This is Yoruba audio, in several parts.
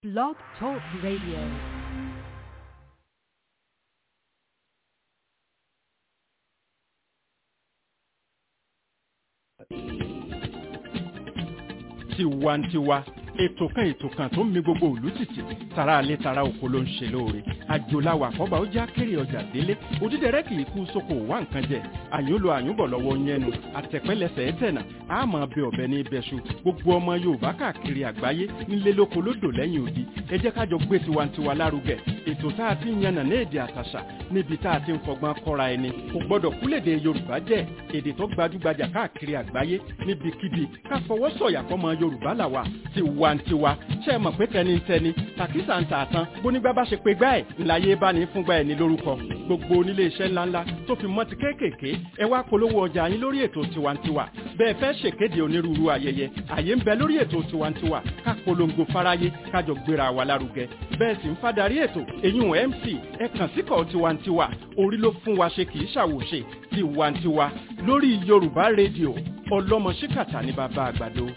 Blog Talk Radio. tiwantiwa ètò kan ètò kan tó ń mi gbogbo ìlú tìtì tara alẹ́ tara oko ló ń ṣe lóore àjòláwà àkọ́bà ó já kéré ọjà délé òdídẹrẹ́ kì í kú sóko wá nǹkan jẹ àyúnlò àyúnbọ̀ lọ́wọ́ yẹnu àtẹ̀pẹ́lẹsẹ̀ ẹ̀tẹ̀nà àmọ́ ọbẹ̀ ọ̀bẹ ní ibẹ̀ṣu gbogbo ọmọ yorùbá káàkiri àgbáyé nílé lóko lódò lẹ́yìn odi ẹ jẹ́ kájọ gbé tiwantiwa lárugẹ ètò tá a ti ń yànnà ní èdè àtàṣà níbi tá a ti ń fọgbọ́n kọ́ra ẹni kò gbọ́dọ̀ kúlèdè yorùbá jẹ́ èdè tó gbajúgbajà káàkiri àgbáyé níbikíbi ká fọwọ́ sọ̀yà fọmọ yorùbá làwà tiwantiwa ṣe é mọ̀ pé tẹnitẹni tàkísà ń tà tán bónígbà bá ṣe pé gbá ẹ̀ ńláyé bá ní fúngbà ẹ̀ ní lórúkọ gbogbo onílé iṣẹ́ ńláńlá tó fi mọ́ ti kéékèèké ẹ wá polówó ọjà yín lórí ètò tiwantiwa bẹ́ẹ̀ fẹ́ ṣèkéde onírúurú ayẹyẹ àyè ń bẹ lórí ètò tiwantiwa ká polongo fáráyé kájọ gbéra wa lárugẹ bẹ́ẹ̀ sì ń fadarí ètò èyún mc ẹ kàn síkọ̀ tiwantiwa orí ló fún wa ṣe kì í ṣàwòṣe tiwantiwa lórí yorùbá rédíò ọlọ́mọ ṣíkàtà ní bàbá àgbàdo.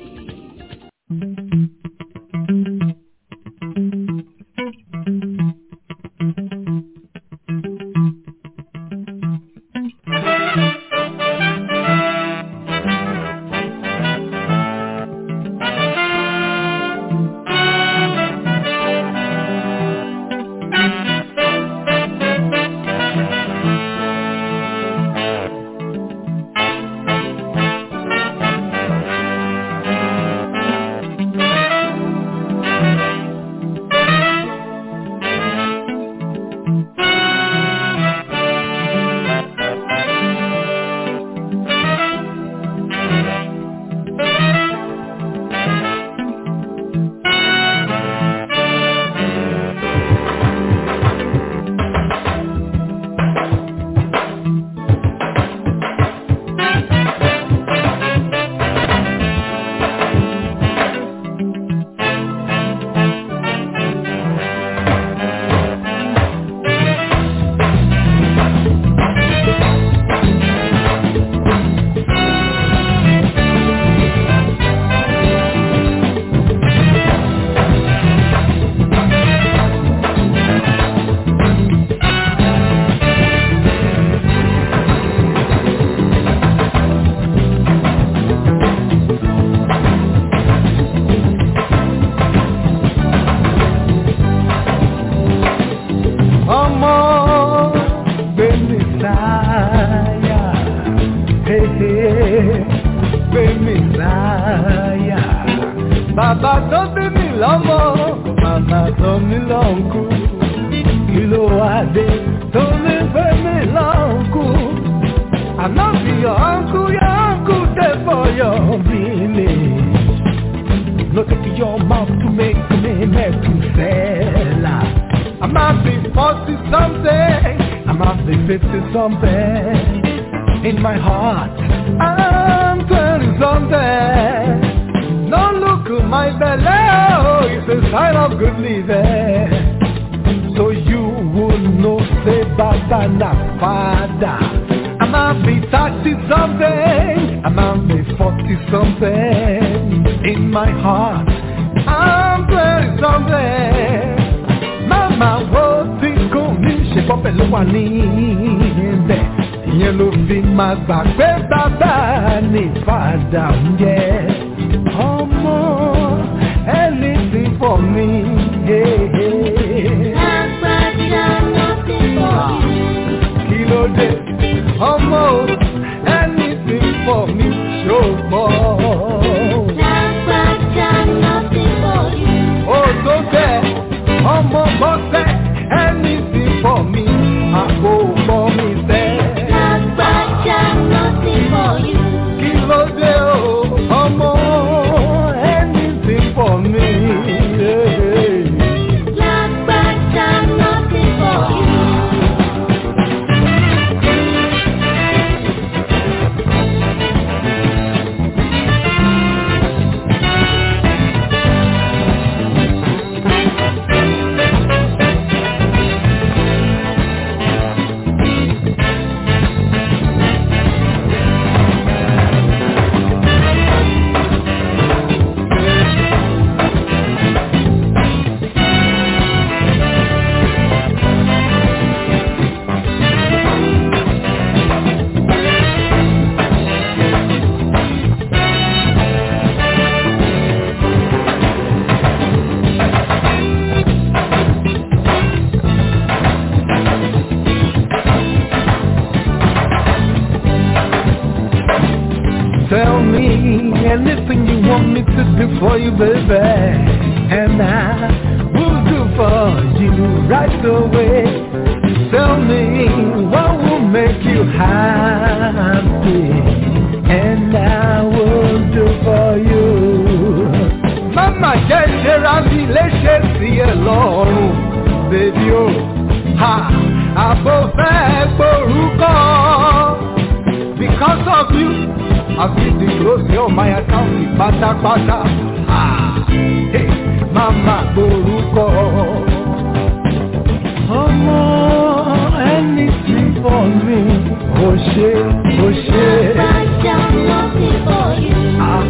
ọmọ gbẹmí sáyà hehe gbẹmí sáyà bàbá tó bí mi lọ́mọ màmá tó mi lọ́nkú kí ló wá dé tó mi gbẹmí lọ́nkú àná bí your uncle your uncle dey for your village. No take your mouth to make me Methuselah. I might be 40 something, I might be 50 something. In my heart, I'm 20 something. Don't look at my belly, oh, it's a sign of good living. So you will know, say Baba na Father. I might be 30 something, I might be 40 something. In my heart, I'm 20 something. Mama wo tí kò ní ṣe bọ́bẹ̀ ló wà níbẹ̀. Ìyẹn ló fi máa gbà pé bàbá ní fàdà ń jẹ́. Ọmọ ẹni tí fọ̀ mí. Kí ló dé? Ọmọ ẹni tí fọ̀ mí ṣògbọ́n. Ó tó bẹ́ẹ̀, ọmọ bọ́sẹ̀ ẹni tí fọ̀ mí, àpò pọ̀ mi tẹ́. Kí ló dé o, ọmọ ẹni tí fọ̀ mí? to do for you, baby. And I will do for you right away. Tell me what will make you happy. And I will do for you. Mama jẹ́ ìṣẹ́ra mi léṣe sí ẹ lọ́rùn, bèbí o. Ha! Àbò fẹ́ gborúkọ. Because of you, I feel the close on my account pátápátá. Ah! Hey! Mama gborúkọ. Ọmọ ẹni tí fọ́ mi, ò ṣe, ò ṣe. Ah!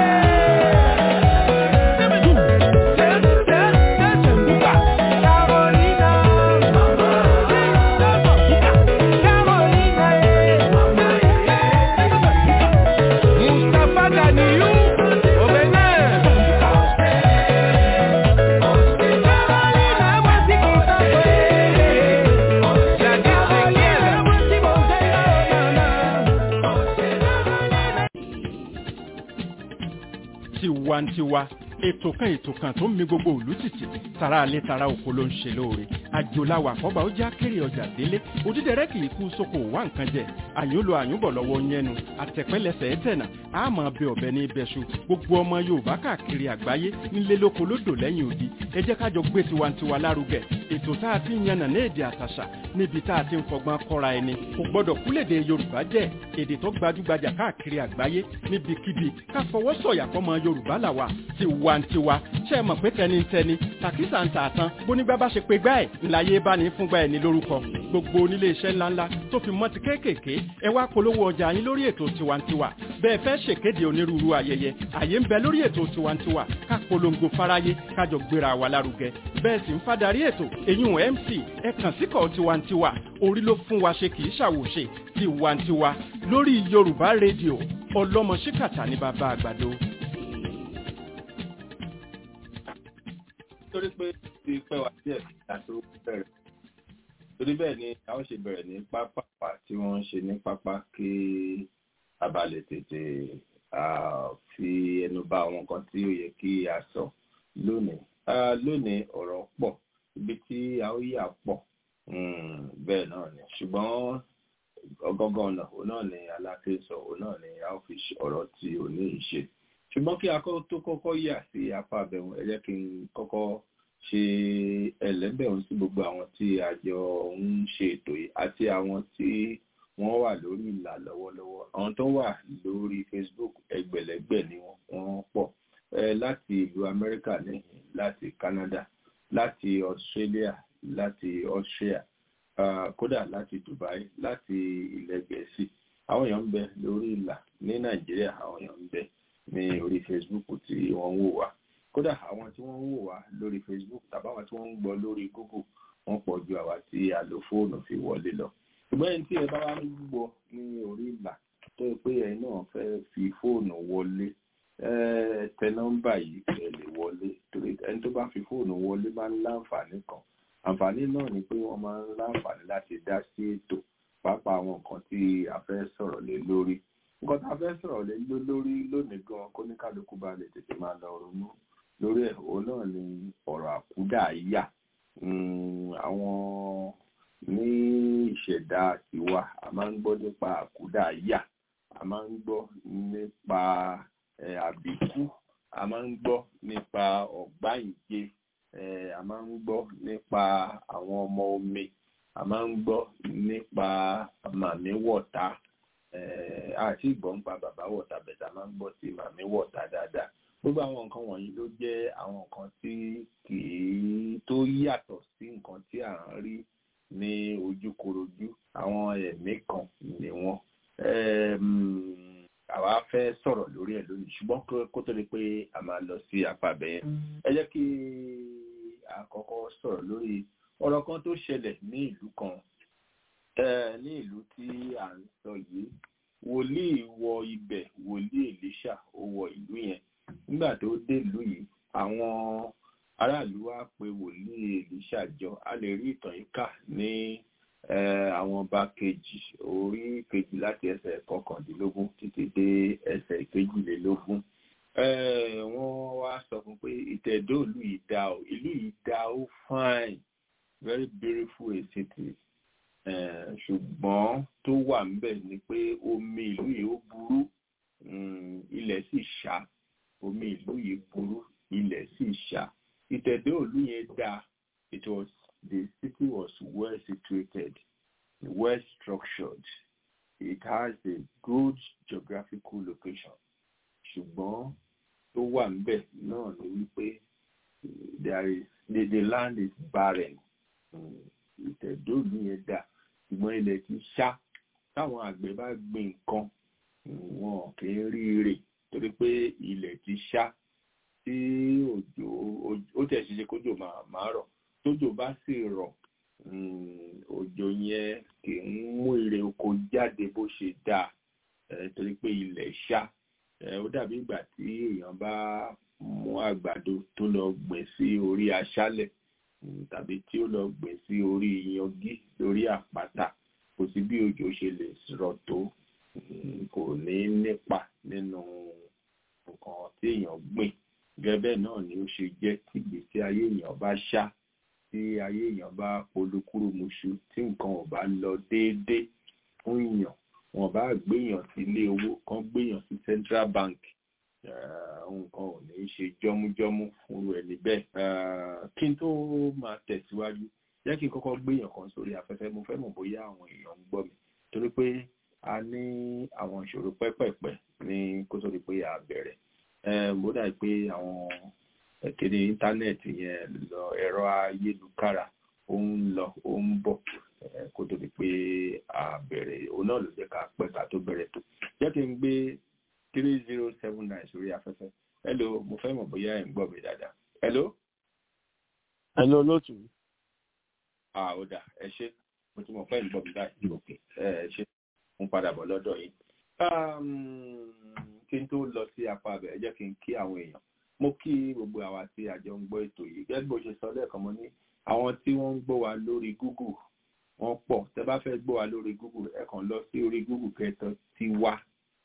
Carolina tiwantiwa ètò kan ètò kan tó ń mi gbogbo òlú tìtì tara alẹ́ tara oko ló ń ṣe lóore àjòláwà àkọ́bà ó já kéré ọjà délé òdídẹrẹ́ kì í kú sóko wá nǹkan jẹ àyùnlò àyùnbọ̀ lọ́wọ́ yẹnu àtẹ̀pẹ́lẹsẹ̀ ẹ̀tẹ̀nà àmọ́ bẹ ọ̀bẹ ní ibẹ̀ṣu gbogbo ọmọ yorùbá káàkiri àgbáyé nílé lóko lódò lẹ́yìn odi ẹ jẹ́ kájọ gbé tiwantiwa lárugẹ ètò tá a ti ń yànnà ní èdè àtàṣà níbi tá a ti ń fọgbọ́n kọ́ra ẹni kò gbọ́dọ̀ kúlèdè yorùbá jẹ́ èdè tó gbajúgbajà káàkiri àgbáyé níbikíbi ká fọwọ́ sọ̀yà fọmọ yorùbá làwà tiwantiwa ṣe é mọ̀ pé tẹnitẹni tàkísà ń tààtàn bónígbà bá ṣe pé gbá ẹ̀ ńláyé bá ní fúngbà ẹ̀ ní lórúkọ gbogbo onílé iṣẹ́ ńláńlá tó fi mọ́ ti kéékèèké ẹ wá polówó ọjà yín lórí ètò tiwantiwa bẹ́ẹ̀ fẹ́ ṣèkéde onírúurú ayẹyẹ àyè ń bẹ lórí ètò tiwantiwa ká polongo fáráyé kájọ gbéra wa lárugẹ bẹ́ẹ̀ sì ń fadarí ètò èyún mc ẹ kàn síkọ̀ tiwantiwa orí ló fún wa ṣe kì í ṣàwòṣe tiwantiwa lórí yorùbá rédíò ọlọ́mọ ṣíkàtà ní bàbá àgbàdo. torí pé ti pẹ́ wá díẹ̀ nígbà tó bẹ̀rẹ̀ torí bẹ́ẹ̀ ni a ó ṣe bẹ̀rẹ̀ ní pápá tí wọ́n ń ṣe ní pápá kí a bá lè tètè fi ẹnu bà àwọn nǹkan tí ó yẹ kí a sọ lónìí lónìí ọ̀rọ̀ pọ̀ ibi tí a ó yà pọ̀ bẹ́ẹ̀ náà ni ṣùgbọ́n ọgọ́gọ́ ọ̀nà òun náà ni aláké sọ òun náà ni a ó fi ọ̀rọ̀ tí ò ní ìṣe ṣùgbọ́n kí a tó kọ́kọ́ yà sí apá abẹ́hùn ẹ jẹ́ kí n kọ́kọ́ ṣe ẹlẹ́bẹ̀rún sí gbogbo àwọn tí a jọ ń ṣe ètò yìí àti àwọn tí wọ́n wà lórí ìlà lọ́wọ́lọ́wọ́ àwọn tó wà lórí Facebook ẹgbẹ̀lẹ́gbẹ̀ ni wọ́n pọ̀ láti ìlú Amẹ́ríkà ní láti Canada láti Australia láti Austria uh, kódà láti Dubai láti ilẹ̀ Gẹ̀ẹ́sì àwọn èèyàn ń bẹ lórí ìlà ní Nàìjíríà àwọn èèyàn ń bẹ ní orí Facebook tí wọ́n ń wò wá kódà àwọn tí wọ́n ń wò wá lórí Facebook tàbáwọn tí wọ́n ń gbọ́ lórí Google wọ́n pọ̀ ju àwa tí a lo fóònù fi wọlé lọ ṣùgbọ́n ẹni tí ẹ bá wá ń gbọ́ ní orí ìlà tó yẹ pé ẹ náà fẹ́ fi fóònù wọlé tẹ nọ́mbà yìí ẹ lè wọlé torí ẹni tó bá fi fóònù wọlé máa ń láǹfààní kan àǹfààní náà ni pé wọ́n máa ń láǹfààní láti dá sí ètò pàápàá àwọn nǹkan tí a fẹ́ sọ̀rọ̀ lé lórí nǹkan tá a fẹ́ sọ̀rọ̀ lé lórí lónìí gan kó ní kálukú bá lè tètè máa lọ ronú lórí ẹ̀ òun náà ni ọ̀rọ̀ àkúdàáyà àwọn ní ìṣẹ̀dá tiwa a máa ń gbọ́ nípa àkúdàáyà a máa ń gbọ́ nípa àbíkú a máa ń gbọ́ nípa ọ̀gbáyìnjẹ a máa ń gbọ́ nípa àwọn ọmọ omi a máa ń gbọ́ nípa màmí wọ̀ta àti ìgbọ́n pa bàbá wọ̀ta bẹ̀tà máa ń gbọ́ sí màmí wọ̀ta dáadáa gbogbo àwọn nǹkan wọ̀nyí ló jẹ́ àwọn nǹkan tí kì í tó yàtọ̀ sí nǹkan tí à ń rí ní ojúkorojú àwọn ẹ̀mí kan ni wọ́n àwa fẹ́ sọ̀rọ̀ lórí ẹ̀ lónìí ṣùgbọ́n kó tó di pé a máa lọ sí apá bẹ́ẹ̀ ẹ jẹ́ kí àkọ́kọ́ sọ̀rọ̀ lórí ọ̀rọ̀ kan tó ṣẹlẹ̀ ní ìlú kan ní ìlú tí à ń sọ yìí wòlíì wọ ibẹ̀ wòlíì Èlíṣà ó wọ ìlú yẹn nígbà tó dé ìlú yìí àwọn aráàlú wá pe wòlíì Èlíṣà jọ a lè rí ìtàn yìí kà ní àwọn ọba kejì orí kejì láti ẹsẹ̀ kọkàndínlógún títí dé ẹsẹ̀ kejìlélógún wọ́n wá sọ fún pé ìtẹ̀dó ìlú yìí dá o ìlú yìí dá ó fine very beautiful a city ṣùgbọ́n tó wà ńbẹ̀ ni pé omi ìlú yìí ó burú ilẹ̀ sì ṣá omi ìlú yìí burú ilẹ̀ sì ṣá ìtẹ̀dó ìlú yẹn dá it was the city was well situated well structured it has a good geographical location ṣùgbọ́n tó wà ńbẹ̀ náà ni wípé there is the, the land is barren ìtẹ̀dóòlù yẹn dà ṣùgbọ́n ilẹ̀ ti ṣá táwọn àgbẹ̀ bá gbin nǹkan wọn kì í rí ire torí pé ilẹ̀ ti ṣá tí òjò ó tẹ̀ ṣiṣẹ́ kójò máa rọ̀ tójò bá sì rọ̀ òjò yẹn kì í mú ire oko jáde bó ṣe dáa torí pé ilẹ̀ ṣá ó dàbí ìgbà tí èèyàn bá mú àgbàdo tó lọ gbìn sí orí aṣálẹ̀ tàbí tí ó lọ gbìn sí orí yangi lórí àpáta kò sí bí òjò ṣe lè rọ̀ tó kò ní nípa nínú nǹkan tí èèyàn gbìn gẹ́gẹ́ náà ni ó ṣe jẹ́ tí ìgbésí ayé èèyàn bá ṣá tí ayé èèyàn bá polúkúrú muṣu tí nǹkan ò bá lọ déédéé fún èèyàn wọn bá gbéyàn sí ilé owó kan gbéyàn sí central bank nǹkan ò ní ṣe jọmújọmú fún ẹni bẹ́ẹ̀ kí n tó máa tẹ̀síwájú jẹ́ kí n kọ́kọ́ gbéyàn kan sórí afẹ́fẹ́ mo fẹ́ mọ̀ bóyá àwọn èèyàn ń gbọ́ mi torí pé a ní àwọn ìṣòro pẹ́pẹ̀pẹ́ ní kó tó di pé a bẹ̀rẹ̀ mo dà pé àwọn kéde íńtánẹ́ẹ̀tì yẹn lọ ẹ̀rọ ayélujára ó ń lọ ó ń bọ̀ kó tó di pé a bẹ̀rẹ̀ òun náà ló jẹ́ ká pẹ́ ká tó bẹ̀rẹ̀ tó jẹ́ kí n gbé three zero seven nine sórí afẹ́fẹ́ hello mo fẹ́ mọ̀ bóyá ẹ̀ ń gbọ́ mi dáadáa hello. hello lótú. ah ó dà ẹ ṣe mo ti mọ̀ fẹ́ ń gbọ́ mi báyìí òkè ẹ ṣe mo padà bọ̀ lọ́dọ̀ yìí. kí n tó lọ sí apá abẹ ẹ jẹ́ kí n kí àwọn èèyàn mo kí gbogbo àwa tí a jọ ń gbọ́ ètò yìí gẹ́gẹ́ bó ṣe sọ lẹ́ẹ̀kan mo ní àwọn tí wọ́n ń gbọ́ wa lórí google wọ́n pọ̀ tẹ́ bá fẹ́ gbọ́ wa lórí google ẹ kàn lọ sí orí google kẹtọ ti wá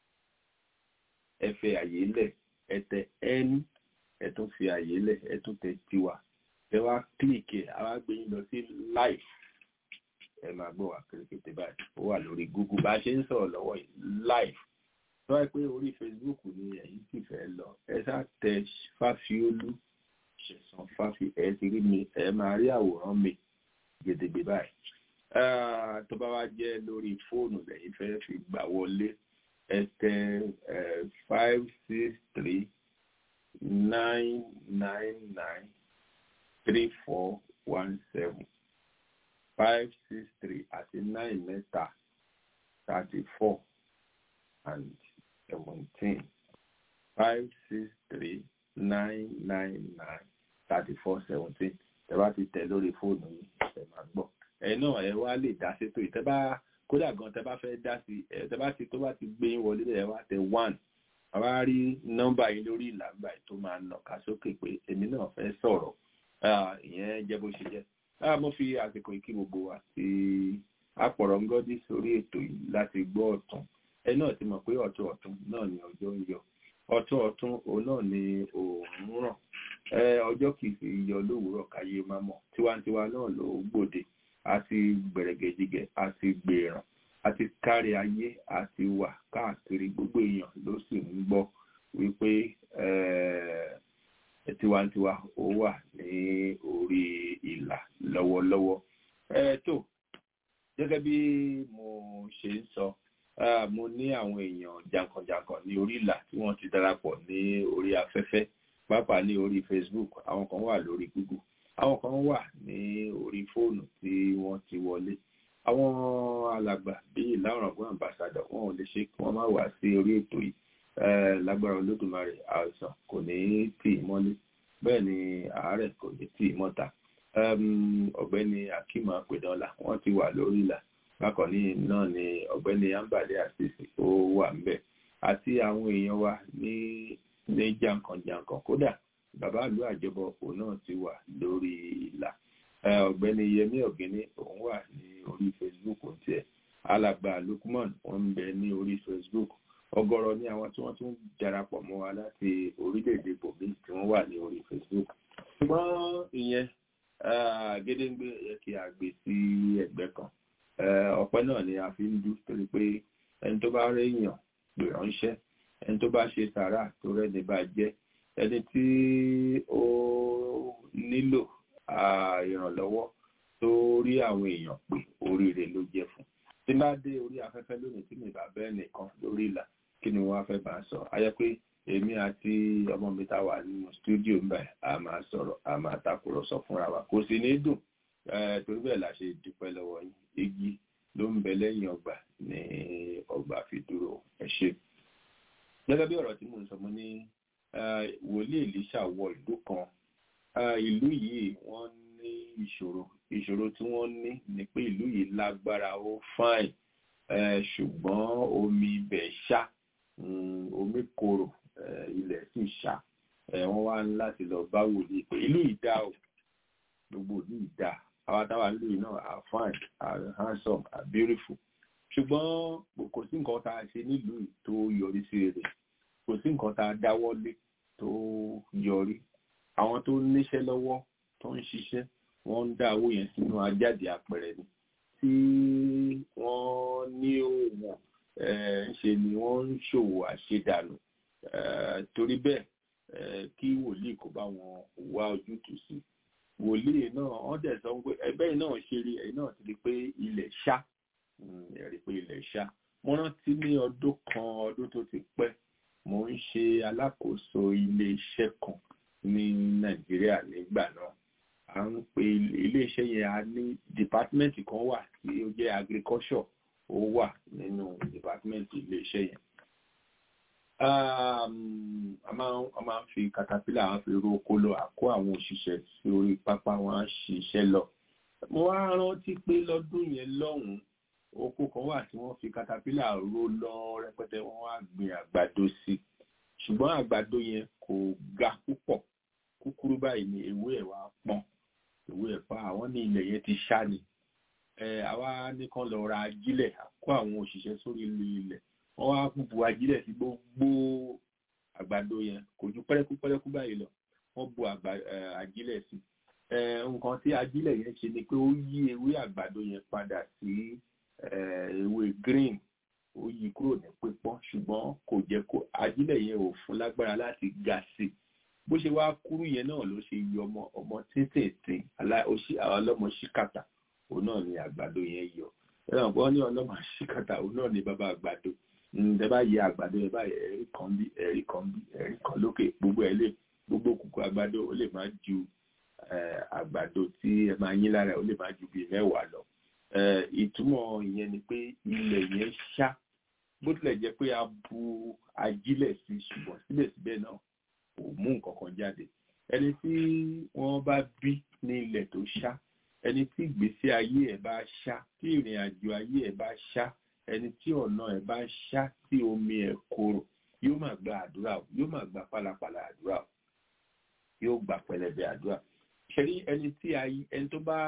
ẹ fẹ́ àyè lẹ̀ ẹ tẹ n ẹ tún fi àyè lẹ̀ ẹ tún tẹ tiwa ẹ wá kílìkì ẹ wá gbé yín lọ sí live ẹ máa gbọ́ wa kérékété báyìí ó wà lórí google bá a ṣe ń sọ̀rọ̀ lọ́wọ́ yìí live tó wáyé pé orí facebook ni ẹ̀yin sì fẹ́ lọ ẹ ṣáà tẹ fáfiólú ṣẹ̀sán fáfi ẹ ti rí mi ẹ máa rí àwòrán mi gèdègbè báyìí tó bá wá jẹ́ lórí fóònù lẹ́yìn fẹ́ fi gbà wọlé ẹ tẹ five six three nine nine nine three four one seven five six three àti nine mẹ́ta thirty four and seventeen five six three nine nine nine thirty four seventeen tẹ bá ti tẹ lórí fóònù yìí ẹ máa gbọ́ ẹ náà ẹ wá lè dá sétò yìí tẹ bá kódà gan tẹ bá fẹ́ dá sí ẹ tẹ bá ti tó bá ti gbé yín wọlé ẹ wá tẹ one àwa rí nọ́mbà yín lórí ìlàgbà tó máa nàka sókè pé èmi náà fẹ́ sọ̀rọ̀ ìyẹn jẹ́ bó ṣe jẹ́ mo fi àsìkò ìkí gbogbo wa tí apọ̀rọ̀ ń gọ́dí sórí ètò yìí láti gbọ́ ọ̀tún ẹ náà ti mọ̀ pé ọ̀tún ọ̀tún náà ni ọjọ́ ń yọ ọ̀tún ọ̀tún òun náà ni òòrùn ràn ọjọ́ kìí fi yọ lówùúrọ̀ káyé máa mọ̀ tiwantiwa náà ló gbòde àti gbẹ̀rẹ̀gẹ̀dìgẹ̀ àti gbèràn àti kárí ayé àti wà káàkiri gbogbo èèyàn ló sì ń gbọ́ wípé tiwantiwa ó wà ní orí ìlà lọ́wọ́lọ́wọ́ tó gẹ́gẹ́ bí mo ṣe ń sọ mo ní àwọn èèyàn jàǹkànjàǹkàn ní orí ìlà tí wọ́n ti darapọ̀ ní orí afẹ́fẹ́ pàápàá ní orí Facebook àwọn kan wà lórí Google àwọn kan wà ní orí fóònù tí wọ́n ti wọlé àwọn alàgbà bíi ìlànàgbọ́n ambassador wọn ò lè ṣe kí wọ́n má wá sí orí ètò yìí lágbára olódùmarè àìsàn kò ní tì í mọ́lé bẹ́ẹ̀ ni àárẹ̀ kò ní tì í mọ́ta ọ̀gbẹ́ni akima apẹ̀dọ́là wọ́n ti wà lórí ìlà bákan ní náà ni ọ̀gbẹ́ni ambale asisi ó wà ńbẹ̀ àti àwọn èèyàn wa ní ní jàǹkànjàǹkàn kódà bàbá ìlú àjọbọ òun náà ti wà lórí ìlà ọ̀gbẹ́ni yẹmí ọ̀gẹ́ni òun wà ní orí facebook tiẹ̀ alàgbà lukman wọ́n ń bẹ ní orí facebook ọ̀gọ̀rọ̀ ní àwọn tí wọ́n tún darapọ̀ mọ́ wa láti orílẹ̀-èdè bòmí tí wọ́n wà ní orí facebook ṣùgbọ́n ìyẹn gédéǹgbé yẹ kí a gbé sí ẹ̀gbẹ́ kan ọpẹ́ náà ni a fi ń dú torí pé ẹni tó bá réèyàn pè ránṣẹ́ ẹni tó bá ṣe sàrà tó rẹ́ni bá jẹ́ ẹni tí ó nílò ìrànlọ́wọ́ tó rí àwọn èèyàn pé oríire ló jẹ́ fún tí bá dé orí afẹ́fẹ́ lónìí tí mi bá bẹ́ẹ̀ nìkan lórí ìlà kí ni wọ́n fẹ́ bá sọ ayẹ pé èmi àti ọmọ mi ta wà nínú stúdíò ń bẹ̀ a máa sọ̀rọ̀ a máa takùrọ̀sọ fúnra wa kò sì ní dùn torí bẹ́ẹ̀ la ṣe dúpẹ́ lọ́wọ́ yín igi ló ń bẹ lẹ́yìn ọgbà ní ọgbà fi dúró ẹ ṣe. gẹ́gẹ́ bí ọ̀rọ̀ tí mo ń sọ mo ní wòlíì Èlíṣà wọ ìlú kan ìlú yìí wọ́n ní ìṣòro ìṣòro tí wọ́n ní ni pé ìlú yìí lágbára ó fáìn ṣùgbọ́n omi ibẹ̀ ṣá omi korò ilẹ̀ sì ṣá wọ́n wá ní láti lọ bá wòlíì pé ìlú yìí dá o gbogbo ìlú yìí dá àwa táwa ìlú yìí náà are fine are handsome are beautiful ṣùgbọ́n kò sí nǹkan tá a ṣe nílùú yìí tó yọrí sí rere kò sí nǹkan tá a dáwọ́ lé tó yọrí àwọn tó níṣẹ́ lọ́wọ́ tó ń ṣiṣẹ́ wọ́n ń dá owó yẹn sínú ajáde àpẹẹrẹ ni tí wọ́n ní òwò ṣe ni wọ́n ń ṣòwò àṣedànù torí bẹ́ẹ̀ kí wòlíì kó bá wọn wá ojútùú sí wòlíì náà wọ́n dẹ̀ sọ pé ẹgbẹ́ náà ṣe rí ẹ̀yìn náà ti di pé ilẹ̀ ṣá ẹ̀rí pé ilẹ̀ ṣá mo rántí ní ọdún kan ọdún tó ti pẹ́ mo ń ṣe alákòóso ilé iṣẹ́ kan ní nàìjíríà nígbà náà à ń pe ilé iṣẹ́ yẹn a ní dìpátímẹ́ǹtì kan wà tí ó jẹ́ agriculture ó wà nínú dìpátímẹ́ǹtì ilé iṣẹ́ yẹn a máa ń fi katapila àwọn fi ro oko lọ àkó àwọn òṣìṣẹ́ sí orí pápá wọn á ṣiṣẹ́ lọ mo wá rántí pé lọ́dún yẹn lọ́hùn-ún oko kan wà tí wọ́n fi katapila ro lọ rẹpẹtẹ wọ́n wá gbin àgbàdo sí ṣùgbọ́n àgbàdo yẹn kò ga púpọ̀ kúkúrú báyìí ni ewé ẹ̀ wá pọ́n ewé ẹ̀ pa àwọn ní ilẹ̀ yẹn ti ṣá ni àwa nìkan lọ ra ajílẹ̀ àkó àwọn òṣìṣẹ́ sórí ilẹ̀ wọ́n wá bu ajílẹ̀ sí gbogbo àgbàdo yẹn kò ju pẹ́rẹ́kú pẹ́rẹ́kú báyìí lọ wọ́n bu ajílẹ̀ sí nǹkan tí ajílẹ̀ yẹn ṣe ni pé ó yí ewé àgbàdo yẹn padà sí ewé green ó yí kúrò ní pípọ́n ṣùgbọ́n kò jẹ́ kó ajílẹ̀ yẹn ò fún lágbára láti ga sí i bó ṣe wá kúrú yẹn náà ló ṣe yọ ọmọ ọmọ tíntìntín ọlọ́mọ ṣíkàtà òun náà ni àgbàdo yẹn yọ ẹ̀rọ ọ̀gbọ́n ní ọlọ́mọ ṣíkàtà òun náà ni bàbá àgbàdo ǹdẹ bá yẹ àgbàdo ẹ báyìí ẹ̀rí kan bí ẹ̀rí kan bí ẹ̀rí kan lókè gbogbo ẹ lè gbogbo kùkù àgbàdo ó lè má ju àgbàdo tí ẹ máa yín lára ó lè má ju bíi mẹ́wàá lọ ìtumọ̀ ìyẹn ni pé ilẹ̀ yẹn ṣá bó tilẹ̀ jẹ́ pé a bu ajílẹ̀ sí ṣùgbọ́n síbẹ̀síbẹ̀ náà kò mú nǹkan kan jáde ẹni tí wọ́n bá bí ní ilẹ̀ tó ṣá ẹni tí ìgbésí ayé ẹ̀ bá ṣá tí ìrìn àjò ayé ẹ̀ bá ṣá ẹni tí ọ̀nà ẹ̀ bá ṣá tí omi ẹ̀ korò yóò máa gba àdúrà o yóò máa gba pálapàla àdúrà o yóò gba pẹlẹbẹ àdúrà ṣẹ́rí ẹni tí ẹni tó bá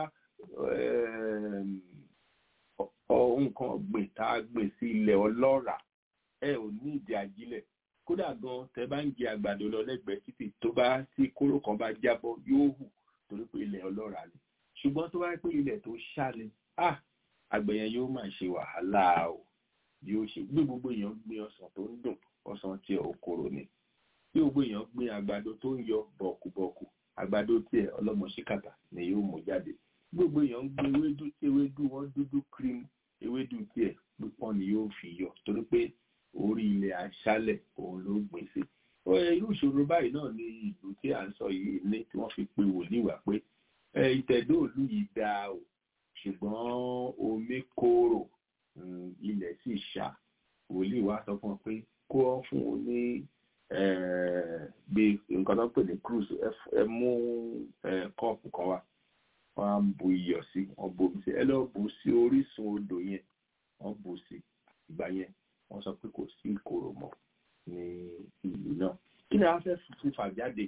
nǹkan ọ̀gbìn tá a gbìn sí ilẹ̀ ọlọ́ràá ẹ ò ní ìdí ajílẹ̀ kódà gan tẹ bá ń jẹ àgbàdo lọ lẹ́gbẹ̀ẹ́ títì tó bá tí kóró kan bá jábọ́ yóò hù torí pé ilẹ̀ ọlọ́ràá ni ṣùgbọ́n tó bá pé ilẹ̀ tó ṣá ni ah àgbẹ̀ yẹn yóò máa ṣe wàhálà o yóò ṣe gbé gbogbo èèyàn gbin ọsàn tó ń dùn ọsàn tiẹ̀ òkòrò ni bí gbogbo èèyàn gbin àgbàdo tó ń yọ bọ̀kùbọ̀kù àgbàdo tiẹ̀ ọlọ́mọ ṣíkàtà ni yóò mú jáde gbogbo èèyàn ń gbin ewédú ewédú wọn dúdú cream ewédú tiẹ̀ pípọ́n ni yóò fi yọ torí pé orí ilẹ̀ aṣálẹ̀ òun ló gbìn sí irú ìṣòro báyìí náà ni ìlú tí à ń sọ yìí ní tí wọ́n fi pe wòlíì wá pé ìtẹ̀dóòlù yìí dáa o ṣùgbọ́n omi kóró ilẹ̀ sì ṣá wòlíì wá sọ fún ọ pé kó ọ fún un ní bí nǹkan tó ń pè ní cruise ẹ mú kọ́ọ̀pù kan wá wọ́n á bu iyọ̀ sí wọ́n bomi sí ẹ lọ́ọ́ bù sí orísun odò yẹn wọ́n bù sí ìgbà yẹn wọ́n sọ pé kò sí ìkorò mọ́ ní ìlú náà kí ni a fẹ́ fífà jáde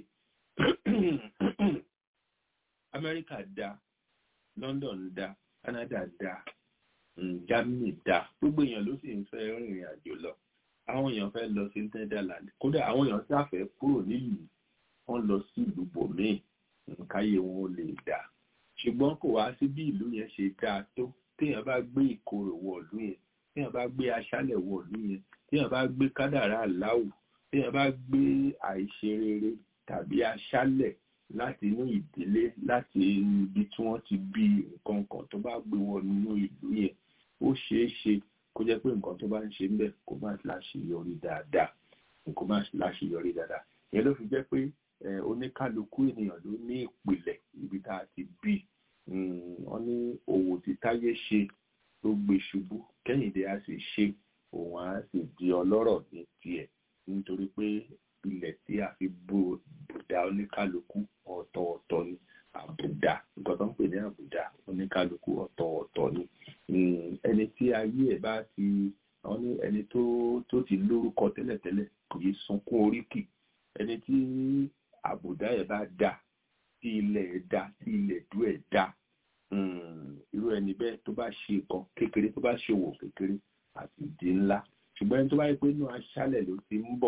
Amẹ́ríkà dáa London dá Canada dá Germany dá gbogbo èèyàn ló sì ń fẹ́ rìnrìn àjò lọ àwọn èèyàn fẹ́ lọ sí Netherlands kódà àwọn èèyàn sáfẹ́ kúrò nílùú wọ́n lọ sí ìlú bòmíì nǹkáyé wọn ò lè dá ṣùgbọ́n kò wá sí bí ìlú yẹn ṣe dáa tó téèyàn bá gbé ìkorò wọ ìlú yẹn téèyàn bá gbé aṣálẹ̀ wọ ìlú yẹn téèyàn bá gbé kádàrá aláwù téèyàn bá gbé àìṣerere tàbí aṣálẹ̀ láti inú ìdílé láti ibi tí wọ́n ti bí nǹkan kan tó bá gbé wọn nínú ìlú yẹn ó ṣeé ṣe kó jẹ́ pé nǹkan tó bá ń ṣe ńbẹ̀ kó má láṣeyọrí dáadáa kó má láṣeyọrí dáadáa ìyẹn ló fi jẹ́ pé oníkálukú ènìyàn ló ní ìpìlẹ̀ ibi tá a ti bí wọ́n ní òwò tí táyé ṣe tó gbé ṣubú kẹ́hìndé á sì ṣe òun á sì di ọlọ́rọ̀ ní tiẹ̀ nítorí pé ilẹ̀ tí a fi bùdá oníkálukú ọ̀tọ̀ọ̀tọ̀ ni àbùdá nǹkan tó ń pè ní àbùdá oníkálukú ọ̀tọ̀ọ̀tọ̀ ni ẹni tí ayé ẹ̀ bá ti wọ́n ní ẹni tó tó ti lórúkọ tẹ́lẹ̀tẹ́lẹ̀ kò yí sunkún oríkì ẹni tí àbùdá ẹ̀ bá dà tí ilẹ̀ ẹ̀ dà tí ilẹ̀ dú ẹ̀ dà irú ẹni bẹ́ẹ̀ tó bá ṣe nǹkan kékeré tó bá ṣe òwò kékeré àti ìdí ńlá ṣùgbọ́n ẹni tó bá yẹ pé inú aṣálẹ̀ ló ti ń bọ̀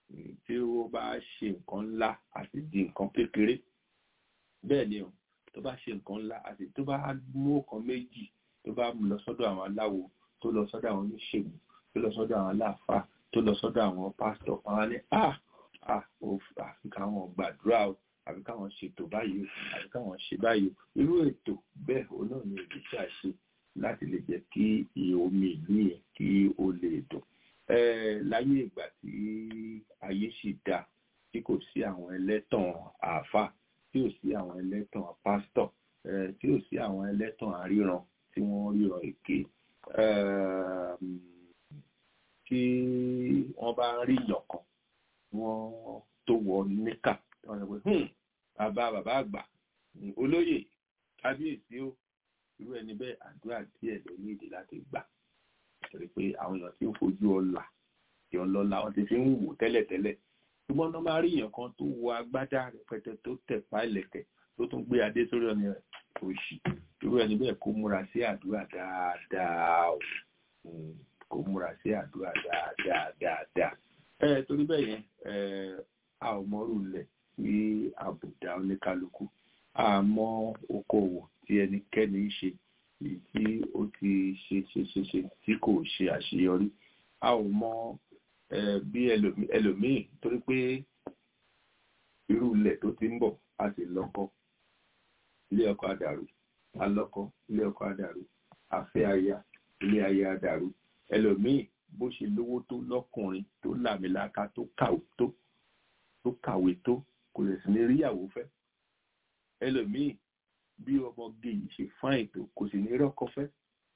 tí ó bá ṣe nǹkan ńlá àti di nǹkan kékeré bẹ́ẹ̀ ni o tó bá ṣe nǹkan ńlá àti tó bá mú ọ̀kan méjì tó bá lọ sọ́dọ̀ àwọn aláwo tó lọ sọ́dọ̀ àwọn oníṣègùn tó lọ sọ́dọ̀ àwọn aláàfáà tó lọ sọ́dọ̀ àwọn pásítọ̀ àwọn ní ah ah àfi káwọn gbàdúrà o àfi káwọn ṣètò báyìí o àfi káwọn ṣe báyìí o irú ètò bẹ́ẹ̀ òun náà ni èdè tí a ṣe láti lè jẹ́ kí omi ìlú yẹn kí ó lè dùn láyé ìgbà tí ayé sì dá tí kò sí àwọn ẹlẹ́tàn àáfàá tí ò sí àwọn ẹlẹ́tàn pásítọ̀ tí ò sí àwọn ẹlẹ́tàn àríran tí wọ́n ríran èké tí wọ́n bá ń rí ìyọ̀kan wọ́n tó wọ níkà wọ́n sọ pé bàbá bàbá àgbà olóyè kábíyèsí ó irú ẹni bẹ́ẹ̀ àdúrà díẹ̀ ló ní ìdí láti gbà torí pé àwọn èèyàn tí ń fojú ọlà tí ọlọ́lá wọn ti fi ń wò tẹ́lẹ̀tẹ́lẹ̀ ṣùgbọ́n tó máa rí èèyàn kan tó wọ agbádá rẹpẹtẹ tó tẹ̀pá ìlẹ̀kẹ̀ tó tún gbé adé sórí ọ̀nà rẹ̀ òṣì irú ẹni bẹ́ẹ̀ kó múra sí àdúrà dáadáa o kó múra sí àdúrà dáadáa dáadáa ẹ torí bẹ́ẹ̀ yẹn a ò mọ́rù lẹ̀ sí àbùdá oníkálukú a mọ okòwò tí ẹnikẹ́ni ń ṣe èyí tí ó ti ṣe ṣe ṣe ṣe tí kò ṣe àṣeyọrí a ò mọ bí ẹlòmíì torí pé irú ilẹ̀ tó ti ń bọ̀ a sì lọ́kọ ilé ọkọ àdàrú alọ́kọ ilé ọkọ àdàrú afẹ́ aya ilé aya àdàrú ẹlòmíì bó ṣe lówó tó lọ́kùnrin tó làmìlaka tó kàwé tó tó kàwé tó kò lè sì ní ríyàwó fẹ́ ẹlòmíì bí ọmọge yìí ṣe fáìn tó kò sì ní rọ́kọ fẹ́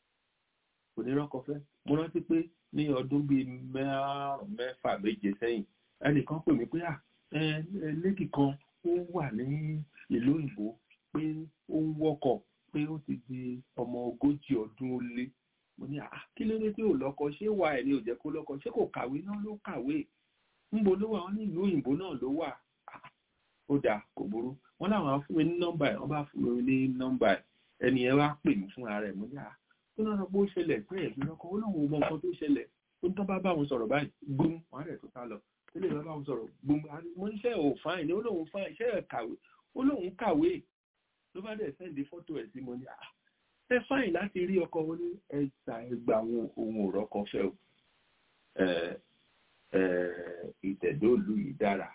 kò ní rọ́kọ fẹ́ mo rántí pé ní ọdún bíi márùn mẹ́fà méje sẹ́yìn ẹnìkan pè mí pé à lédì kan ó wà ní ìlú òyìnbó pé ó ń wọ́kọ̀ pé ó ti di ọmọ ogójì ọdún ó lé mo ní à kí ló dé tí ò lọ́kọ ṣé wà ẹ̀ ní ò jẹ́ kó lọ́kọ ṣé kò kàwé náà ló kàwé ńbo ló wà wọn ní ìlú òyìnbó náà ló wà ó dáa kò burú wọn láwọn á fún mi ní nọ́mbà ẹ̀ wọ́n bá fún mi ní nọ́mbà ẹ̀ ẹni ẹ wá pè mí fún ara ẹ̀ mo ní à tó náà bó ṣẹlẹ̀ pé ẹ̀mí lọ́kọ ó lóun mọ nǹkan tó ṣẹlẹ̀ ó ń tán bá bá wọn sọ̀rọ̀ báyìí gbóm wọn rẹ̀ tó sá lọ tó lè bá bá wọn sọ̀rọ̀ gbóm mo ní iṣẹ́ ò fáìn ní ó lóun fáìn iṣẹ́ ẹ̀ kàwé ó lóun kàwé ló bá dẹ̀ sẹ́ndí fọ́tò ẹ̀ sí mo ní à ẹ fáìn láti rí ọkọ wọn ní ẹ̀sà ẹgbà àwọn ohun òrọ́kọ fẹ́ o ìtẹ̀dóòlù yìí dára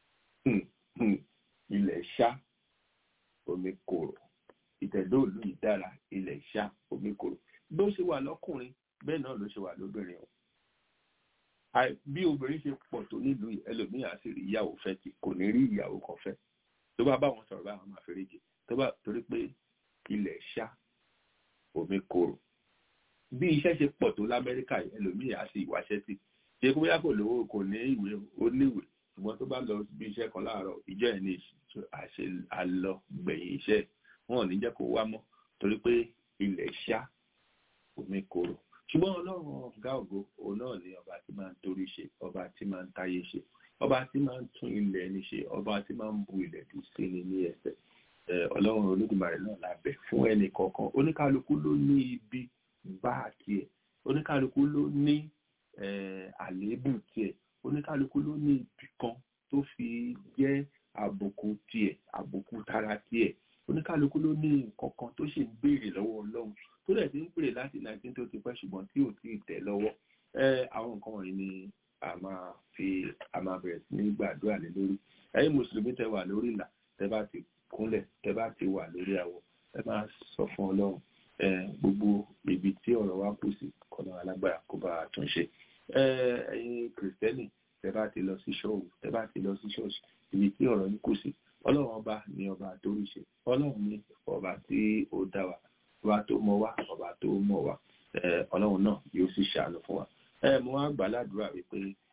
ilẹ̀ ṣá omi kòrò ìtẹ̀dóòlù yìí dára ilẹ̀ ṣá omi kòrò bó ṣe wà lọ́kùnrin bẹ́ẹ̀ náà ló ṣe wà lóbìnrin o bí obìnrin ṣe pọ̀ tó nílùú ẹlòmíì á sì rí ìyàwó fẹ́ tí kò ní rí ìyàwó kan fẹ́ tó bá bá wọn sọ̀rọ̀ báwọn máa fẹ́rẹ́ jẹ tó bá torí pé ilẹ̀ ṣá omi kòrò bí iṣẹ́ ṣe pọ̀ tó lamẹ́ríkà ẹlòmíì á sì wáṣẹ́ sí ṣe kó bóyá kò lówó kò ní ìwé ó níwèé ṣùgbọ́n tó bá lọ bí iṣẹ́ kan láàárọ̀ ìjọ ẹ̀ ní àṣẹ àlọ gbẹ̀yìn iṣẹ́ wọn ò ní jẹ́ kó wá mọ́ torí pé ilẹ̀ ṣá omi kòrò ṣùgbọ́n ọlọ́run ọ̀gá ògo òun náà ni ọba tí máa ń torí ṣe ọba tí máa ń táyé ṣe ọba tí máa ń tún ilẹ̀ ẹni ṣe ọba tí máa ń bu ilẹ̀ dùn sí ni ní ẹsẹ̀ ọlọ́run olódùmarè náà lábẹ́ fún ẹnì kọ̀ọ̀kan oníkálukú ló ní ibi bá tiẹ̀ oníkálukú ló ní àléébù tiẹ̀ oníkálukú ló ní ibì kan tó fi jẹ́ àbùkù tiẹ̀ àbùkù tara tiẹ̀ oníkálukú ló ní nǹkan kan tó ṣe ń béèrè lọ́wọ́ ọlọ́run tó dẹ̀ ti ń béèrè láti nineteen tó ti pẹ́ ṣùgbọ́n tí ò tí ì tẹ̀ lọ́wọ́ àwọn nǹkan wọ̀nyí ni a máa fi a máa bẹ̀rẹ̀ sí ní gbàdúrà lé lórí ẹ̀yin mùsùlùmí tẹ wà lórí ìlà tẹ bá ti kúnlẹ̀ tẹ bá ti wà lórí àwọ̀ ẹ máa sọ fún ọlọ́run gbogbo ibi tí ọ̀rọ̀ wa kù sí kọ́nà alágbára kó bá a tún ṣe ẹ̀yin kìrìsìtẹ́nì tẹ bá ti lọ sí ṣọ́ọ̀bù tẹ bá ti lọ sí ṣọ́ọ̀ṣì ibi tí ọ̀rọ̀ yín kù sí ọlọ́run ọba ni ọba tó rí ṣe ọlọ́run ni ọba tí ó dá wa ọba tó mọ̀ wá ọba tó mọ̀ wá ọlọ́run náà yóò sì ṣàánú fún wa ẹ mo wá gbà ládùúrà wípé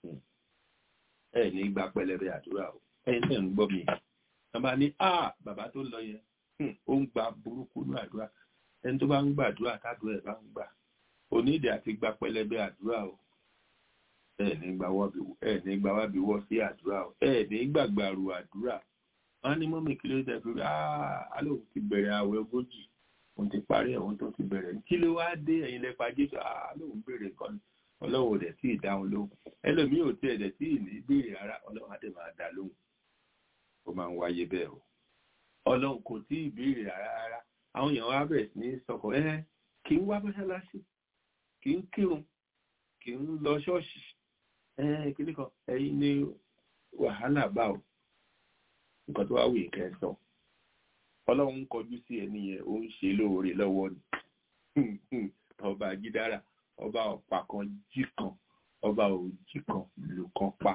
ẹ ní gba pẹlẹbẹ àdúrà o ẹ̀yin tẹ́ ń gbọ́ mi bàbá ní a bàbá tó lọ yẹn ó ń gba burúkú ní àdúrà ẹni tó bá ń gbàdúrà tádùn ẹ bá ń gbà onídìí àti gba pẹlẹbẹ àdúrà o ẹ ní gba wábi ẹ ní gba wábi wọ sí àdúrà o ẹ ní gbàgbàrú àdúrà wọn ní mọ́mí kí ló dé pé á lóun ti bẹ̀rẹ̀ àwẹ̀ ogójì òun ti parí ẹ̀ òun tó ti bẹ̀rẹ̀ kí ló wá dé ẹ̀yin lẹ́pa jésù á lóun béèrè nǹkan ni ọlọ́run ò dẹ̀ tí ì dáhùn lóhùn ẹlòmíì ò tiẹ̀ dẹ̀ tí ì ní béèrè rárá ọlọ́run á dẹ̀ máa dá lóhùn ó máa ń wáyé bẹ́ẹ̀ o ọlọ́run kò tí ì béèrè rárá rárá àwọn èèyàn wá bẹ̀rẹ̀ sí ní sọkọ̀ ẹ́ kì í wá mọ́ṣáláṣí kì í kírun kì í lọ ṣọ́ọ̀ṣì ẹ́ kíní kan ẹ̀yin ní wàhálà bá o nǹkan tó wá wù yín kẹ́ ẹ sọ ọlọ́run ń kọjú sí ẹni yẹn ó ń ṣe lóore lọ́wọ́ ni ọba jídára ọba ọ̀pá kan jí kan ọba òjì kan lù kan pa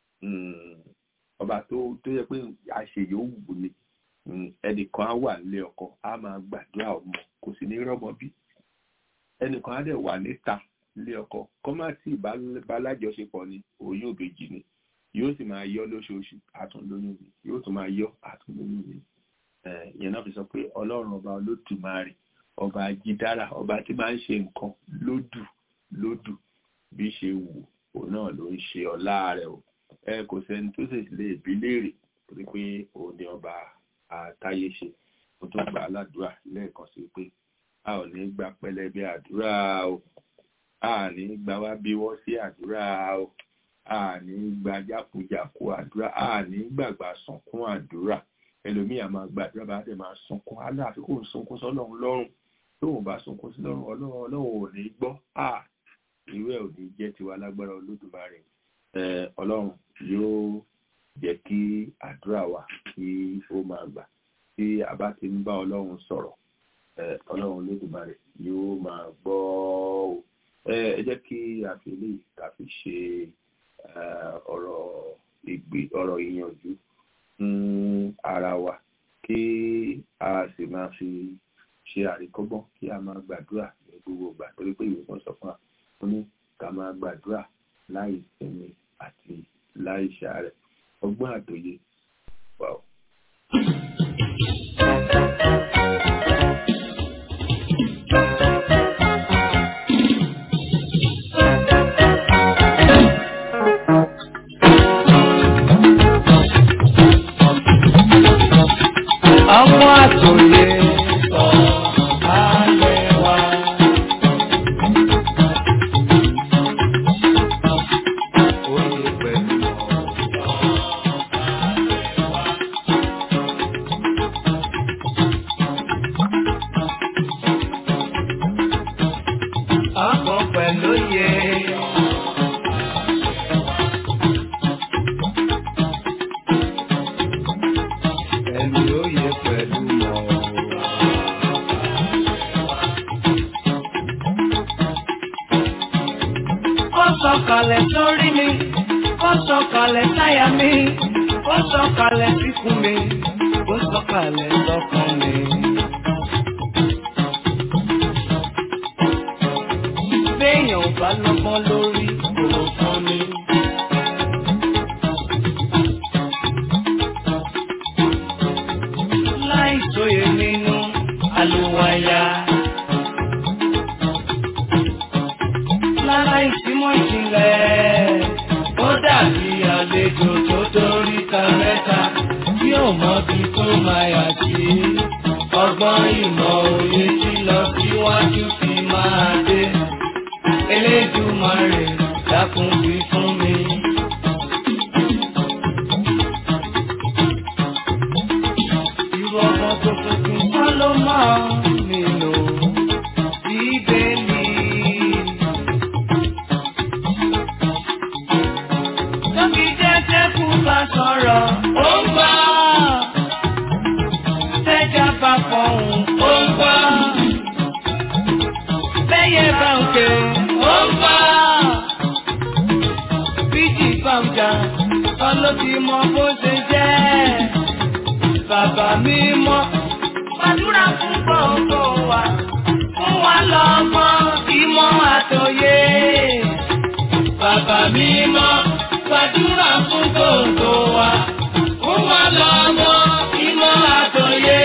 ọba tó tó yẹ pé àṣeyọ wù ni ẹnìkan á wà nílé ọkọ á máa gbàdúrà ọmọ kò sì ní rọ́mọ bí ẹnìkan á dẹ̀ wà níta nílé ọkọ kọ́ má tí ìbálájọṣepọ̀ ni oyún òbejì ni yóò sì máa yọ lóṣooṣù àtúnlóyún mi yóò tún máa yọ àtúnlóyún mi ìyẹn náà fi sọ pé ọlọ́run ọba olódùmarè ọba ajídára ọba tí máa ń ṣe nǹkan lódù lódù bí ṣe wù òun náà ló ń ṣe ọlá rẹ̀ o ẹ kò sẹ́ni tó sì lè bí léèrè torí pé òun ni ọba àtayé ṣe ó tó gbà á ládùúrà lẹ́ẹ̀kan sí pé a ò ní gba pẹlẹbẹ àdúrà o a ní gba wá bí wọ́n sí àdúrà o a ní gba jákujàku àdúrà a ní gbàgbà sọ̀kún àdúrà ẹlòmíì a máa gbàdúrà bá dẹ̀ máa sunkún aláàfin kò sunkún sọ́lọ́run lọ́rùn tóun bá sunkún sí lọ́rùn ọlọ́run ọlọ́run ò ní gbọ́ à irú ẹ̀ ò ní jẹ́ tiwa lágbára olódùmarè ọlọ́run yóò jẹ́ kí àdúrà wa kí ó máa gbà tí a bá ti ń bá ọlọ́run sọ̀rọ̀ ọlọ́run olódùmarè yóò máa gbọ́ ọ ẹ jẹ́ kí a fi lè ká fi ṣe ọ̀rọ̀ ìgbì ọ̀rọ̀ ìyànjú fún ara wa kí a sì máa fi ṣe àríkọ́gbọ́n kí a máa gbàdúrà ní gbogbo ìgbà torí pé ìwé kan sọ fún wa ó ní ká máa gbàdúrà láì sinmi àti láì ṣàárẹ̀ ọgbọ́n àtòyé wà ó. ọmọ àtòyè sọ alẹ́ wa. Oyè pẹ̀lú ọkọ̀ pẹ̀lú yẹ. Ẹni oyè pẹ̀lú mọ̀. Ó sọ̀kalẹ̀ sórí mi, ó sọ̀kalẹ̀ sáyà mi, ó sọ̀kalẹ̀ síkùn mi, ó sọ̀kalẹ̀ sọ́kàn mi. Béèyàn ò bá lọ́gbọ́n lórí kò fún mi. Láì sóye nínú àlùwàyà. Lára ìsímọ̀ ìjìnlẹ̀, ó dàbí àlejò tó dórí ta mẹ́ta tí ò mọbi tó máa yà sí. Ọgbọ́n ìmọ̀ òye tí lọ síwájú fi máa dé. Elédùmarè dákun wí fún mi. Irú ọmọ tó tuntun kọ́ ló máa nílò bíbélì. Tóbi jẹ́jẹ́ kú bá sọ̀rọ̀, ó ń gbọ́. Tẹ́jà bá fọ̀hún, ó ń gbọ́. Bẹ́yẹ bá ń ké, ó ń gbọ́. Bíjì bá ń jà, ọlọ́bí mọ bó ṣe jẹ́. Bàbá mi mọ́, gbàdúrà fún gbogbo wa. Fún wa lọ́mọ ìmọ̀ àtòyé. Bàbá mi mọ́, gbàdúrà fún gbogbo wa. Fún wa lọ́mọ ìmọ̀ àtòyé.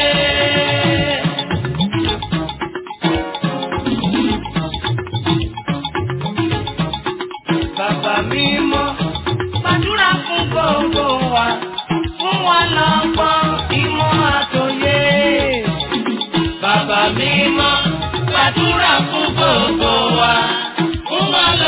Bàbá mi mọ́, gbàdúrà fún gbogbo wa. Fún wa lọ́gbọ́n ìmọ̀ àtòyé. Bàbá mi mọ́, gbàdúrà fún gbogbo wa. Fún wa lọ́gbọ́n.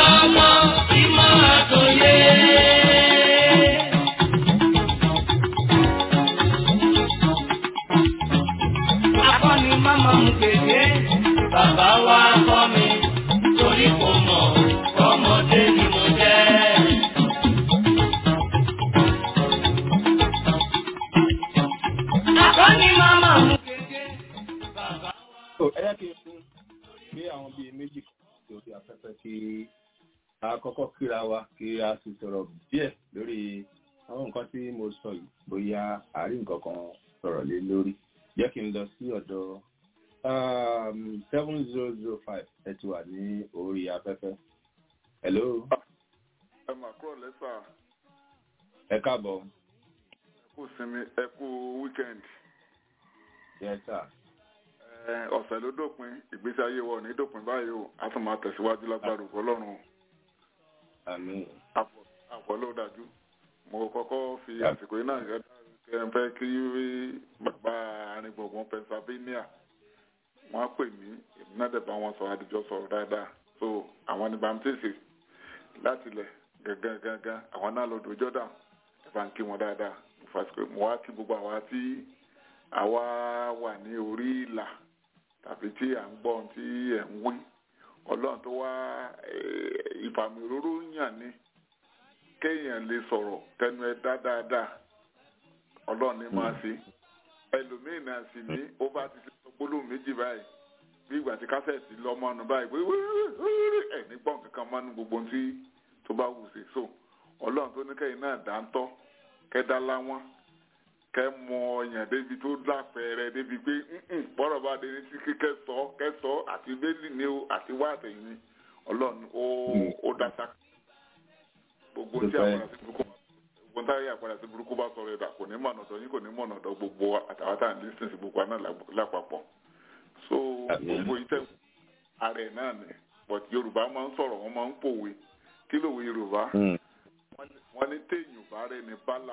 mú kéde, bàbá wa kọ́ mi, torí kò mọ̀ ọmọdé ni mo jẹ́. Akọni màmá mú kéde, bàbá So, ẹ yẹ kí n fún gbé àwọn bíi méjì kan sí orí afẹ́fẹ́ kí a kọ́kọ́ kíra wa kí a sì sọ̀rọ̀ díẹ̀ lórí àwọn nǹkan tí mo sọ yìí bóyá àárín nǹkan kan sọ̀rọ̀ lé lórí jẹ́ kí n lọ sí ọ̀dọ̀ seven zero zero five ẹ ti wà ní orí afẹ́fẹ́. hello ẹ mà kúrò lẹ́sà ẹ káàbọ̀ ẹ kú sinmi ẹ kú wíkẹ́ndì yes sir. ẹ ọ̀sẹ̀ ló dópin ìgbésí ayé wa ò ní dópin báyìí o a tún máa tẹ̀síwájú lágbára ògo ọlọ́run o àmín àpọ̀ àpọ̀ ló dájú mo kọ́kọ́ fi Yeah. àsìkò yìí náà yẹ kí ẹ fẹ́ kí bàbá arìngbọ̀ngbọ̀n Pennsylvania wọ́n á pè mí èmi náà dẹ̀ bá wọn sọ àdìjọ sọ̀rọ̀ dáadáa so àwọn ní bàmtíìsì láti ilẹ̀ gangan gangan àwọn náà lọ́dọ̀ Jordan ẹ bá ń kí wọn dáadáa mo fàsìkò mo wá kí gbogbo àwa tí àwa wà ní orí ìlà tàbí tí à ń gbọ́ ohun tí ẹ̀ ń wí ọlọ́run tó wá eh, ìfàmì òróró yàn ní kéèyàn lè sọ̀rọ̀ tẹnu ẹ dá dáadáa ọlọ́run ní máa ṣe ẹlòmíín náà sì ní ó bá ti ṣe gbólóhùn méjì báyìí bí ìgbà tí kásẹ̀tì lọ́mọ́nu báyìí wíwíwíwí ẹ̀ ní gbọ́n kankan mọ́nu gbogbo ohun tí tó bá wù sí so ọlọ́run tó ní kẹ́yìn náà dá ń tọ́ kẹ́ dá láwọn kẹ́ mọ ọyàn débi tó lápẹẹrẹ débi pé "Mm-mm, bọ́rọ̀ bá dé ní títí kẹ́ sọ kẹ́ sọ àti bẹ́ẹ̀lì ni o àti wá àtẹ̀yìn ni ọlọ́run ó ó dá sáà gbogbo tí Dúpẹ́. àpàdà sí burúkú gbogbo táyé àpàdà sí burúkú bá sọ̀rọ̀ ẹ̀dá kò ní mọ̀nà ọ̀dọ̀ yín kò ní mọ̀nà ọ̀dọ̀ gbogbo àtàwọn tá à ń lísìn sí gbogbo àná lápapọ̀ so Àmín. gbogbo iṣẹ́ ààrẹ náà ni but yorùbá máa ń sọ̀rọ̀ wọ́n máa ń pòwe kí lòwe yorùbá wọ́n ní téèyàn bá rẹ̀ ní bálà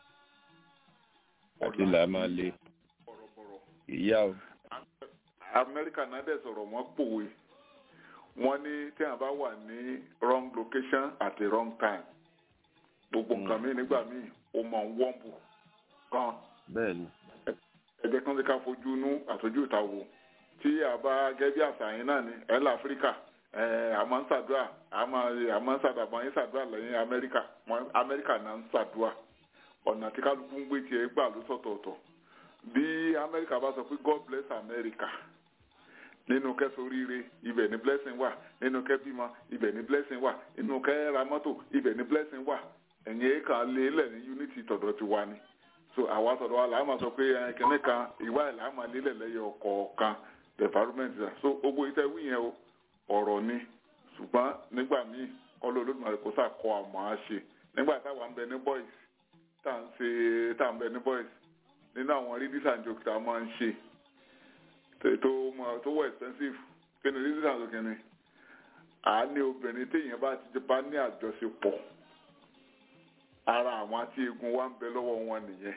àti là máa le bọ̀rọ̀bọ̀rọ̀ ìyá o. amẹ́ríkà náà dẹ̀ sọ̀rọ̀ wọ́n pòwe wọ́n ní tí a bá wà ní wrong location at the wrong time gbogbo nǹkan mi nígbà míì ó máa ń wọ́ǹbù gan bẹ́ẹ̀ ni. ẹ̀jẹ̀ kan ti ká fojú inú àtọ́jú ìta wò tí a bá gẹ́gẹ́ bí àṣà yín náà ní ẹ̀là áfíríkà ẹ̀ a máa ń ṣàdúrà a máa a máa ń ṣàdàbọ̀ yín ṣàdúrà lẹ́yìn amẹ́ríkà Wọ́n- amẹ́ríkà náà ń ṣàdúrà ọ̀nà tí kálukú ń gbé tiẹ̀ gbà ló sọ̀tọ̀ọ̀tọ̀ bí amẹ́ríkà bá sọ pé god bless america nínú kẹsóríire ibẹ̀ ní blessing wà nínú kẹbímọ ibẹ̀ ní blessing wà nínú kẹra mọ́tò ibẹ̀ ní blessing wà ẹ̀yìn kan lé lẹ̀ ní unity tọ̀dọ̀ ti wà ní so àwa tọ̀dọ̀ wa là á máa sọ pé ẹ̀, kìnní kan ìwà ẹ̀ là á máa lélẹ̀ lẹ́yọ kọ̀ọ̀kan the environment is so gbogbo iṣẹ́ wí yẹn o ọ̀rọ̀ ni ṣùgbọ́n nígbà míì ọlọ́ olódùmarè kò sàkọ àmọ́ á ṣe nígbà táwa ń bẹ ní boys tá à ń ṣe tá à ń bẹ ní boys nínú àwọn readings and jokes tá a máa ń ṣe tó- tó mọ- tó wọ expensive kí ni readings and jokes ni à á ní obìnrin téèyàn bá ti bá ní àjọṣepọ̀ ara àwọn tí eegun wa ń bẹ lọ́wọ́ wọn nìyẹn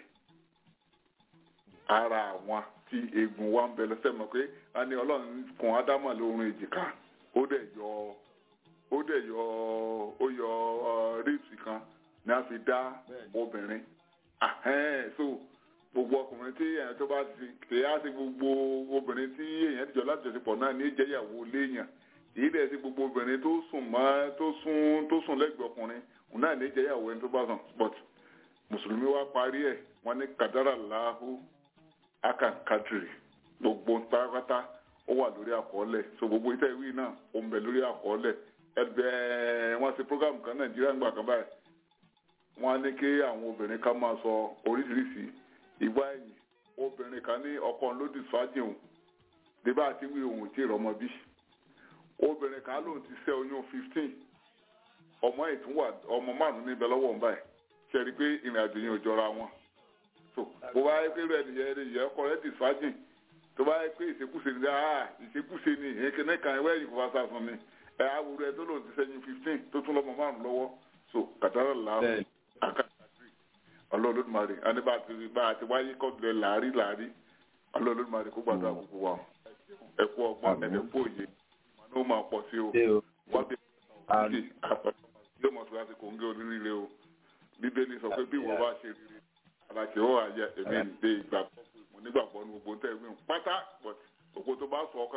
ara àwọn tí eegun wa ń bẹ lọ́sẹ̀ mọ̀ pé a ní ọlọ́run kùn ádámà lórun èjìká ó dẹ̀ yọ ó dẹ̀ yọ ó yọ ribs kan ní a fi dá obìnrin Ahẹ́n, so gbogbo ọkùnrin tí èèyàn tó bá ti tè á sí gbogbo obìnrin tí èèyàn ti jọ lájọṣepọ̀ náà ní ìjẹ́yàwó léèyàn èyí dẹ̀ sí gbogbo obìnrin tó sùn mọ́ tó sùn tó sùn lẹ́gbẹ̀ẹ́ ọkùnrin òun náà ní ìjẹ́yàwó ẹni tó bá sùn but mùsùlùmí wa parí ẹ̀ wọ́n ní kàdárà láhù akankadiri gbogbo pátápátá ó wà lórí àkọọ́lẹ̀ so gbogbo iṣẹ́ ìwé náà ó ń bẹ lórí àkọọ́lẹ̀ ẹgbẹ́ wọ́n ṣe program kan nàìjíríà ńgbà kan báyìí wọ́n á ní kí àwọn obìnrin kan máa sọ oríṣiríṣi ìgbà ẹ̀yìn obìnrin kan ní ọkọ lódì fájì òun débà àti wí òun tí ìrọmọ bí obìnrin kan lóun ti ṣẹ́ oyún fifteen ọmọ ìtúwà ọmọ márùn níbẹ̀ lọ́wọ́ ń báyìí ṣe rí i pé ìrìn àjò yẹn ò jọra wọn so bó bá yẹ pé rẹ nìyẹn rẹ yẹ ọkọ rẹ dì fájì tó bá yẹ pé ìṣekúṣe ni ah ìṣekúṣe ni èkéne kan ẹwẹ́ yìí kò bá sá fún mi ẹ awùrọ̀ ẹ tó lòun ti ṣẹ́yìn fifteen tó tún lọ́mọ márùn lọ́wọ́ so kàtàrà làwọn bẹ́ẹ̀ akadari ọlọ́ọ̀lọ́dúnmarè àní bá a ti bá a ti wáyé kọ́bìlẹ̀ làárí làárí ọlọ́ọ̀lọ́dúnmarè kó gbàdúrà gbogbo wa ẹ kú ọgbọ́n ẹ̀dẹ̀ kú òye ìmọ̀ ní ó máa pọ̀ sí o ṣé o. wọ́n bí Àmín. ṣe àpẹẹrẹ yóò mọ̀ sí láti kò ń gé oníríire o bíbélì sọ pé bí ìwọ bá ṣe rere aláṣẹ ó àyẹ èmi ń dé ìgbàgbọ́ pé mo nígbàgbọ́ ní gbogbo tẹ̀ wí pátá but òkú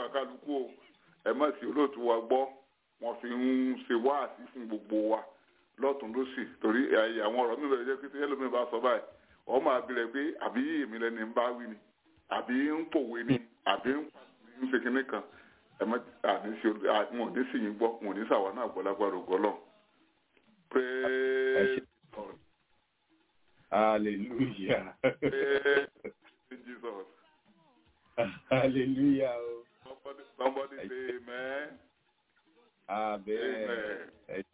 lọ́kàn kálukú o ẹ má sí olóòtú wa gbọ́ wọ́n fi ń ṣe wáàsí fún gbogbo wa lọ́tún lọ́sì torí ẹ̀yà àwọn ọ̀rọ̀ mi bẹ̀rẹ̀ jẹ́ pé ẹlòmíì bá sọ báyìí ọ máa bẹ̀rẹ̀ pé àbí èmi lẹni ń bá wí ni àbí ń pòwe ni àbí ń ṣe kinní kan ẹ má àní sí wọn ò ní sì yín gbọ́ wọn ò ní sàwọn náà gbọ́ lágbára ògbọ́lọ́ praise God hallelujah praise Jesus hallelujah o. somebody somebody say amen abẹ́ẹ̀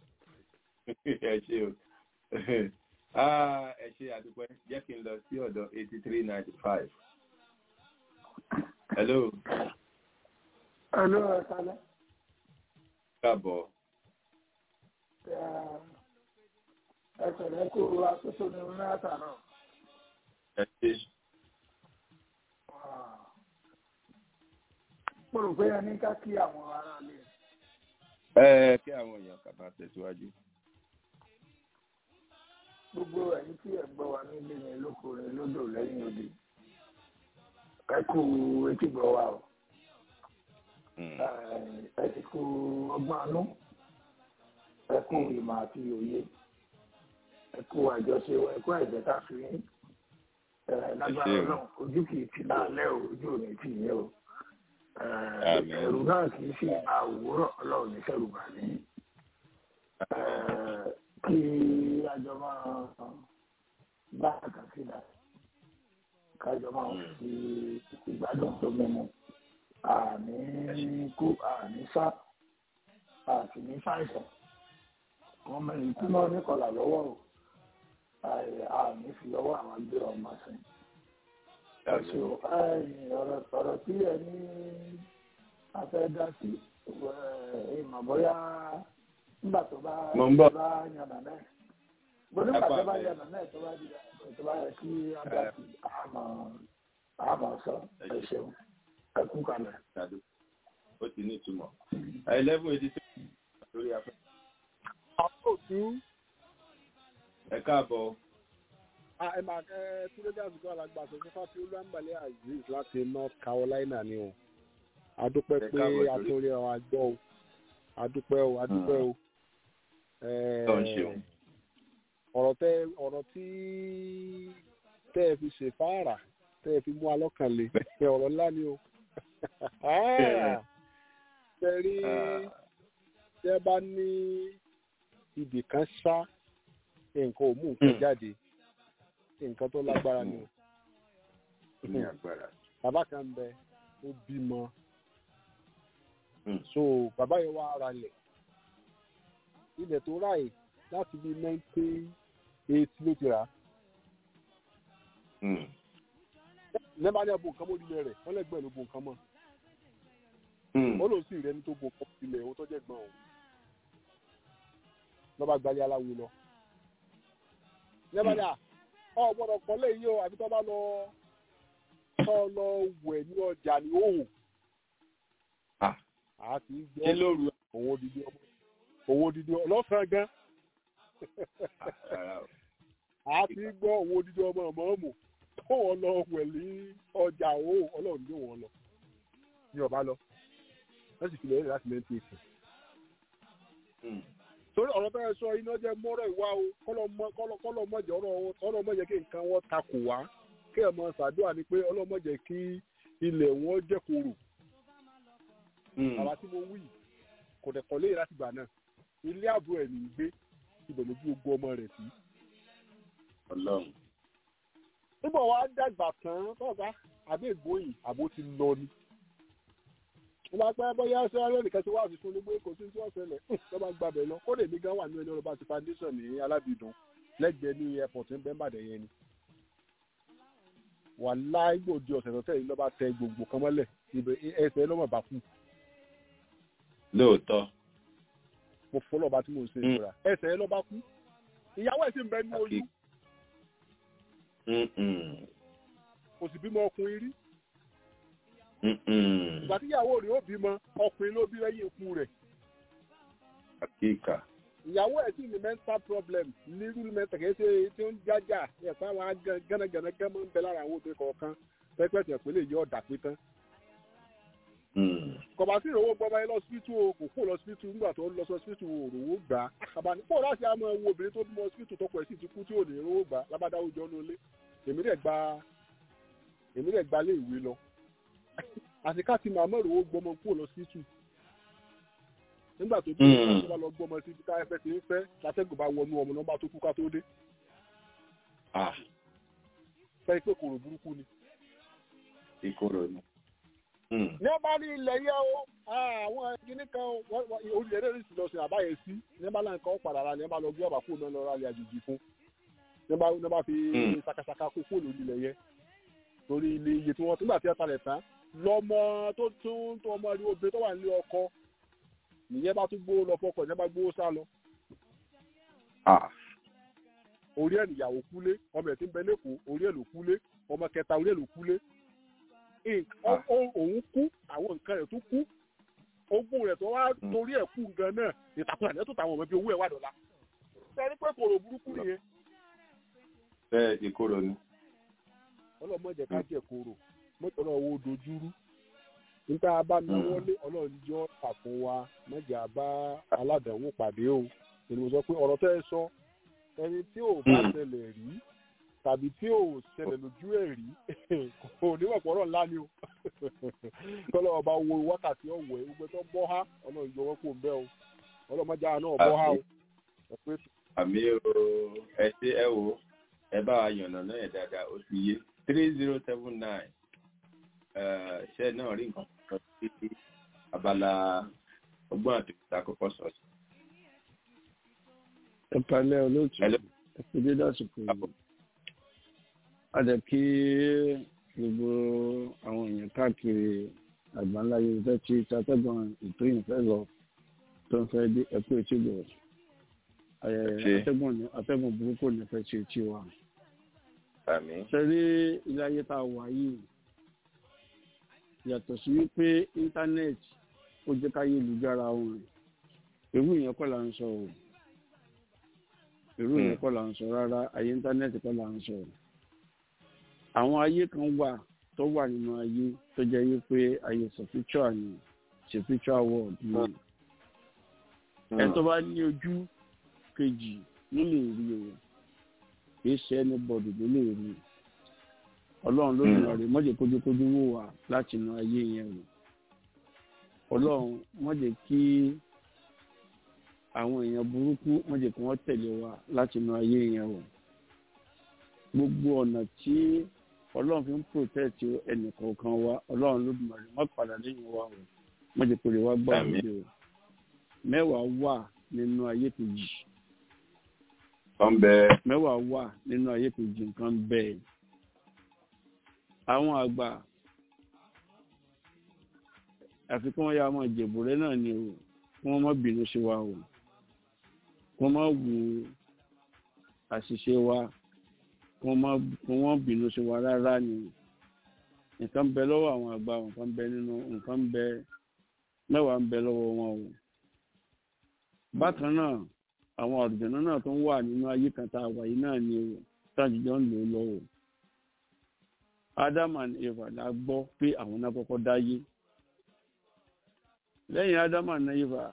ẹ ṣe o Ah, ẹ ṣe àdúpẹ́ jẹ́ kí n lọ sí ọ̀dọ̀ eighty three ninety five. hello Hello, ẹ kálẹ́. káàbọ̀ Ẹ pẹ̀lẹ́ kó aṣoṣo ní mẹ́ta náà. ẹ ṣe Mo rò pé ẹ ní ká kí àwọn ará ilé. ẹ kí àwọn èèyàn kà máa tẹ̀síwájú. Gbogbo ẹ̀yin tí ẹ̀ ń gbọ́ wa nílé ní lókùnrin lódò lẹ́yìn òde. Ẹ kú etí gbọ́ wa o. Mm. Ẹ sì kú ọgbọ́n àánú. Ẹ kú ìmọ̀ àti òye. Ẹ kú àjọṣe wa, ẹ kú àìjẹ́ta fi yín. Ẹ lágbára Ẹ ṣé o. náà, ojú kìí ti láàlẹ́ o, ojú ò ní tì yín o. Ẹ, Àmín. Ẹ̀rù náà kìí sì máa wúrọ̀ ọlọ́run ní sẹ́rù bà ní. Ẹ, Kí àjọ máa bá àkàsílà kájọ máa fi ìgbádùn tó mímu àní kú àní sá àti ní fàìsàn wọn mẹ́rin kú náà níkọlà lọ́wọ́ o Àì- àní fi ọwọ́ àwọn gbé ọmọ sí ẹ̀sùn ọ̀rọ̀ ọ̀rọ̀ tí ẹ ní afẹ́ dá sí ẹ̀, ìmọ̀ bóyá nígbà tó bá Mo ń bọ̀. tó bá yànnà náà mo nígbà tó bá Apá yànnà náà tó bá di tó bá yẹ kí á dá sí àmọ́ àmọ́ sọ ẹ ṣeun ẹ kú kalẹ̀. Ṣàdó. ó ti ní ìtumọ̀. eleven eighty three lórí afẹ́. àkóòtú ẹ káàbọ̀ ẹ máa ẹ túnlẹ́jà àsìkò alàgbà àtọ̀tún fáfi olúwàǹbàlẹ̀ azeez láti north carolina ni o adúpẹ́ Ẹ pé káàbọ̀ sórí. atúnlẹ̀ ọ àgbọ̀ o adúpẹ́ o adúpẹ́ o Eh, Tó ń ṣeun. ọ̀rọ̀ tẹ ọ̀rọ̀ tí tẹ́ ẹ fi ṣe fáàrà tẹ́ ẹ fi mú alọ́kàn le ẹ ọ̀rọ̀ ńlá ni o tẹ rí tẹ bá ní ibì kan ṣá nǹkan ò mú nǹkan Hmm. jáde nǹkan tó lágbára ni o ó ní agbára. bàbá kan ń bẹ ó bímọ Hmm. so bàbá yẹn wá ara lẹ̀ ilẹ̀ tó ráì láti bí nineteen eighty ló ti rà á Mm. nẹ́bà ní ẹ̀bùn nǹkan mọ́ ilé rẹ̀ wọ́n lẹ́gbẹ̀ẹ́ ló bu nǹkan mọ́ Mm. ó lòun sì rẹ́ni tó bu nǹkan mọ́ ilé owó tó jẹ́ gbọ́n òun lọ́ba gbalẹ̀ aláwo lọ nẹ́bà ní à ọ gbọ́dọ̀ pọ̀ léyìí o àbí tó bá lọ tó lọ wẹ̀ ní ọjà ní òhùn Ah. àti ṣé gbọ́ lóru owó dídí ọmọ owó dídí ọmọ lọ́sàn-án gan ara o. àti gbọ́ owó dídí ọmọ ọmọ ọmọ tó wọn lọ wẹ̀ ní ọjà òhùn ọlọ́run ló wọn lọ ní ọba lọ wọ́n sì fi lè rí láti mẹ́tì èsì. Mm. torí ọ̀rọ̀ bẹ́ẹ̀ sọ iná jẹ́ mọ́rọ̀ ìwá o kọ́lọ́ mọ̀jẹ̀ ọ̀rọ̀ mọ̀jẹ̀ kí nǹkan wọn takò wá kí ẹ̀ mọ ṣàdúrà ni pé ọlọ́mọ̀jẹ̀ kí ilẹ̀ wọn jẹ́ koro Mm. bàbá tí mo wí kò dẹ̀ kọ́lé láti gbà náà ilé àbúrò ẹ̀ ní í gbé ibẹ̀ lójú ogun ọmọ rẹ̀ sí. ọlọ́run. nígbà wàá dàgbà tán tọ́ka àbí ìgbóyìn àbó ti lọ ni. wọ́n bá pẹ́ bóyá ṣé alẹ́ nìkan ti wá àfikún ní pé kò sí tí wọ́n ṣẹlẹ̀ lọ́ bá gbàbẹ̀ lọ kó lè mí gan wà ní ẹni ọlọ́ba ti foundation ní alábìdùn lẹ́gbẹ̀ẹ́ ní airport ń bẹ́ bàdẹ̀ yẹn ni. wà láì gbòdì ọ̀sẹ̀ tó tẹ̀lé lọ́ba tẹ gbogbo kan mọ́lẹ̀ ibẹ̀ ẹsẹ̀ lọ́mọ bá kú lóòótọ́. mo fọ́ lọ́ba tí mo ń ṣe Mm. ìṣura ẹsẹ̀ lọ́ba kú ìyàwó ẹ̀ sì ń bẹ ní oyún Mm-mm. kò sì bímọ ọkùnrin rí Mm-mm. ìgbà tíyàwó rẹ̀ ó bímọ ọkùnrin ló bí lẹ́yìn ikú rẹ̀ àkíkà. ìyàwó ẹ̀ sì ní mental problem nírú mental kìí ṣe tí ó ń jájà ẹ̀fọ́ àwọn gánagànà gánmọ́ ń bẹ lára àwọn obìnrin kọ̀ọ̀kan pẹ́pẹ́sẹ̀ pé lè yọ ọ̀dà pé tán kọba sí ìrànwọ́ gbọ́ba yẹn lọ́sibítù o kò kó lọ́sibítù nígbà tó ń lọ sọ́sibítù òrówó gbà á àbáni kó láti àmọ́ wo obìnrin tó bímọ sọ́sibítù tọkọ ẹ̀ sì ti kú tí ò ní rówó gbà lábàdáwò jọ lólé èmi dẹ̀ gba èmi dẹ̀ gba lé ìwé lọ àti ká ti màmá ìrànwọ́ gbọmọ kó lọ́sibítù nígbà tó bí wọn bá lọ gbọmọ sí ká ẹfẹ ti ń fẹ́ látẹ́gùn bá wọnú ọmọ náà bá tó kú ká tó dé fẹ́ pé kòrò burúkú ni. ìkorò ni. ní ọba ní ilẹ̀ yẹ o àwọn kìíní kan orílẹ̀ èdè sì lọ sí àbáyé sí ní ọba náà kan ó padà ra ní ọba lọ gbé ọba kó náà lọ ra ilẹ̀ àjèjì fún ní ọba fi sakasaka kó kó lórí ilẹ̀ yẹ torí ilé iye tí wọ́n nígbà tí wọ́n talẹ̀ tán lọ́mọ tó tún tó ọmọ rí obìnrin tó wà nílé ọkọ nìyẹn bá tún gbówó lọ fọkọ ìyẹn bá gbówó sá lọ orí ẹ̀ nìyàwó kúlé ọmọ ẹ̀ tí ń bẹ lẹ́kọ̀ọ́ orí ẹ̀ ló kúlé ọmọ kẹta orí ẹ̀ ló kúlé òun kú àwọn nǹkan rẹ̀ tó kú ogún rẹ̀ tó wá torí ẹ̀ kú gan náà ìtàkùn àlẹ́ tó tàwọn ọmọ bíi owó ẹ̀ wà dọ̀la sẹ́ni pé kòrò burúkú nìyẹn. bẹ́ẹ̀ ìkorò ni. ọlọ́mọ jẹ́ ká jẹ́ kòrò mọ́tò náà wo dojúrú níta bá náwó lé ọlọ́run jọ́ àfún wa mọ́jà bá aládàáwò pàdé o ènìyàn sọ pé ọ̀rọ̀ tẹ́ ẹ sọ ẹni tí ò bá ṣẹlẹ̀ rí tàbí tí ò ṣẹlẹ̀ lójú ẹ̀ rí kò níwọ̀pọ̀rọ̀ ńlá ni o kọ́lọ́ ọba wo wákàtí ọ̀wẹ́ gbogbo tó bọ́ há ọlọ́run yọ wọ́n kó ń bẹ́ o ọlọ́mọdé náà bọ́ há o. àmì o ẹ ṣe ẹ wo ẹ bá wa yànnà náà ẹ dáadáa ó ti yé three zero seven nine ṣe náà rí nǹkan kan sí abala ọgbọ́n àti ìtakọ̀kọ̀ sọ̀tún ẹ̀pàlẹ́ olóòtú ẹ̀pẹ̀dé dásìkò yìí adẹ̀ kí gbogbo àwọn èèyàn káàkiri àgbáńlá yorùbá tí tatẹ́gbọ̀n ètò ìfẹ́ lọ tó ń fẹ́ dé ẹ̀kú etí bọ̀ atẹ́gbọ̀n atẹ́gbọ̀n burúkú ní fẹ́ ṣe etí wa. sẹ́rí ilé ayé tá a wà yìí yàtọ̀ sí wípé íńtánẹ́ẹ̀tì ó jẹ́ káyé lùjára wọn èwú ìyẹn kọ́ là ń sọ o irú yẹn kọ́ là ń sọ rárá ayé íńtánẹ́ẹ̀tì kọ́ là ń sọ. àwọn ayé kan wà tó wà nínú ayé tó jẹ́ yí pé ayé spiritual ni spiritual world ni. ẹ tó bá ní ojú kejì ló lè rí o kì í ṣe anybody ló lè rí ọlọ́run ló lè rí mọ́jẹ̀ kójúkójú wò wá láti inú ayé yẹn o ọlọ́run mọ́jẹ̀ kí àwọn èèyàn burúkú wọ́n jẹ́ kí wọ́n tẹ̀lé wa láti inú ayé yẹn o gbogbo ọ̀nà tí ọlọ́run fi ń protect ẹnìkọ̀ọ̀kan wa ọlọ́run ló dùn àrè wọ́n padà lẹ́yìn wa o wọ́n jẹ́ kó lè wá gbà wọlé o mẹ́wàá wà nínú ayé kejì mẹ́wàá wà nínú ayé kejì nǹkan bẹ́ẹ̀ àwọn àgbà àfikún wọn yà máa jẹ̀bù rẹ náà ni o kí wọ́n má bínú sí wa o kí wọ́n má wù àṣìṣe wa kí wọ́n bínú sí wa rárá ni nǹkan bẹ lọ́wọ́ àwọn àgbà nǹkan bẹ nínú nǹkan bẹ mẹ́wàá ń bẹ lọ́wọ́ wọn o bákan náà àwọn àrùjọ̀nà náà tó ń wà nínú ayé kan tá a wà yìí náà ni o tájújọ́ ń lò ó lọ́wọ́ Adam and Eva la gbọ́ pé àwọn náà kọ́kọ́ dáyé lẹ́yìn Adam and Eva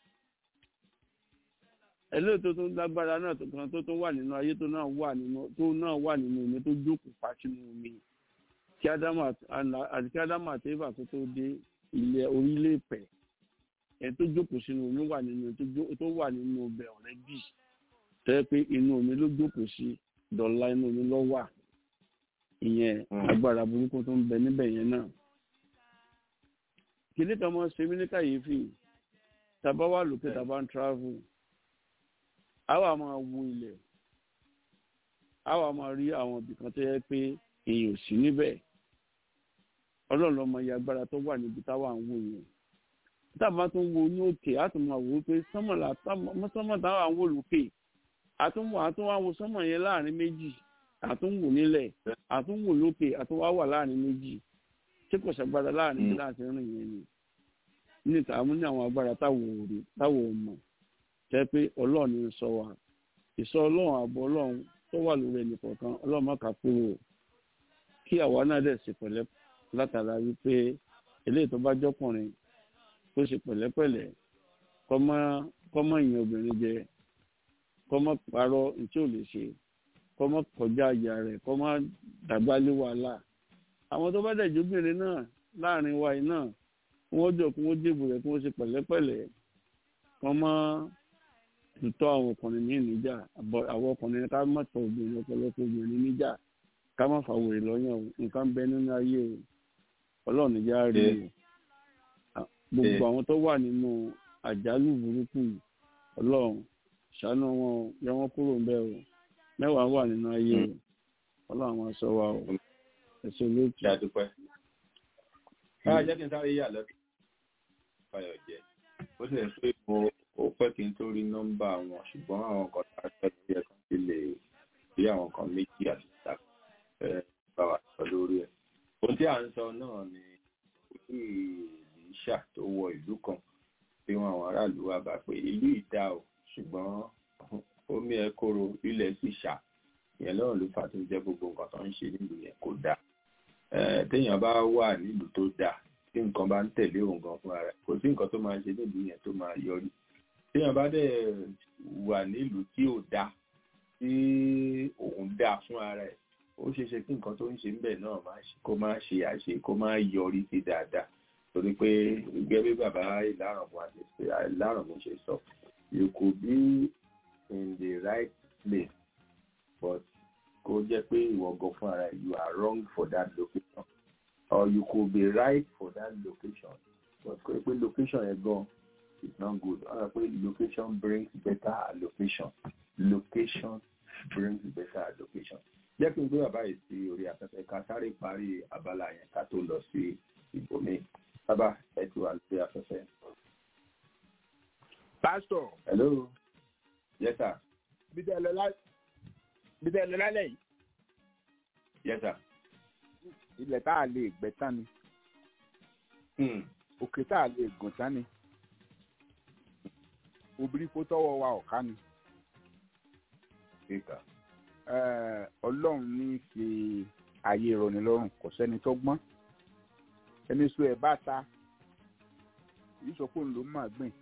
ẹlẹ́yìn tó tún lágbára náà tó kan tó tún wà nínú ayé tó náà wà nínú tó náà wà nínú omi tó jókòó pa sínú omi kí Ádámù àti kí Ádámù àti Éfà tó tó dé ilẹ̀ orílẹ̀ èpẹ̀ ẹ̀ tó jókòó sínú omi wà nínú tó wà nínú ọbẹ̀ ọ̀rẹ́ bì tẹ́ pé inú omi ló jókòó sí dọ̀la inú omi ló wà ìyẹn agbára burúkú tó ń bẹ níbẹ̀ yẹn náà kìnìún kan mọ́ ṣe mí ní kàyéfì tàbá wà lókè tàbá ń travel àwa máa wo ilẹ̀ àwa máa rí àwọn ibìkan tó yẹ pé èèyàn ò sí níbẹ̀ ọlọ́run lọ́mọ iye agbára tó wà níbi táwa ń wò yẹn tábà tó ń wo ní òkè á tún máa wò ó pé sánmọ̀ táwa ń wò lókè àtúnwò àtúnwò àwọn sánmọ̀ yẹn láàrin méjì àtúnwò nílẹ̀ àtúnwò lókè àtúnwò wà láàrin méjì tí kò ṣàgbára láàrin láti rìn yẹn ni níta àmú ní àwọn agbára táwọn ò rí táwọn ò mọ̀ jẹ́ pé ọlọ́run ń sọ wa ìsọ ọlọ́run àbọ̀ ọlọ́run tó wà lórí ẹnì kọ̀ọ̀kan ọlọ́run má kà kúrò kí àwa náà dẹ̀ sì pẹ̀lẹ́ látara wípé eléyìí tó bá jọkùnrin kó ṣe pẹ̀lẹ́pẹ̀lẹ́ kọ́mọ kọ́mọ ìyẹn obìnrin jẹ kọ́mọ parọ́ tí ò lè ṣe kọ́mọ kọjá àyà rẹ̀ kọ́mọ dàgbà lé wàhálà àwọn tó bá dẹ̀jú obìnrin náà láàrin wa yìí náà wọ́n jọ kí wọ́n dìbò rẹ̀ kí wọ́n ṣe pẹ̀lẹ́pẹ̀lẹ́ kọ́mọ tutọ́ àwọn ọkùnrin ní níjà àwọn ọkùnrin ká má tọ obìnrin ọ̀pọ̀lọpọ̀ obìnrin níjà ká má fà wèrè lọ́yàn o nǹkan bẹ nínú ayé o ọlọ́run níjà rí o gbogbo àwọn tó wà nínú àjálù burúkú yìí ọlọ́run ṣàánú wọn o yọ wọn kúrò ń bẹ̀ o mẹ́wàá wà nínú ayé o ọlọ́run àwọn aṣọ wa o ẹ̀sọ́ lóòtù. ṣe àdúpẹ́. káà jẹ́ kí n sáré yà lọ́dún fayọ̀ jẹ́ ó sì pé mo ó pẹ́ kí n tó rí nọ́mbà wọn ṣùgbọ́n àwọn kan tá a sọ lórí ẹ̀ kan ti lè rí àwọn kan méjì àti ìta bá wa sọ lórí ẹ̀. ohun tí à ń sọ náà ni ojú ìṣà tó wọ ìlú kan tí wọn àwọn aráàlú wa bá pé ìlú ìdá o ṣùgbọ́n omi ẹ̀ kóró ilẹ̀ sì ṣà ìyẹn lọ́rùn ló fà tó jẹ́ gbogbo nǹkan tó ń ṣe nílùú yẹn kò dáa téèyàn bá wà nílùú tó dáa tí nǹkan bá ń tẹ̀lé òun gan fúnra rẹ̀ kò sí nǹkan tó máa ṣe nílùú yẹn tó máa yọrí téèyàn bá dẹ̀ wà nílùú tí ò dáa tí òun dáa fúnra rẹ̀ ó ṣeé ṣe kí nǹkan tó ń ṣe níbẹ̀ náà kó má ṣe àṣe kó má yọrí sí dáadáa torí pé gẹ́gẹ́ bí bàbá ìlàrọ̀mù ṣe sọ you could be in the right place but kó jẹ́ pé ìwọ gan fún ara you are wrong for that location or you could be right for that location but kó pé location yẹn gan is not good ọ̀rọ̀ pé location brings better allocation location brings better allocation jẹ́ kí n gbé bàbá yìí sí orí afẹ́fẹ́ ká sáré parí abala yẹn ká tó lọ sí ibòmíì bàbá ẹ ti wà lórí afẹ́fẹ́. pásítọ̀. hello yes sir. bí tẹ́ ẹ lọ lálẹ́ yìí. yes sir. ilẹ̀ tá a lè gbẹ́ tán ni. òkè tá a lè gùn tán ni. obìnrin kó tọwọ́ wa ọ̀ká ni. ọlọ́run ní fi ayé ìrọ̀ni lọ́rùn kò sẹ́ni tó gbọ́n ẹni sọ ẹ̀ bá ta yìí sọ pé òun ló máa gbìn.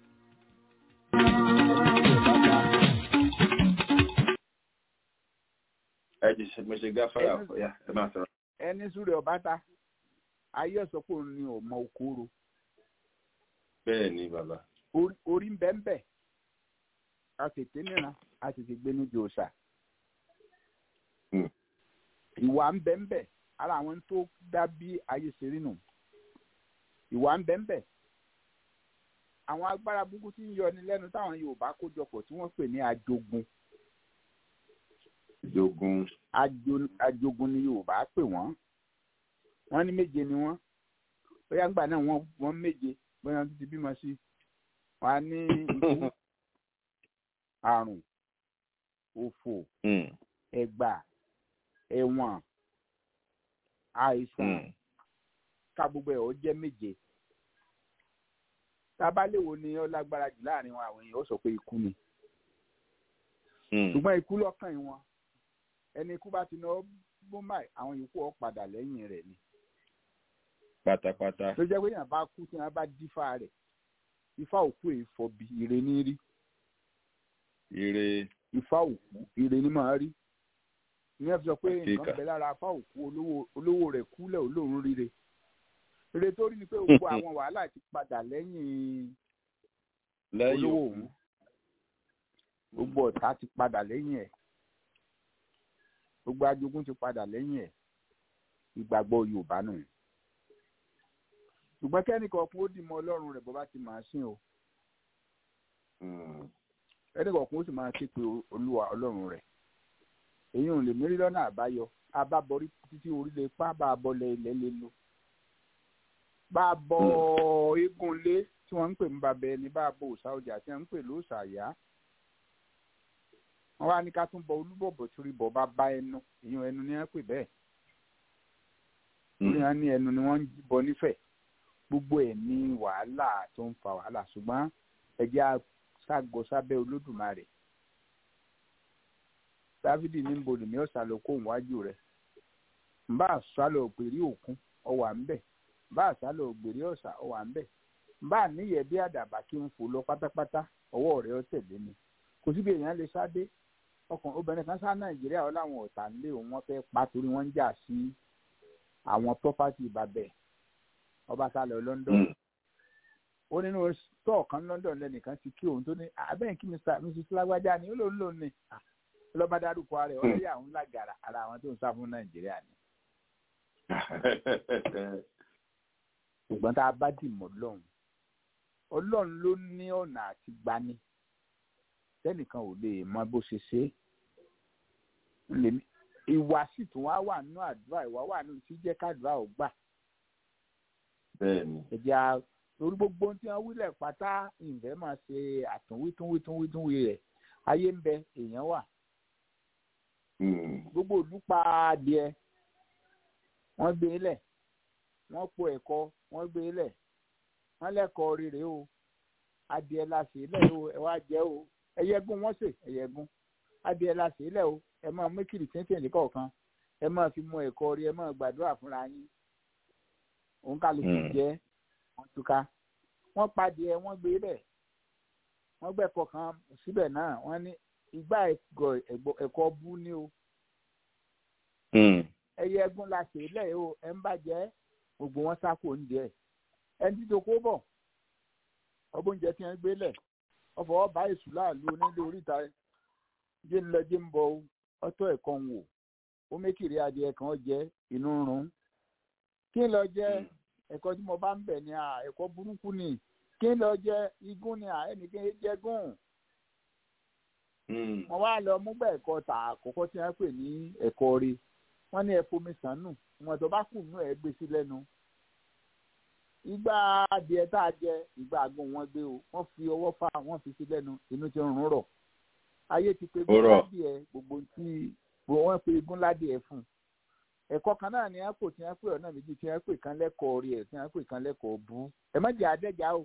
ẹ jì ṣe mo ṣe gáfárà ọ̀yà ẹ máa sọ̀rọ̀. ẹni súrẹ̀ ọba ta ayé sọ pé òun ni ọmọ okòrò. bẹ́ẹ̀ ni bàbá. orí ń bẹ́ ń bẹ̀ a tètè níran a tètè gbé ní jòòsà. ìwà ń bẹ́ ń bẹ̀ ara àwọn tó dá bí ayé ṣe rí nù ìwà ń bẹ́ ń bẹ̀ àwọn agbára burúkú tí ń yọni lẹ́nu táwọn Yorùbá kó jọpọ̀ tí wọ́n pè ní ajogun ajogun ajogun ni Yorùbá pè wọ́n wọ́n ní méje ni wọ́n bóyá ńgbà náà wọ́n wọ́n méje bóyá wọ́n ti bímọ sí wọ́n á ní ikú àrùn òfò ẹgbà ẹ̀wọ̀n àìsàn ká gbogbo ẹ̀ ó jẹ́ méje tábàléwo ni ó lágbára jù láàrin wọn àwọn èèyàn ó sọ pé ikú ni ṣùgbọ́n ikú lọ́kàn wọn ẹni ikú bá ti ná bómáì àwọn yòókù ó padà lẹ́yìn rẹ̀ ni. pátápátá. tó jẹ́ pé èèyàn bá kú tí wọ́n bá dífá rẹ̀ ifá òkú èèfọ̀ bí ire ní rí. ire. ifá òkú ire ní máa rí ìyẹn fi sọ pé nǹkan bẹ lára afá òkú olówó rẹ̀ kúlẹ̀ olóhùn rire rere tó rí ni pé gbogbo àwọn wàhálà ti padà lẹ́yìn olówó òun gbogbo ọ̀tá ti padà lẹ́yìn ẹ̀ gbogbo ajogun ti padà lẹ́yìn ẹ̀ ìgbàgbọ́ Yorùbá nù ṣùgbọ́n kẹ́nìkan kún ó dì mọ́ Ọlọ́run rẹ̀ bó bá ti máa sìn o kẹ́nìkan kún ó sì máa ké pe Olúwa Ọlọ́run rẹ̀ èyí ò lè mérí lọ́nà àbáyọ abábọrí títí orílẹ̀ ipá bá a bọ́lẹ̀ ilẹ̀ lé lò bá a bọ eégún lé tí wọ́n ń pè ní babẹ ẹni bá a bọ òòṣà ọjà tí wọ́n ń pè lóòṣà àyà wọ́n wá ní ká tún bọ olúbọ̀bọ̀ torí bọ̀ bá bá ẹnu èyàn ẹnu ni wọ́n pè bẹ́ẹ̀ torí wọ́n ní ẹnu ni wọ́n ń bọ nífẹ̀ẹ́ gbogbo ẹ̀ ní wàhálà tó ń fa wàhálà ṣùgbọ́n ẹ̀jẹ̀ àṣàgọ sábẹ́ olódùmarè dávidi ní nbọdù ní ọ̀sálọ kó wájú rẹ̀ nbà sálọ pèrí òkun ọwà ńbẹ bá àṣálò ògbèrè ọ̀sà ó wà ń bẹ̀ bá níyẹ̀ bí àdàbà kí n fò lọ pátápátá ọwọ́ rẹ̀ ó tẹ̀lé mi kò síbi èèyàn lè sáde ọkàn obìnrin kan sá nàìjíríà ó láwọn ọ̀tá ńlé òun wọ́n fẹ́ pa torí wọ́n ń jà sí àwọn pọ́pátì ìbàbẹ̀ ọba sálọ London ó nínú stọọ kan London lẹnìkan ti kí òun tó ní abẹ́yìn kí mrs lágbájá ni ó lòun lòun ní lọ́ba dárúkọ rẹ̀ ó lé àwọn lágara ara àwọn tó ń sá fún nàìjíríà ni. ṣùgbọ́n tá a bá dì mọ́ lọ́hùn ọlọ́run ló ní ọ̀nà àti gbani tẹ́nìkan ò lè mọ bó ṣe ṣe é ìwà sì tún wá wà nínú àdúrà ìwà wà nínú tí jẹ́ kádùrà ò gbà. bẹ́ẹ̀ni. ẹ̀jẹ̀ a torí gbogbo ohun tí wọ́n wílẹ̀ pátá ìfẹ́ máa ṣe àtúnwítúnwítúnwítúnwí rẹ̀ ayé ń bẹ èèyàn wà. gbogbo ìlú pa adìẹ wọ́n gbé lẹ̀ wọ́n po ẹ̀kọ́ wọ́n gbé lẹ̀ wọ́n lẹ́kọ̀ọ́ rere o adìẹ la ṣe lẹ̀ o ẹ wá jẹ o ẹyẹgún wọ́n sè ẹyẹgún adìẹ la ṣe lẹ̀ o ẹ máa mú kìrì tíntìn kọ̀ọ̀kan ẹ máa fi mú ẹ̀kọ́ rí ẹ máa gbàdúrà fúnra yín òun kálukú jẹ́ wọ́n túká wọ́n padìẹ wọ́n gbé bẹ̀ wọ́n gbẹ̀kọ̀ kan síbẹ̀ náà wọ́n ní ìgbà ẹ̀kọ́ bú ní o ẹyẹ ẹgún la ṣe lẹ̀ o ẹ ń bàjẹ́ gbogbo wọn sáko oúnjẹ ẹni tí toko bọ̀ ọbọ̀ oúnjẹ tí wọ́n gbé lẹ̀ ọfọ̀ ọba èṣù láàlú onílé oríta jẹ́ ń lọ jẹ́ ń bọ̀ ọtọ́ ẹ̀kọ́ ń wò ó mékìrí adìẹ kan jẹ́ inú rún kí n lọ jẹ ẹ̀kọ́ tí mo bá ń bẹ̀ ni ẹ̀kọ́ burúkú ni kí n lọ jẹ igún ni ẹnìkan jẹ gún mo wá lọ mú bẹ́ẹ̀ ẹ̀kọ́ tà àkọ́kọ́ tí wọ́n pè ní ẹ̀kọ́ rí wọ́n ní ẹ̀fọ́ mi sànù wọn tó bá kù nù ẹ̀ gbé sí lẹ́nu ìgbà adìẹ tá a jẹ ìgbà àgbọn wọn gbé o wọ́n fi ọwọ́ fà wọ́n fi sí lẹ́nu inú ti rún rọ̀ ayé ti pe gúnládìẹ gbogbo tí wọ́n pe gúnládìẹ fún ẹ̀kọ́ kan náà ni wọ́n pò tí wọ́n pè ọ̀nà méjì tí wọ́n pè kan lẹ́kọ̀ọ́ rí ẹ̀ tí wọ́n pè kan lẹ́kọ̀ọ́ bú ẹ má jẹ́ adẹ́já o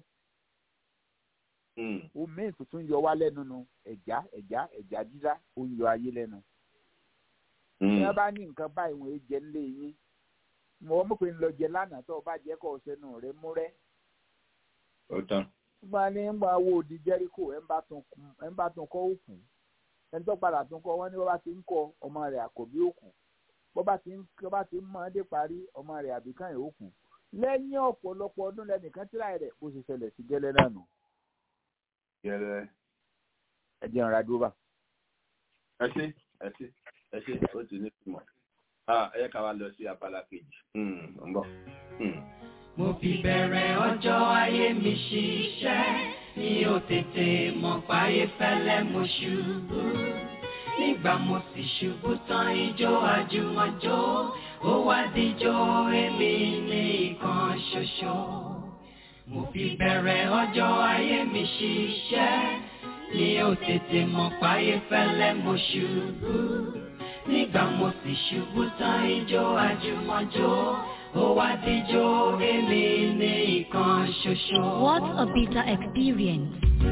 omi tuntun yọ wá lẹ́nu nu ẹ̀já ẹ̀já ẹ̀já dídá ó ń yọ ayé lẹ́nu tí wọ́n bá ní nǹkan báyìí wọ́n jẹ nílé yín mo mọ̀ pé ń lọ jẹ lánàá tó o bá jẹ́ kọ́ ọ̀sẹ̀nu rẹ mú rẹ́. ó tán. wọ́n ní ń gba owó di jẹ́ríkò ẹ̀ ń bá tún kọ́ òkú ẹni tó padà tún kọ́ wọ́n ní wọ́n bá ti ń kọ́ ọmọ rẹ̀ àkọ́bí òkú bó bá ti ń bó bá ti ń mọ dé parí ọmọ rẹ̀ àbíkàn yìí òkú lẹ́yìn ọ̀pọ̀lọpọ̀ ọdún lẹ́nìkan tíra rẹ̀ bó ṣe ṣẹlẹ̀ sí gẹ́lẹ́ náà nù. gẹ́lẹ́. ẹ jẹ́ ìrìn àdúrà bá. ẹ ṣe ẹ ṣe ẹ ṣe ó ti ní ìtumọ̀ ẹ yẹ ká wá lọ sí abala kejì ń bọ̀. mo fi bẹ̀rẹ̀ ọjọ́ ayé mi ṣiṣẹ́ mi ò tètè mọ̀ páyé fẹ́lẹ́ mo ṣubú nígbà mo sì ṣubú tán ijó àjùmọ̀jó ó wá díjó èmi ní ìkan ṣoṣo mo fi bẹ̀rẹ̀ ọjọ́ ayé mi ṣiṣẹ́ mi ò tètè mọ̀ páyé fẹ́lẹ́ mo ṣubú nígbà mo sì ṣubú tán ijó àjùmọ̀jó ó wá díjó èmi ní ìkan ṣoṣo. What a bitter experience.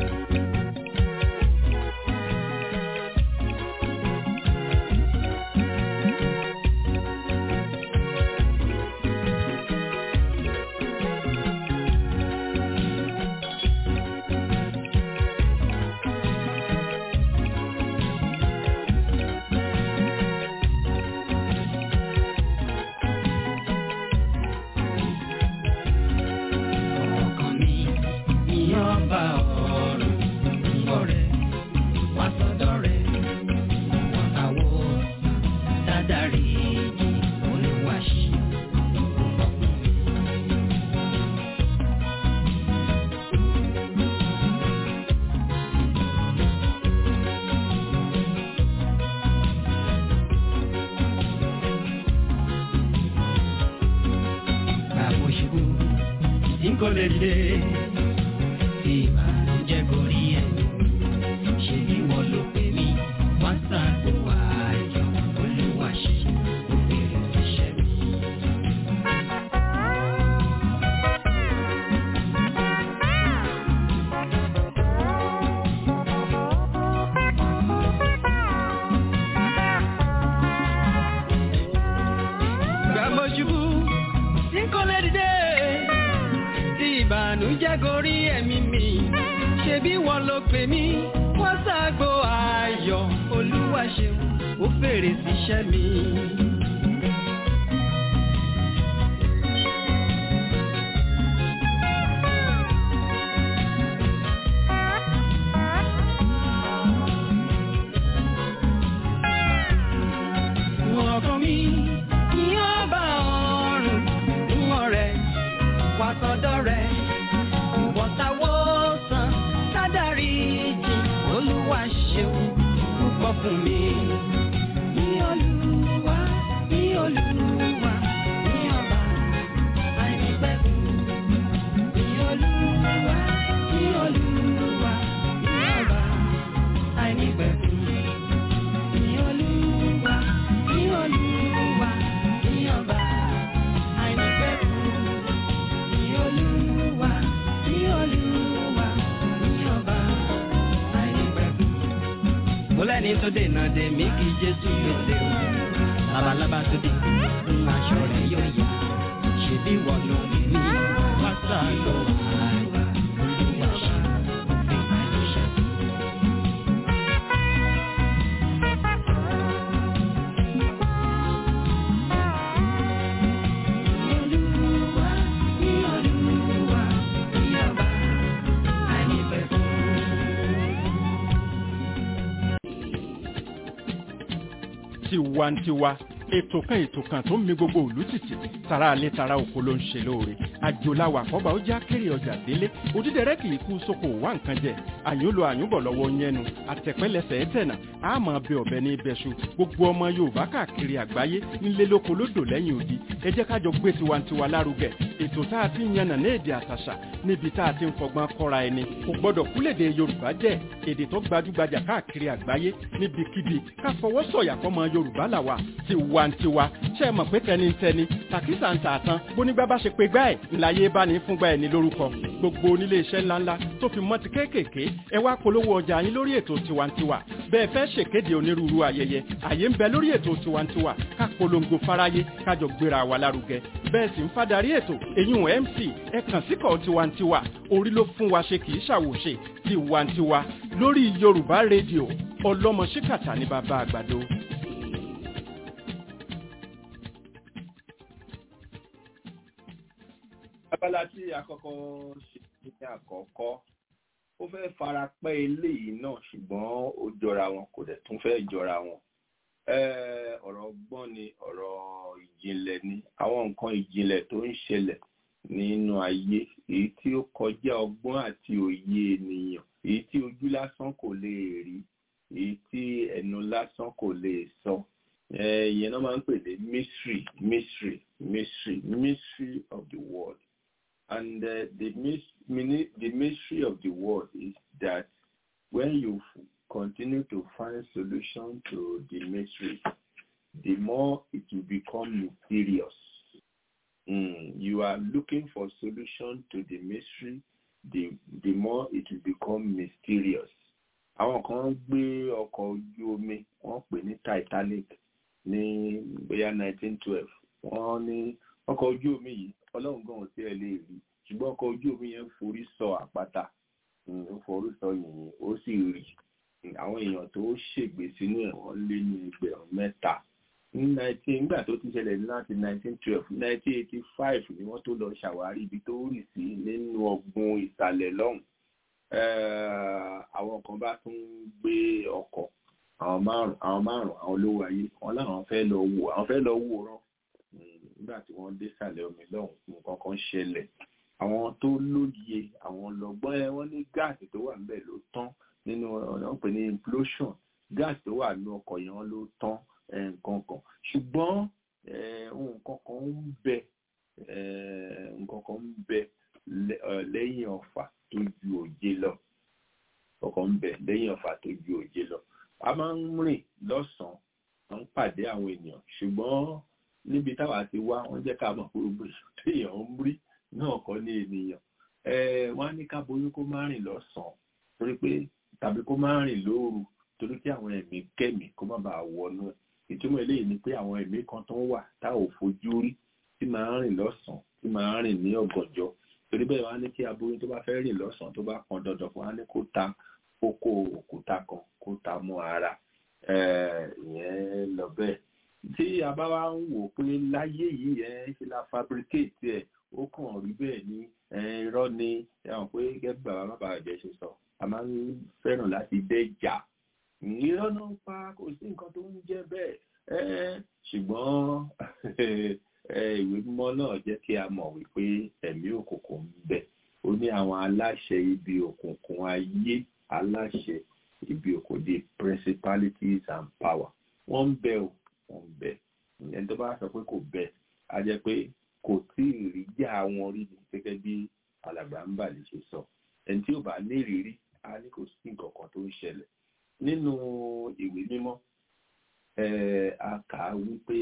ọkàn mi ni ọba ọ̀run ọ̀rẹ́ wá sọ́dọ̀ rẹ̀ wọ́n káwọ́ dádàrí olùwàṣí bàbá ṣubú tí kò lè dé tí ìbànújẹ́ kò rí ẹ̀ ṣe bí wọ́n ló pè mí wọ́n ṣàgbó ayọ̀ olúwa ṣe kó fèrè iṣẹ́ mi. Gbàgbọ́ ṣubú tí kò lè dìde ìbànújẹ́ gorí ẹ̀mí mi ṣebí wọ́n ló pè mí wọ́n ṣàgbo ayọ̀ olúwa ṣeun ó fèrè síṣẹ́ mi. ọkàn mi ní ọba ọ̀run ń ọ̀rẹ́ wà sọ́dọ̀ rẹ̀ ìwọ̀ntàwọ̀sán kádàrí jì olúwa ṣeun púpọ̀ fún mi. Ní olúwa, ní olúwa, ní ọba àìnípẹ̀kun. Ní olúwa, ní olúwa, ní ọba àìnípẹ̀kun. Ní olúwa, ní olúwa, ní ọba àìnípẹ̀kun. Ní olúwa, ní olúwa, ní ọba àìnípẹ̀kun. Mo lẹ́ni tó dènà dè mí kí Jésù gbèsè o. Labalábá tó dé, ń aṣọ rẹ̀ yóò yá. Ṣèbí wọ̀ ló rí mi, wá sáàlù àìwá. Olúwa ṣe òfin àìníṣẹ́. Olúwa, ní Olúwa, ní ọba àìnípẹ̀kun. tiwantiwa ètò kan ètò kan tó ń mi gbogbo òlú tìtì tara alẹ́ tara oko ló ń ṣe lóore àjòláwà àkọ́bà ó já kéré ọjà délé òdídẹrẹ́ kì í kú sóko wá nǹkan jẹ àyùnlò àyùnbọ̀ lọ́wọ́ yẹnu àtẹ̀pẹ́lẹsẹ̀ ẹ̀tẹ̀nà àmọ́ bẹ ọ̀bẹ ní ibẹ̀ṣu gbogbo ọmọ yorùbá káàkiri àgbáyé ńlẹ́ lóko lódò lẹ́yìn odi ẹ jẹ́ kájọ gbé tiwantiwa lárugẹ ètò tá a ti ń yànnà ní èdè àtàṣà níbi tá a ti ń fọgbọ́n kọ́ra ẹni kò gbọ́dọ̀ kúlèdè yorùbá jẹ́ èdè tó gbajúgbajà káàkiri àgbáyé níbikíbi ká fọwọ́ sọ̀yà fọmọ yorùbá làwà tiwantiwa ṣe é mọ̀ pé tẹnitẹni tàkísà ń tààtàn bónígbà bá ṣe pé gbá ẹ̀ ńláyé bá ní fúngbà ẹ̀ ní lórúkọ gbogbo onílé iṣẹ́ ńláńlá tó fi mọ́ ti kéékèèké ẹ wá polówó ọjà yín lórí ètò tiwantiwa bẹ́ẹ̀ fẹ́ ṣèkéde onírúurú ayẹyẹ àyè ń bẹ lórí ètò tiwantiwa ká polongo fáráyé kájọ gbéra wa lárugẹ bẹ́ẹ̀ sì ń fadarí ètò èyún mc ẹ kàn síkọ̀ tiwantiwa orí ló fún wa ṣe kì í ṣàwòṣe tiwantiwa lórí yorùbá rédíò ọlọ́mọ ṣíkàtà ní bàbá àgbàdo. abala tí àkọ́kọ́ ṣe ní àkọ́kọ́ ó fẹ́ fara pẹ́ eléyìí náà ṣùgbọ́n ó jọra wọn kò dẹ̀ tún fẹ́ jọra wọn Eh, ọ̀rọ̀ ọgbọ́n ni ọ̀rọ̀ ìjìnlẹ̀ ni àwọn nǹkan ìjìnlẹ̀ tó ń ṣẹlẹ̀ nínú ayé èyí tí ó kọjá ọgbọ́n àti òye ènìyàn èyí tí ojú lásán kò lè rí èyí tí ẹnu lásán kò lè sọ Eh, ìyẹn náà máa ń pè ní mystery mystery mystery mystery of the world and uh, the, mis- mini- the mystery of the world is that when you f- continue to find solution to the mystery, the more it will become mysterious. Mm, you are looking for solution to the mystery, the, the more it will become mysterious. Àwọn kan gbé ọkọ̀ ojú omi wọ́n pè ní Titanic ní bóyá 1912. Wọ́n ní ọkọ̀ ojú omi yìí ọlọ́run gan ò tí ẹ lè rí ṣùgbọ́n ọkọ̀ ojú omi yẹn forí sọ àpáta Mm, ó forí sọ yìnyín ó sì rì àwọn èèyàn tó ṣègbè sínú ẹ̀ wọ́n lé ní ẹgbẹ̀rún mẹ́ta ní nineteen nígbà tó ti ṣẹlẹ̀ ní láti nineteen twelve nineteen eighty five ni wọ́n tó lọ ṣàwárí ibi tó rì sí nínú ọgbùn ìsàlẹ̀ lọ́hùn Eh, àwọn kan bá tún gbé ọkọ̀ àwọn márùn àwọn márùn àwọn olówó ayé wọn láwọn fẹ́ lọ wò àwọn fẹ́ lọ wòran Mm, nígbà tí wọ́n dé sàlẹ̀ omi lọ́hùn nǹkan kan ṣẹlẹ̀ àwọn tó lóye àwọn lọ́gbọ́n ẹ wọ́n ní gáàsì tó wà níbẹ̀ ló tán nínú ọ̀nà ń pè ní implosion gáàsì tó wà nínú ọkọ̀ yẹn ló tán eh, nǹkan kan ṣùgbọ́n eh, nǹkan kan ń bẹ eh, nǹkan kan ń bẹ lẹ́- eh, lẹ́yìn ọ̀fà tó ju òjé lọ ọkọ̀ ń bẹ lẹ́yìn ọ̀fà tó ju òjé lọ a máa ń rìn lọ́sàn-án à ń pàdé àwọn ènìyàn ṣùgbọ́n níbi táwa ti wá wọ́n jẹ́ ká mọ̀ pé gbogbo èèyàn téèyàn ń rí náà kọ́ ní ènìyàn Eh, wọ́n á ní ká boyún kó má rìn lọ́sàn-án torí pé tàbí kó má rìn lóru torí kí àwọn ẹ̀mí kẹ́mí kó má bàa wọnú ẹ̀ ìtumọ̀ eléyìí ni pé àwọn ẹ̀mí kan tó ń wà tá ò fojú rí tí máa ń rìn lọ́sàn-án tí máa ń rìn ní ọ̀gànjọ́ tó torí bẹ́ẹ̀ wọ́n á ní kí aboyún tó bá fẹ́ rìn lọ́sàn-án tó bá pọn dandan fún wa ní kó ta kókó òkúta kan kó ta mọ́ ara ìyẹn lọ bẹ́ẹ̀ tí a bá wá ń wò pé láyé yìí ẹ ṣe la fabricate ẹ ó kàn rí bẹ́ẹ̀ ní irọ́ ni ẹ̀wọ̀n pé gẹ́gẹ́ bàbá bàbá ẹ̀jẹ̀ ṣe sọ a máa ń fẹ́ràn láti dẹ́jà irọ́ náà pa kò sí nǹkan tó ń jẹ́ bẹ́ẹ̀ ṣùgbọ́n ìwé mímọ́ náà jẹ́ kí a mọ̀ wípé ẹ̀mí òkùnkùn ń bẹ ó ní àwọn aláṣẹ ibi òkùnkùn ayé aláṣẹ ibi òkùnkùn the principalities and power wọ́n ń bẹ o wọ́n ń bẹ ẹni tó bá sọ pé kò bẹ á jẹ́ pé kò tí ì rí jà wọn rí ni gẹ́gẹ́ bí alàgbà ń bà lè ṣe sọ ẹni tí ò bá ní ìrírí á ní kò sí nǹkan kan tó ń ṣẹlẹ̀ nínú ìwé mímọ́ a kà á wípé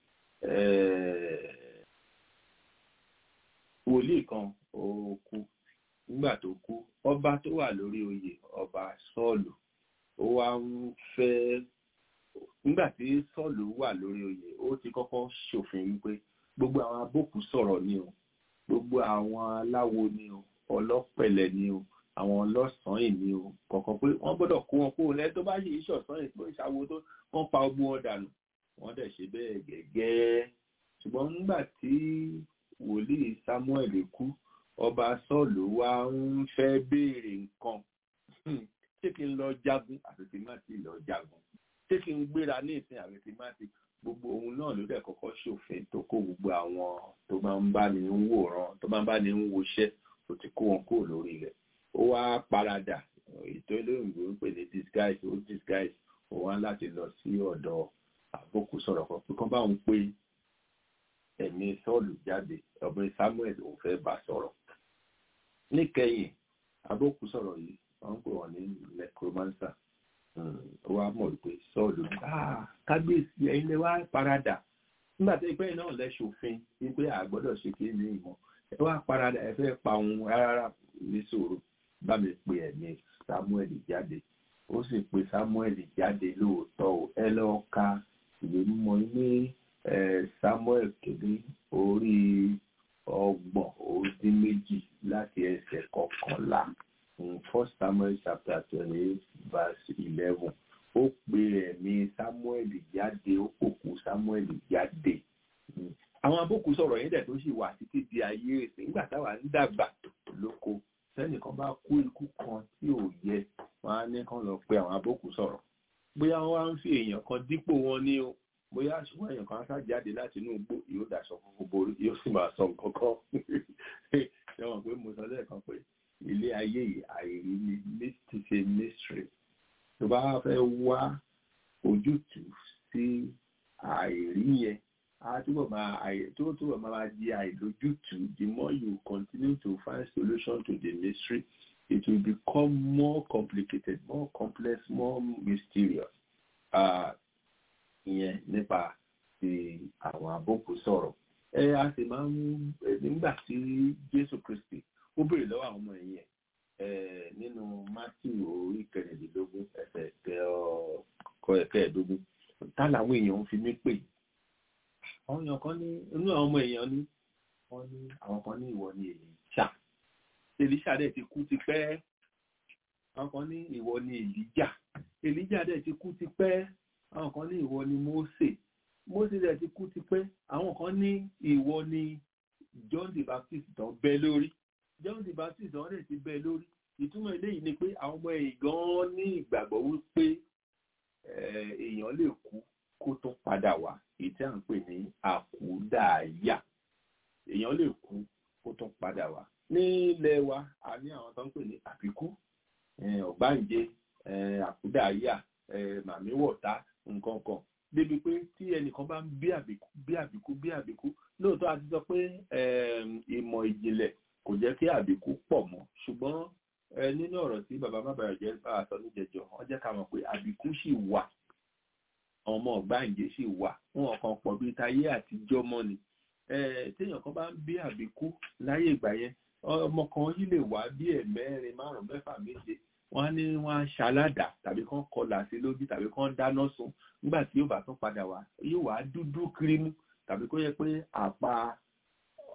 wòlíì kan ó kú nígbà tó kú ọba tó wà lórí oyè ọba sọ́ọ̀lù ó wá ń fẹ́ nígbà tí sọ́ọ̀lù wà lórí oyè ó ti kọ́kọ́ ṣòfin wípé gbogbo àwọn abókù sọ̀rọ̀ ni o gbogbo àwọn aláwo ni o ọlọ́pẹ̀lẹ̀ ni o àwọn ọlọ́sàn-án ni o kọ̀ọ̀kan pé wọ́n gbọ́dọ̀ kó wọn kó lẹ́ tó bá yìí ṣọ̀sán yìí pé ìṣàwo tó wọ́n pa ogun wọn dànù wọ́n dẹ̀ ṣe bẹ́ẹ̀ gẹ́gẹ́ ṣùgbọ́n nígbà tí wòlíì Samuel kú ọba sọ́ọ̀lù wa ń fẹ́ béèrè nǹkan ṣé kí n lọ jagun àti tí má ti lọ jagun ṣé kí n gbéra ní ìsìn àti tí má ti gbogbo ohun náà ló dẹ̀ kọ́kọ́ ṣòfin tó kó gbogbo àwọn tó máa ń bá ní ń wòran tó máa ń bá ní ń woṣẹ́ tó ti kó wọn kúrò lórí rẹ̀ ó wá paradà ètò olóyìnbó ń pè ní disguise ó disguise ó wá láti lọ sí ọ̀dọ̀ àbókù sọ̀rọ̀ kan pé kán bá òun pé ẹ̀mí sọ́ọ̀lù jáde ọ̀bẹ Samuel òun fẹ́ bá sọ̀rọ̀ níkẹyìn àbókù sọ̀rọ̀ yìí wọ́n ń pè wọ́n ní necromancer ó wá mọ̀ wípé sọ́ọ̀lù kábíyèsí ẹ̀yin lè wá paradà nígbà tí ìpẹ́yìn náà lẹ ṣòfin wípé àgbọ́dọ̀ ṣe kí ní ìmọ̀ ẹ wá paradà ẹ fẹ́ pa òun rárá ní sòrò bá mi pe ẹ̀mí Samuel jáde ó sì pe Samuel jáde lóòótọ́ o ẹ lọ́ọ́ ka ìwé mímọ́ ní Samuel kéde orí ọgbọ̀n ó dín méjì láti ẹsẹ̀ kọkànlá first Samuel chapter twenty verse eleven ó pe ẹ̀mí Samuel jáde ó pòkù Samuel jáde àwọn abókù sọ̀rọ̀ yẹn dẹ̀ tó sì wà títí di ayé èsì nígbà táwa ń dàgbà lóko sẹ́nìkan bá kú ikú kan tí ò yẹ wọ́n á ní kán lọ pe àwọn abókù sọ̀rọ̀ bóyá wọ́n á ń fi èèyàn kan dípò wọn ní o bóyá ṣùgbọ́n èèyàn kan á jáde láti inú igbó yóò daṣọ funfun borí yóò sì máa sọ nǹkan kan ṣé wọn pé mo sọ lẹ́ẹ̀kan pé ilé ayé yìí àìrí ni ti ṣe mystery tó bá fẹ́ wá ojútùú sí àìrí yẹn a túbọ̀ máa àì tó túbọ̀ máa di àìlójútùú the more you continue to find solution to the mystery it will become more complicated more complex more mysterious ìyẹn nípa ti àwọn àbókù sọ̀rọ̀ ẹ a sì máa ń nígbà tí Jésù Kristi ó béèrè lọ́wọ́ àwọn ọmọ ẹ̀yìn ẹ̀ nínú Matthew orí kẹrìndínlógún ẹsẹ̀ kọ ẹ̀kẹ́ ẹ̀dógún tá làwọn èèyàn ń fi mí pè àwọn èèyàn kan ní inú àwọn ọmọ èèyàn ní wọ́n ní àwọn kan ní ìwọ ni Èlíṣà Èlíṣà dẹ̀ ti kú ti pẹ́ àwọn kan ní ìwọ ni Èlíjà Èlíjà dẹ̀ ti kú ti pẹ́ àwọn kan ní ìwọ ni Mósè Mósè dẹ̀ ti kú ti pẹ́ àwọn kan ní ìwọ ni John the Baptist tán bẹ́ lórí John the Baptist tán dẹ̀ ti bẹ́ lórí ìtumọ̀ eléyìí ni pé àwọn ọmọ ẹ̀yìn gan ní ìgbàgbọ́ wípé èèyàn lè kú kó tó padà wá èyí tí à ń pè ní àkúdàáyà èèyàn lè kú kó tó padà wá ní ilẹ̀ wa a ní àwọn tó ń pè ní àbíkú ọ̀gbáǹjẹ àkúdàáyà màmíwọ̀tá nǹkan kan débi pé tí ẹnìkan bá ń bí àbíkú bí àbíkú bí àbíkú lóòótọ́ a ti sọ pé ìmọ̀ ìjìnlẹ̀ kò jẹ́ kí àbíkú pọ̀ mọ́ ṣùgbọ́n nínú ọ̀rọ̀ tí bàbá má bàrà jẹ́ bá a sọ níjẹjọ wọ́n jẹ́ ká mọ̀ pé àbíkú sì wà ọmọ ọ̀gbáǹjẹ sì wà wọn kàn pọ̀ bíi táyé àtijọ́ mọ́ ni téèyàn kan bá ń bí àbíkú láyé ìgbà yẹn ọmọ kan yìí lè wá bí ẹ̀mẹ́rin márùn-ún mẹ́fà méje wọ́n á ní wọ́n á ṣaládà tàbí kán kọlà sí lójú tàbí kán dáná sun nígbà tí yóò bá tún padà wá yóò wá dúdú kírímù tàbí kó yẹ pé àpá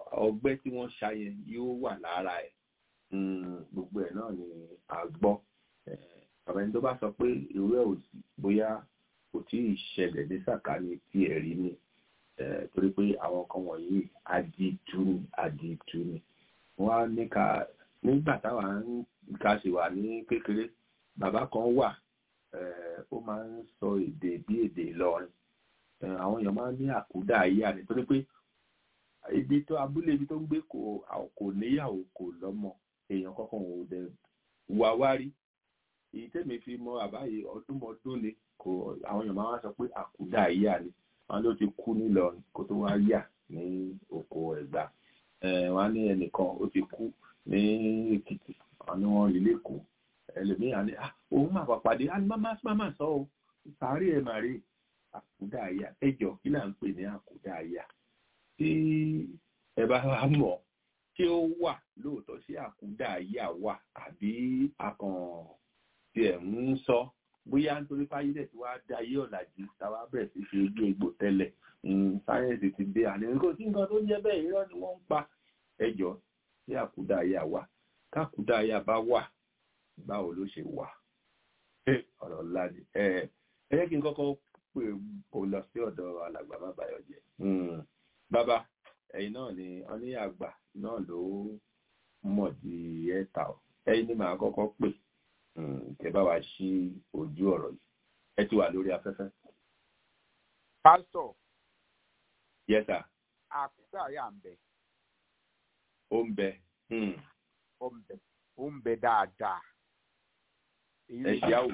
ọgbẹ́ tí wọ́n ṣá yẹn yóò wà lára ẹ̀ gbogbo ẹ̀ náà ni a gbọ́ bàbá ẹni tó bá sọ pé irú ẹ̀ ò sí bóyá kò tí ì ṣẹlẹ̀ ní sàkání tí ẹ̀ rí ni torí pé àwọn kan wọ̀nyí adìtú ni adìtú ni wọ́n á ní ká nígbà táwa ń ká sì wà ní kékeré bàbá kan wà ó máa ń sọ èdè bí èdè Ìlọrin àwọn èèyàn máa ń ní àkúdà ayé àní torí pé ibi tó abúlé ibi tó ń gbé kò kò níyàwó kò lọ́mọ èèyàn kankan ò dẹ̀ wá wárí èyí tẹ́mi fi mọ àbáyé ọdúnmọdún ni kò àwọn èèyàn máa ń sọ pé àkúdà ayé àní wọn ló ti kú nílọrin kó tó wá yà ní oko Ẹ̀gbá wọn ní ẹnìkan ó ti kú ní Èkìtì wọn ní wọn rí lẹ́kọ̀ọ́ ẹlòmíràn ní òun máa pàpàdé á ní máma máma sọ ọ sàárè ẹ màrí àkúdà àyà ẹjọ kí là ń pè ní àkúdà àyà tí ẹ bá wá mọ̀ tí ó wà lóòótọ́ sí àkúdà àyà wà àbí akàn tí ẹ ń sọ bóyá nítorí fáyídẹ̀ tí wàá da ayé ọ̀làjú táwa bẹ̀rẹ̀ sí fi ojú egbò tẹ́lẹ̀ sáyẹ́ǹsì ti dé àní kò sí nǹkan tó ń jẹ́ bẹ́ẹ̀ irọ́ ni wọ́n ń pa ẹjọ́ sí àkúdà àyà wà kákúdà àyà bá wà báwo ló ṣe wà ọ̀rọ̀ ńlá ni ẹ ẹ jẹ́ kí n kọ́kọ́ pè kó lọ sí ọ̀dọ̀ alàgbà má bàyọ̀ jẹ́ bàbá ẹ̀yin náà ni wọ́n ní àgbà náà ló mọ̀ di ẹ̀ta ọ̀ ẹ̀yin ni màá kọ́kọ́ pè kẹ́ bá wa ṣí ojú ọ̀rọ̀ yìí ẹ ti wà lórí afẹ́fẹ́. pásítọ̀. yes sir. àkúdà yà ń bẹ. ó ń bẹ. ó ń bẹ ó ń bẹ dáadáa ẹ ṣe àwò.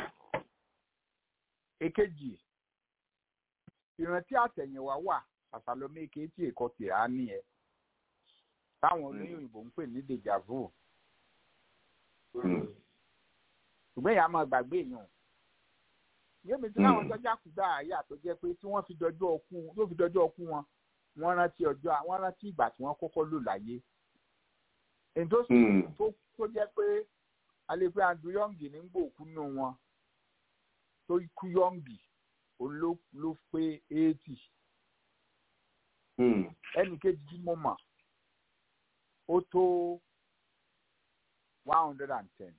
èkejì ìrántí àtẹ̀yìnwá wà àtàlọ́mọ èké tí èkó tìrá nìyẹn táwọn olóyìnbó ń pè ní deja vu ṣùgbọ́n ìyá máa gbàgbé èèyàn yémi tí láwọn sọ́jà kúdà àyà tó jẹ́ pé tí wọ́n fi dọjọ́ ọkú yóò fi dọjọ́ ọkú wọn wọ́n rántí ọjọ́ wọ́n rántí ìgbà tí wọ́n kọ́kọ́ lò láyé èyí tó sì tó jẹ́ pé alẹ́pẹ́ andrew yọ̀ǹgì ní gbòòkú nù wọn tó kú yọ̀ǹgì òun ló ló pé eighty ẹnì kejì tí mo mọ̀ ó tó one hundred and ten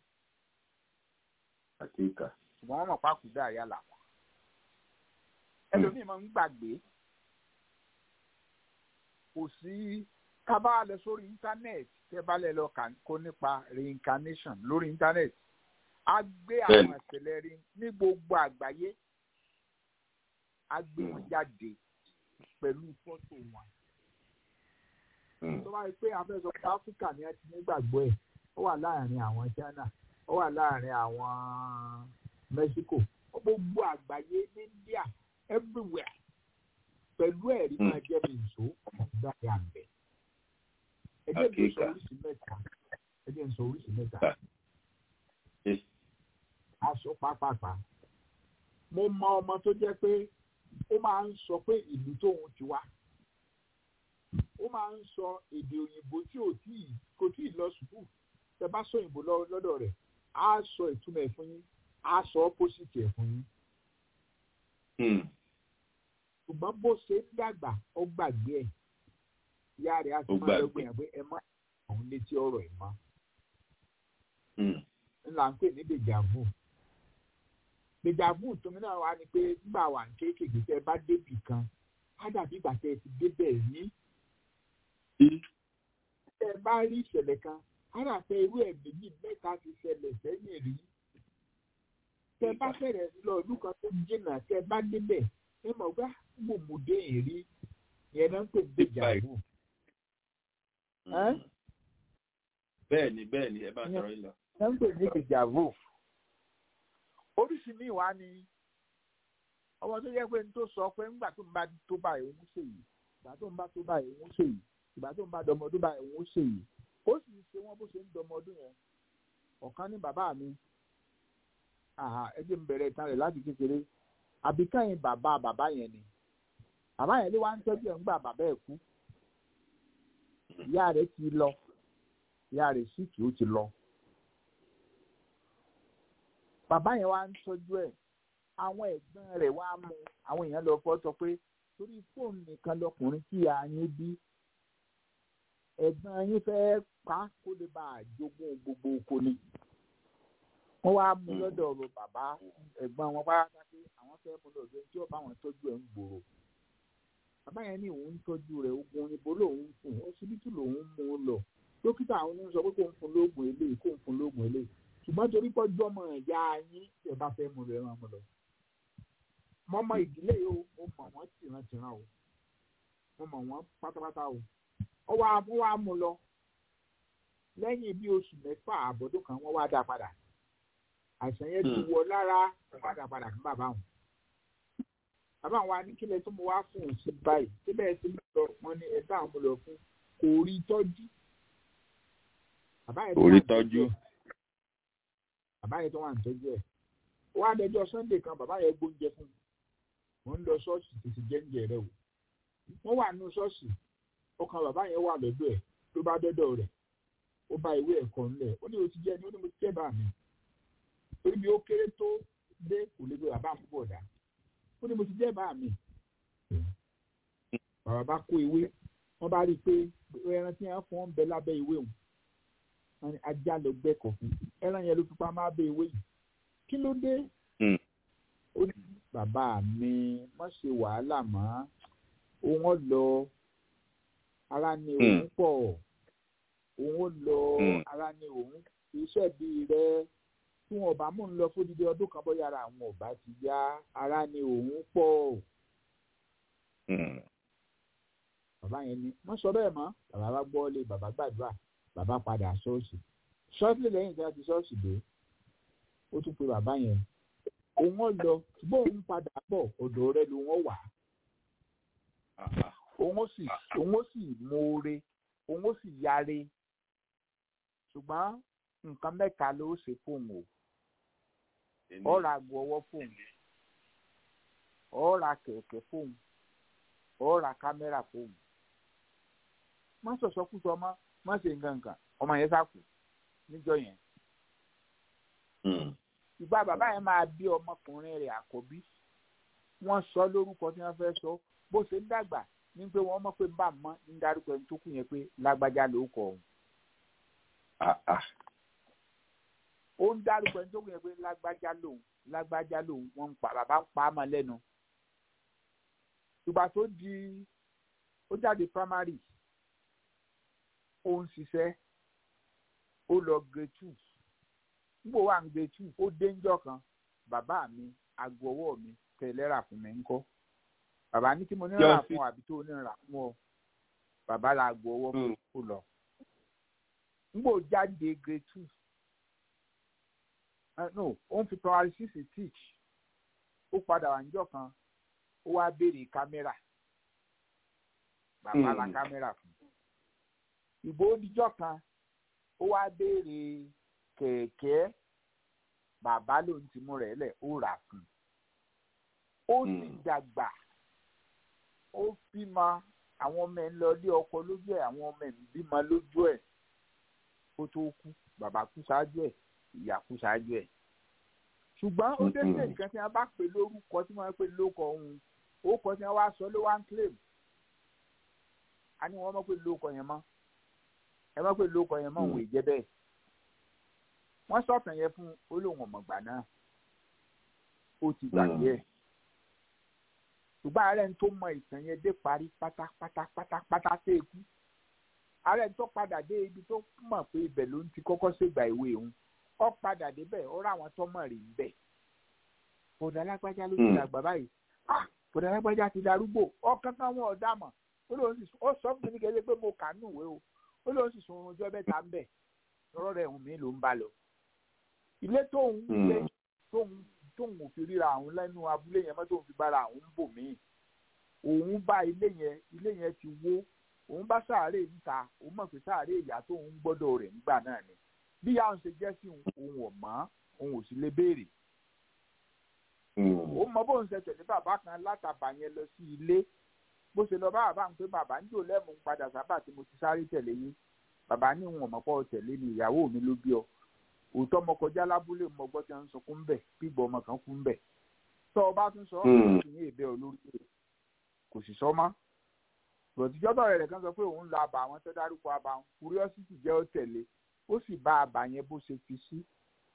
àkíkà. ṣùgbọ́n wọ́n mọ̀ pákúdà àyà làwọn ẹlòmíì máa ń gbàgbé kò sí ká bá lọ sórí íńtánẹ́ẹ̀tì tẹ́ bá lẹ lọ kó nípa reincarnation lórí íńtánẹ́ẹ̀tì a gbé àwọn ìṣẹ̀lẹ̀ rí ní gbogbo àgbáyé a gbé wọn jáde pẹ̀lú fọ́tò wọn. tó bá rí pé afẹ́sọ pé áfíríkà ni ẹ ti nígbàgbọ́ ẹ̀ ó wà láàrin àwọn China ó wà láàrin àwọn Mexico gbogbo àgbáyé ní India everywhere pẹ̀lú ẹ̀rí máa jẹ́ mi ìṣó ọ̀gá ẹ̀ àgbẹ̀ ẹjẹ bí sọ oríṣi mẹ́ta ẹjẹ ń sọ oríṣi mẹ́ta aṣọ pápápá mo mọ ọmọ tó jẹ́ pé ó máa ń sọ pé ìlú tóun ti wá ó máa ń sọ èdè òyìnbó tí ò tí kò tí ì lọ sùkúù tẹ́ bá sọ òyìnbó lọ́dọ̀ rẹ̀ á sọ ìtumọ̀ ẹ̀ fún yín á sọ opposite ẹ̀ fún yín ṣùgbọ́n bó ṣe ń dàgbà ó gbàgbé ẹ̀ ìyá rẹ̀ á ti máa lọ gbìyànjú pé ẹ má àwọn létí ọ̀rọ̀ ẹ̀ mọ́. ńlá ń pè ní dèjàvù. dèjàvù tómi náà wá ní pé nígbà wà ní kéékèèké tẹ́ ẹ bá débì kan á dàbí ìgbà tẹ́ ẹ ti débẹ̀ ní. tẹ́ ẹ bá rí ìṣẹ̀lẹ̀ kan á rà pé irú ẹ̀ méjì mẹ́ta ti ṣẹlẹ̀ sẹ́yìn rí. tẹ́ ẹ bá fẹ̀rẹ̀ lọ ìlú kan tó jìnnà tẹ́ ẹ bá débẹ̀ ẹ mọ̀ gbá gbòmùdé èrí ìyẹn náà ń pè ní dèjàvù bẹ́ẹ̀ ni bẹ́ẹ̀ ni ẹ bá sọ̀rọ̀ yìí lọ. ẹ ń pè ní ìjàvó oríṣi mi wá ní ọmọ tó yẹ pé n tó sọ pé ńgbà tó ń bá tó báyìí òun ṣe yìí ìgbà tó ń bá tó báyìí òun ṣe yìí ìgbà tó ń bá dọmọ tó báyìí òun ṣe yìí ó sì ṣe wọn bó ṣe ń dọmọ ọdún yẹn ọ̀kan ní bàbá mi ẹ jẹ́ n bẹ̀rẹ̀ ìtàn rẹ̀ láti kékeré àbíkẹ́yìn bàbá bàbá yẹn ni bàbá yẹn ló wá ń tọ́jú ẹ̀ ńgbà bàbá ẹ̀ kú ìyá rẹ̀ ti lọ ìyá rẹ̀ sì kì ó ti lọ. bàbá yẹn wá ń tọ́jú ẹ̀ àwọn ẹ̀gbọ́n rẹ̀ wá mú àwọn èèyàn lọ fọ́ sọ pé torí fóònù nìkan lọkùnrin tí a yín bí ẹ̀gbọ́n yín fẹ́ pa kó lè bá a jogún gbogbo oko ni wọ́n wá mú lọ́dọ̀ bàbá ẹ̀gbọ́n wọn pátá pé àwọn fẹ́ mú lọ́dọ̀ tí ó bá wọn tọ́jú ẹ̀ ń gbòòrò bàbá yẹn ní òun ń tọ́jú rẹ̀ ogun òyìnbó lòun ń fún ọsibítù lòun ń mú un lọ dókítà àwọn oníṣọ pé kò ń fún lóògùn eléyìí kò ń fún lóògùn eléyìí ṣùgbọ́n torí pọ́jú ọmọ ìyá yín tí ẹ bá fẹ́ mú rẹ̀ ràn mọ́ lọ. mo mọ ìdílé yìí o mo mọ̀ wọ́n tìrantìran o mo mọ̀ wọ́n pátápátá o ó wá wọ́n wá mú lọ lẹ́yìn bí oṣù mẹ́fà àbọ̀dún kan wọ́n wá dá padà àìsàn yẹn ti wọ lára wọ́n wá dá padà fún bàbá wọn bàbá wa ní kílẹ̀ tó mo wá fún un sí báyìí síbẹ̀ sí mi lọ wọn ní ẹ dáhùn mo lọ fún kò rí tọ́jú. kò rí tọ́jú. bàbá yẹn tó wà ní tọ́jú ẹ̀ ó wá dẹjọ́ sunday kan bàbá yẹn gbóúnjẹ fún mi mo ń lọ ṣọ́ọ̀ṣì tètè jẹ́ǹjẹ rẹ o wọ́n wà nínú ṣọ́ọ̀ṣì ọkàn bàbá yẹn wà lọ́dọ̀ ẹ̀ ló bá dọ́dọ̀ rẹ̀ ó bá ìwé ẹ̀kọ́ ńlẹ̀ ó ní o ti jẹ́ ni ó ní mo ti jẹ́ bá mi torí bí ó kéré tó dé kò lè gbé bàbá mi bọ̀ dá ó ní mo ti jẹ́ bá mi. bàbá bá kó ewé wọ́n bá rí i pé ẹran tí wọ́n fọ́n ń bẹ lábẹ́ ìwé òun wọ́n ní ajá lọ gbẹ́kọ̀ fún ẹran yẹn ló fi pa máa bẹ ìwé yìí kí ló dé. ó ní bàbá mi má ṣe wàhálà mọ́ òun ó lọ ara ni òun pọ̀ òun ó lọ ara ni òun iṣẹ́ bíi rẹ̀ tí wọn bá mú un lọ fódìdí ọdún kan bóyá ara àwọn ọba ti yá ara ni òun pọ̀. bàbá yẹn ni wọ́n sọ bẹ́ẹ̀ mọ́ bàbá bá gbọ́ lé bàbá gbàdúrà bàbá padà ṣọ́ọ̀ṣì ṣọ́ọ̀ṣì lẹ́yìn tí wọ́n ti ṣọ́ọ̀ṣì dé ó tún pe bàbá yẹn òun ó lọ ṣùgbọ́n òun padà bọ̀ ọ̀dọ̀ rẹ ló wọ́n wà. òun ó sì òun ó sì mọ̀ọ́re òun ó sì yáre ṣùgbọ́n nǹkan mẹ́ta ló ṣe fóun o ó ra aago ọwọ́ fóun ó ra kẹ̀kẹ́ fóun ó ra kámẹ́rà fóun má sọ̀sọ́ kú sọ ọmọ má ṣe nǹkan nǹkan ọmọ yẹn sáàkù níjọ́ yẹn ìgbà bàbá yẹn máa bí ọmọkùnrin rẹ̀ àkọ́bí wọ́n sọ lórúkọ tí wọ́n fẹ́ sọ bó ṣe ń dàgbà ní pé wọ́n mọ̀ pé bá mọ́ ń darúgbó ẹni tó kù yẹn pé lágbájá ló kọ òun ó ń dárúkọ ẹni tó kù yẹn pé lágbájá lòun lágbájá lòun wọn ń pa bàbá ń pa á mọ lẹ́nu ìgbà tó di ó jáde primary ó ń ṣiṣẹ́ ó lọ grade two nígbà wà ń grade two ó déńjọ́ kan bàbá mi aago ọwọ́ mi tẹ̀lé rà fún mi ńkọ́ bàbá ní kí mo ní rà fún ọ àbí tó ní rà fún ọ bàbá la aago ọwọ́ fún ó lọ nígbà ó jáde grade two uh, no ó ń fi primary six teach ó padà wà níjọ́ kan ó wá béèrè kámẹ́rà bàbá la kámẹ́rà fún ìbò oníjọ́ kan ó wá béèrè kẹ̀kẹ́ bàbá ló ń ti mú rẹ̀ lẹ̀ ó rà fún ó sì dàgbà ó bímọ àwọn ọmọ ẹ̀ ń lọ ilé ọkọ lójú ẹ̀ àwọn ọmọ ẹ̀ ń bímọ lójú ẹ̀ kó tó kú bàbá kú ṣáájú ẹ̀ ìyá kú ṣáájú ẹ̀ ṣùgbọ́n ó dé sí nǹkan tí wọ́n bá pè lórúkọ tí wọ́n pè lóko ọ̀hún orúkọ tí wọ́n wá sọ ló wá ń claim a ní wọ́n mọ̀ pé lóko yẹn mọ́ ẹ mọ̀ pé lóko yẹn mọ́ òun ìjẹ́ bẹ́ẹ̀ wọ́n sọ̀tàn yẹn fún olóhùn ọ̀mọ̀gbà náà ó ti gbàgbé ẹ̀ ṣùgbọ́n ààrẹ tó mọ ìtàn yẹn dé parí pátápátá pátápátá sí ikú ààrẹ tó padà dé ibi tó mọ̀ pé ibẹ̀ ló ń ti kọ́kọ́ ṣègbà ìwé òun ọ padà débẹ̀ ó ráwọn tó mọ̀ rí bẹ̀ bọ̀dà alágbájá ló ti dàgbà báyìí bọ̀dà alágbájá ti darúgbò ọkàn kan wọn ọ̀dà mọ̀ ó sọ fún mi kẹ́lẹ́ pé mo kà nù wé o ó lóun sì sun ọjọ́ bẹ́ta ń bẹ̀ lọ́rọ̀ rẹ̀ hùn mí ló ń bá lọ. ilé tóun gbé tóun tóun ò fi ríra àwọn lẹ́nu abúlé yẹn mọ́ tóun fi bára àwọn ń bò míì òun bá ilé yẹn ilé yẹn ti wó òun bá sàárè níta òun mọ̀ pé sàárè ìyá tóun ń gbọ́dọ̀ rẹ̀ nígbà náà ni bí ìyá òun ṣe jẹ́ sí òun ò mọ̀ òun ò sì lè béèrè. òun mọ bóun ṣe tẹ̀lé bàbá kan látàbà yẹn lọ sí ilé bó ṣe lọ bá bàbá ń pé bàbá ń jò lẹ́mú padà sábà tí mo ti sáré tẹ̀lé yín bàbá ní òun ọ̀mọ̀pọ̀ tẹ̀lé ni ìyàwó mi ló bí ọ òótọ́ ọmọ kọjá lábúlé mọ gbọ́ tí wọ́n ń sunkún bẹ̀ bíbọ̀ ọmọ kan kú ń bẹ̀ tọ́ ọ bá tún sọ ọ́ kì í èbẹ́ olórí rẹ̀ kò sì sọ mọ́ bọ̀tíjọ́ tọ̀rẹ́ rẹ̀ kan sọ pé òun lọ àbà àwọn tó dárúkọ àbà wọn curiosity jẹ́ ó tẹ̀lé ó sì bá àbà yẹn bó ṣe fi sí.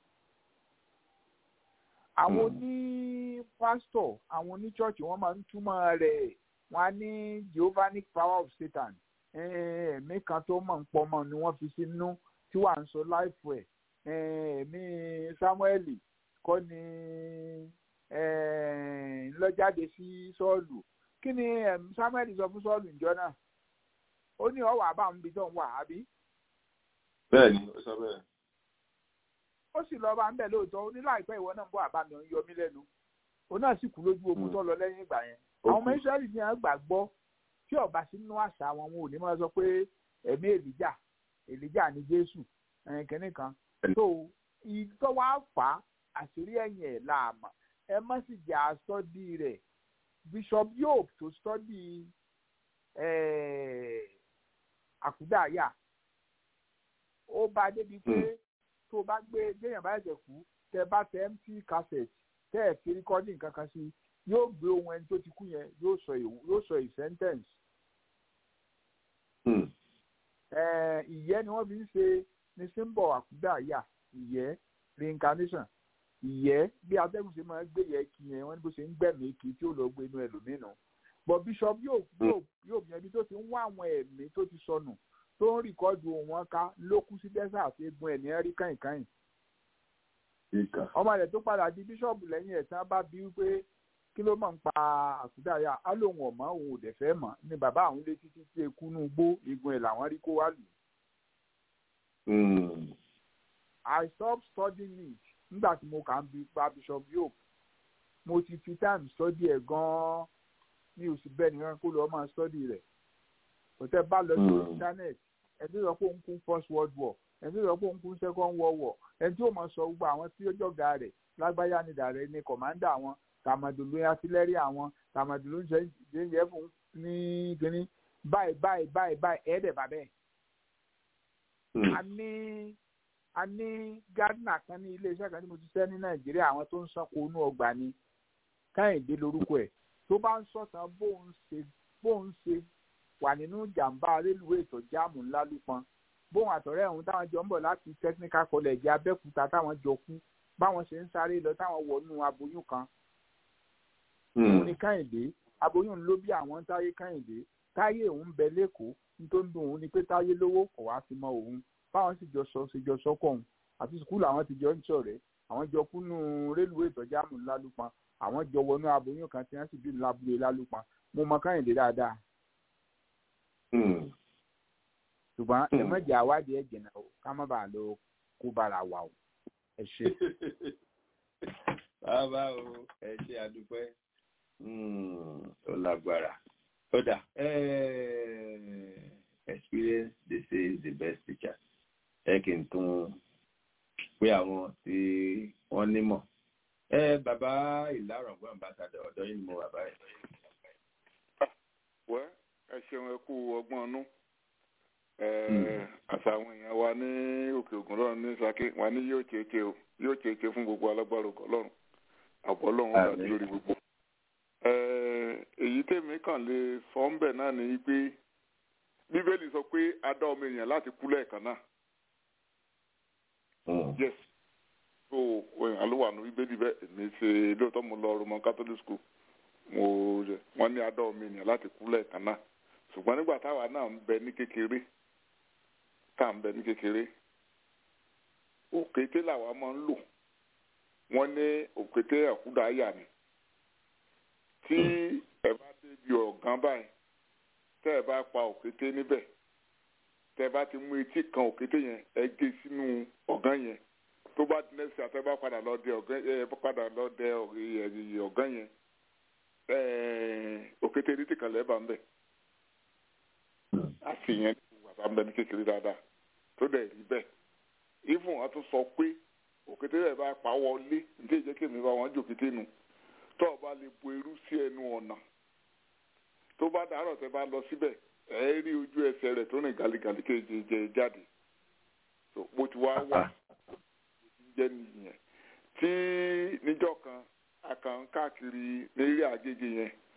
àwọn oní pásítọ̀ àwọn oní chọ́ọ̀chì wọ́n máa ń túmọ̀ rẹ̀ wọ́n á ní Jehovahnic power of Satan ẹ̀ẹ̀mí kan tó mọ̀ ń pọ̀ mọ́ ni wọ́n fi sínú tí wàá ń sọ láìpù ẹ̀ ẹ̀ẹ̀mí Sámúẹ́lì kọ́ ni ńlọ́jáde sí Sọ́ọ̀lù kí ni Sámúẹ́lì sọ fún Sọ́ọ̀lù ìjọ náà ó ní ọwọ́ àbá ń bi tó ń wà àbí. bẹ́ẹ̀ni ó sọ bẹ́ẹ̀. ó sì lọ bá ń bẹ̀ lóòótọ́ ó ní láìpẹ́ ìwọ náà ń bọ̀ àbá mi ò ń yọ mí lẹ́nu òun náà sì kú lójú ogun tó lọ lẹ́yìn ìgbà yẹn àwọn ọmọ Ísírẹ́lì ní àwọn gbàgbọ́ tí ọba sínú àṣà wọn wọn ò ní máa sọ pé ẹ̀mí èlìjà èlìjà ní Jésù kìnnì kan tó ìtọ́ wa fà á àṣírí ẹ̀yìn ẹ̀ láàmà ẹ má sì jẹ́ àsọdí rẹ̀ Bishop Yob tó sọ́dí àkúdàáyà ó bá débi pé tó bá gbé gbéyàn bá ẹ̀jẹ̀ kú tẹ bá tẹ empty cassette tẹ ẹ̀ fi recording kankan sí yóò gbé ohun ẹni tó ti kú yẹn yóò sọ yóò sọ sentence. ìyẹ́ ni wọ́n fi ń ṣe ní symbol àkúdàáyà ìyẹ́ reincarnation ìyẹ́ bí atẹ́gùn ṣe máa ń gbé yẹ kí yẹn wọ́n ní bó ṣe ń gbẹ̀mí kí tí ó lọ gbé inú ẹlòmínú but bishop yóò yóò yóò yẹn bí tó ti ń wá àwọn ẹ̀mí tó ti sọnù tó ń rìkọ́dù wọn ká ló kú sí dẹ́sà àti egun ẹ̀ ní ẹ̀rí kàìnkàìn. ọmọ rẹ̀ tó padà di bíṣọ̀bù lẹ́yìn ẹ̀ tí wọ́n bá bí wípé kí ló máa ń pa àkúdàáyà á lóun ọ̀mọ́ òun ò dẹ̀ fẹ́ mọ̀ ní bàbá àwọn ilé títí tí eku nú gbó egun ẹ̀ làwọn rí kó wá lù. I stopped studying it nígbà tí mo kà ń bi pa bishop Yobe mo ti fi time study ẹ̀ gan-an mi ò sì bẹ́ẹ̀ nìkan kó lọ́ọ́ máa study rẹ̀ òtẹ́ bá lọ sí internet ẹni tó sọ pé òun kún first world war ẹni tó sọ pé òun kún second world war ẹni tí ó mọ̀ sọ gbogbo àwọn tí ó jọ̀gá rẹ̀ lágbáyà ni dàrẹ́ ni commander wọn tàmàdùlù artillery àwọn tàmàdùlù ń ṣe fún ní kínní báyìí báyìí báyìí báyìí ẹ̀ẹ́dẹ̀ bàbẹ́ a ní a ní gardener kan ní iléeṣẹ́ kan tí mo ti ṣẹ́ ní nàìjíríà àwọn tó ń sanko inú ọgbà ni káyìndé lórúkọ ẹ̀ tó bá ń sọ̀tàn bóun ṣe bóun ṣe wà nínú jàǹbá rélùwé ètò jáàmù ńlá lúpọn bóun àtọ̀rẹ́ ọ̀hún táwọn jọ ń bọ̀ láti technical college abẹ́òkúta táwọn jọ kú báwọn ṣe ń sáré lọ táwọn wọnú aboyún kan òun ni káyìndé aboyún ló bí àwọn táyé káyìndé táyé òun bẹ lẹ́kọ̀ọ́ nítorí dùn òun ni pé táyé lówó kò wá fi mọ òun báwọn sì jọ sọ ṣe jọ sọkọ òun àti sùkúlù àwọn ti jọ ń ṣọ̀rẹ́ àwọn jọ kúnnú rélùwé ìtọ́jáàmù lálùpọn àwọn jọ wọnú aboyún kan tí wọ́n sì bí lábúlé lálùpọn mo mọ káyìndé dáadáa. ṣùgbọ́n ẹ mọ̀jà àwádìí ẹ̀ jìnnà o ká má bàa lọ kó bára wà o ẹ ṣe. bàbá o ẹ ṣe àdúpẹ́ ó lágbára ó dà experience they say is the best teacher ẹ kì í tún pé àwọn tí wọ́n nímọ̀ ẹ bàbá ìlàrọ̀gbọ́n ambassadọ̀ ọ̀dọ́ yìí ni mo wà báyìí. wẹ́ ẹ ṣeun ẹ kú ọgbọ́n ọnú àṣà àwọn èèyàn wa ní òkè ògùn lọ́run ní sake wa ní yóò ṣeéṣe o yóò ṣeéṣe fún gbogbo alágbára òkè ọlọ́run àbọ̀ ọlọ́run wà lórí gbogbo. èyí tèmi kàn lè sọ ń bẹ̀ náà ni pé bíbélì sọ pé a dá ọmọ èèyàn láti kú lẹ́ẹ̀kan náà. yes so òyìnbó ló wà ní bíbélì bẹ́ẹ̀ èmi ṣe lóòótọ́ mo lọ roman catholic school mo wọ́n ní a dá ọmọ èèyàn láti kú lẹ́ẹ̀kan náà ṣùgbọ́n nígbà táwa náà ń bẹ ní kékeré tá à ń bẹ ní kékeré òkété làwa máa ń lò wọ́n ní òkété àkúdàáyà ni tí ẹ bá débi ọ̀gán báyìí tẹ́ ẹ bá pa òkété níbẹ̀ tẹ́ ẹ bá ti mú etí kan òkété yẹn ẹ gé sínú ọ̀gán yẹn tó bá di nẹ́sì àtẹ́ bá padà lọ dẹ ọ̀gán ẹ padà lọ dẹ ọ̀gán yẹn òkété ní tìkan lẹ́ẹ̀bà ń bẹ̀ àti yẹn wàtá ń bẹ ní kékeré dáadáa tó dẹ̀ rí bẹ́ẹ̀ ifun wọn tún sọ pé òkété rẹ̀ bá pa wọlé ní ìjẹ́ kí èmi bá wọn jòkété nu tó o bá lè bo irú sí ẹnu ọ̀nà tó bá dàárọ̀ tẹ́ bá lọ síbẹ̀ ẹ rí ojú ẹsẹ̀ rẹ̀ tó rìn gàlígàlí kéje jẹ jáde tó bó ti wá wà jẹ́ nìyẹn tí níjọ́ kan akàn káàkiri ní eré àgègè yẹn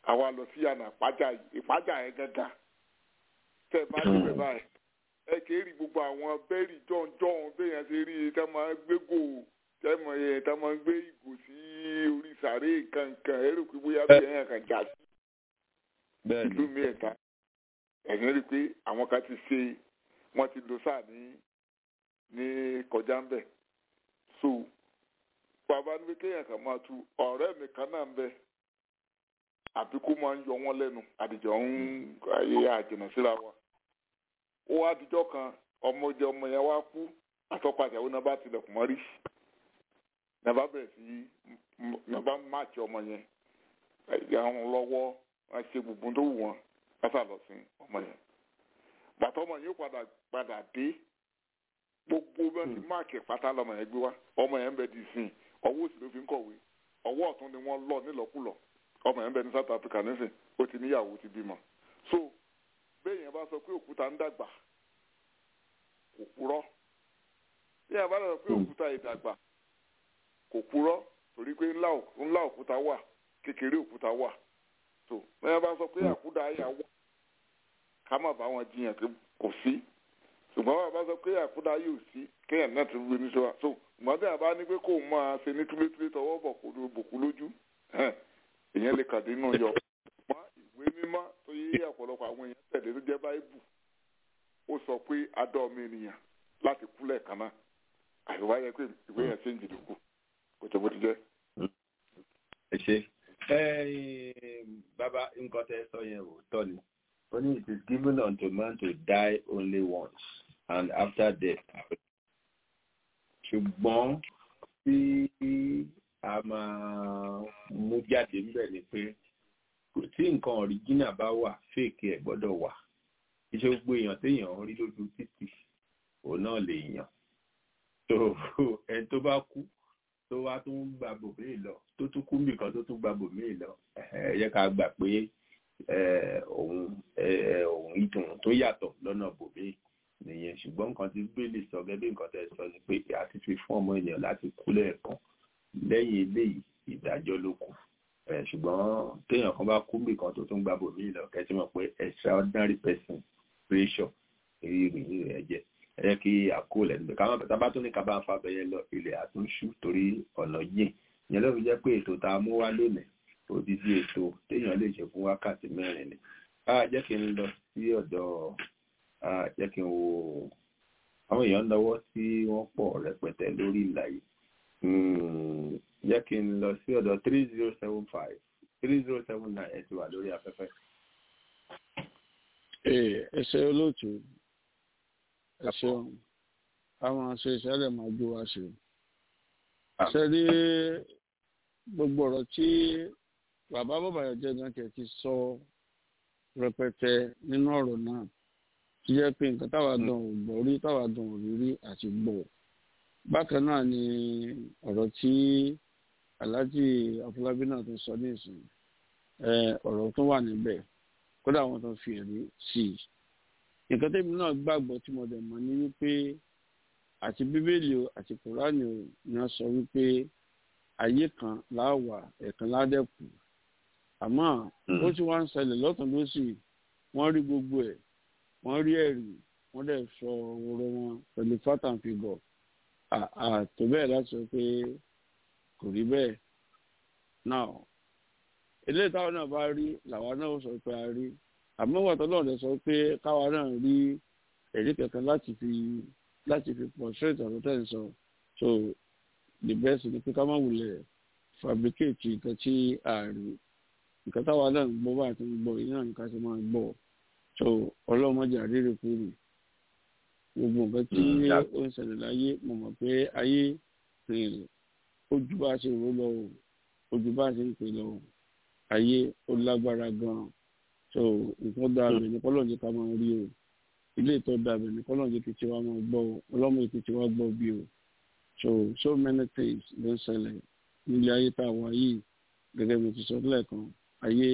àwa lọ sí àná ìpájà ìpájà yẹn gángan tẹ ẹ bá débẹ̀ báyìí ẹ kì í rí gbogbo àwọn bẹ́ẹ̀rì jọ̀ǹjọ̀ǹ béèyàn ṣe rí tẹ́ máa gbé gò tẹ́ mọ̀ yẹn tẹ́ máa gbé ìgò sí orí sàárè kankan ẹ rò pé bóyá bí ẹ̀yàn kan jà sí ìlú mi ẹ̀ta ẹ̀yìn rí i pé àwọn kan ti ṣe wọ́n ti lọ sáà ní ní kọjá ń bẹ̀ so bàbá ní pé kéèyàn kan máa tu ọ̀rẹ́ mi kan náà ń bẹ àbí kó máa ń yọ wọ́n lẹ́nu àdìjọ ń ayé àjìnà síra wa ó wá àdìjọ kan ọmọdé ọmọ yẹn wá kú àtọ́pàṣẹ àwọn náà bá tilẹ̀kùn mọ́rí náà bá bẹ̀rẹ̀ sí náà bá máàkì ọmọ yẹn ìyá wọn lọ́wọ́ wọn ṣe gbogbo tó wù wọn lọ́sà lọ sí ọmọ yẹn bàtà ọmọ yẹn padà padà dé gbogbo bẹ́ẹ̀ ti máàkì pátá lọmọ yẹn gbé wá ọmọ yẹn ń bẹ di sìn ọwọ́ òsì ló fi ń kọ̀wé ọwọ́ ọ̀tún ni wọ́n lọ nílọ́kulọ̀ ọmọ yẹn ń bẹ ní South Africa nísìn ó ti níyàwó ti bímọ so bẹ́ẹ̀ yẹn bá sọ pé òkúta ń dàgbà kò purọ́ bí yẹn bá sọ pé òkúta ìdàgbà kò purọ́ torí pé ńlá òkúta wà kékeré òkúta wà so bẹ́ẹ̀ yẹn bá sọ pé àkúdà ayà wà ká má bá wọn jiyàn pé kò sí ṣùgbọ́n bàbá sọ pé àkúdà yóò sí kéèyàn náà ti wí ní sọ́wọ́ so ìmọ̀tẹ́ àbá ní pé kó máa ṣe ní túlétúlé tọwọ́ bọ̀ kó ló bòkú lójú èèyàn lè kàdé nù yọ. ṣùgbọ́n ìwé mímọ́ tó yé ọ̀pọ̀lọpọ̀ àwọn èèyàn tẹ̀lé tó jẹ́ báíbù ó sọ pé adọ́ ọmọ ènìyàn láti kú lẹ́ẹ̀kan náà àyùwá yẹ pé ìwé yẹn ṣe ń jìnnà kú kò tó bó ti jẹ́. ẹ ṣe bàbá nǹkan tẹ sọ yẹn ò tọ́ ni ó ní it is given unto man to die only once and after death ṣùgbọ́n tí a máa mú jáde níbẹ̀ ni pé tí nǹkan ọ̀ríjínà bá wà fèkì ẹ̀ gbọ́dọ̀ wà iṣẹ́ gbogbo èèyàn téèyàn ń rí lójú títì òun náà lè yàn tó ẹni tó bá kú tó wá tó ń gba bòmíì lọ tó tún kú nìkan tó tún gba bòmíì lọ ẹ yẹ ká gbà pé òun òun ìdùn tó yàtọ̀ lọ́nà bòmíì nìyẹn ṣùgbọ́n nǹkan tí bíbélì sọ gẹ́gẹ́ bí nǹkan tẹ́ sọ ni pé a ti fi fún ọmọ ènìyàn láti kú lẹ́ẹ̀kan lẹ́yìn eléyìí ìdájọ́ ló kù ṣùgbọ́n téèyàn kan bá kú nìkan tó tún gba bòmíì lọ kẹ́tí mọ̀ pé extraordinary person creation èyí ìròyìn rẹ̀ jẹ́ ẹ yẹ kí àkó lẹ́nu bẹ́ẹ̀ káwọn bàtà bá tún ní kábà ń fa bẹ́yẹ lọ ilẹ̀ àtúnṣú torí ọ̀nà yìí ìyẹn ló fi jẹ́ pé ètò tá a mú wá lónìí odidi ètò téèyàn lè ṣe fún wákàtí mẹ́rin ni a jẹ́ kí n lọ sí ọ̀dọ̀ a jẹ́ kí n wo àwọn èèyàn lọ́wọ́ tí wọ́n pọ̀ rẹpẹtẹ lórí ìlà yìí jẹ́ kí n lọ sí ọ̀dọ̀ three zero seven five three zero seven nine ẹ ti wà lórí afẹ́fẹ́. ẹ ṣe olóòtú ẹ ṣeun àwọn aṣọ ìṣẹ̀lẹ̀ máa jó wa ṣe ṣe rí gbogbo ọ̀rọ̀ tí bàbá bàbá yẹn jẹ́ gan tẹ̀ ti sọ rẹpẹtẹ nínú ọ̀rọ̀ náà tí jẹ́ pé nǹkan táwa gan ò gbọ́ rí táwa gan ò rí rí àti gbọ́ bákan náà ni ọ̀rọ̀ tí aláàjì afọlábí náà tó sọ nísìn ọ̀rọ̀ tó wà níbẹ̀ kódà wọn tó fi ẹ̀rí sí i nǹkan tẹ́mi náà gbàgbọ́ tí mo dẹ̀ mọ̀ ní wípé àti bíbélì o àti kùránì o ni wọ́n sọ wípé ayé kan láwà ẹ̀kan ládẹ́kù àmọ́ ó ti wá ń ṣẹlẹ̀ lọ́tún lọ́sì wọ́n rí gbogbo ẹ̀ wọ́n rí ẹ̀rí wọ́n dẹ̀ sọ ọ̀rọ̀ wọn pẹ̀lú fatan figure àtò bẹ́ẹ̀ láti sọ pé kò rí bẹ́ẹ̀ now eléyìí táwọn náà bá rí làwọn náà sọ pé a rí àmọ́ wàtọ́ náà lè sọ pé káwa náà rí ẹ̀rí kankan láti fi láti fi pọ̀ straight ọ̀rọ̀ tẹ̀ ń sọ so the best ni pé ká má wulẹ̀ fabricate nǹkan tí a rí nǹkan táwa náà ń gbọ́ bá àti ń gbọ́ yìí náà nǹkan ti máa gbọ́ so ọlọ́mọdé àríre kúrò gbogbo nǹkan tí ó ń ṣẹlẹ̀ láyé mo mọ̀ pé ayé rìn ojú bá ṣe rò lọ o ojú bá ṣe ń pè lọ o ayé ó lágbára gan-an so nǹkan dáa bẹ̀ ní kọ́lọ́ọ̀dé ká máa rí o ilé ìtọ́ dáa bẹ̀ ní kọ́lọ́ọ̀dé kí tiwa máa gbọ́ o ọlọ́mọ èkó tiwa gbọ́ bí o so so many things ló ń ṣẹlẹ̀ nílé ayé tá a wà yìí gẹ́gẹ́ bí mo ti sọ lẹ́ẹ̀kan ayé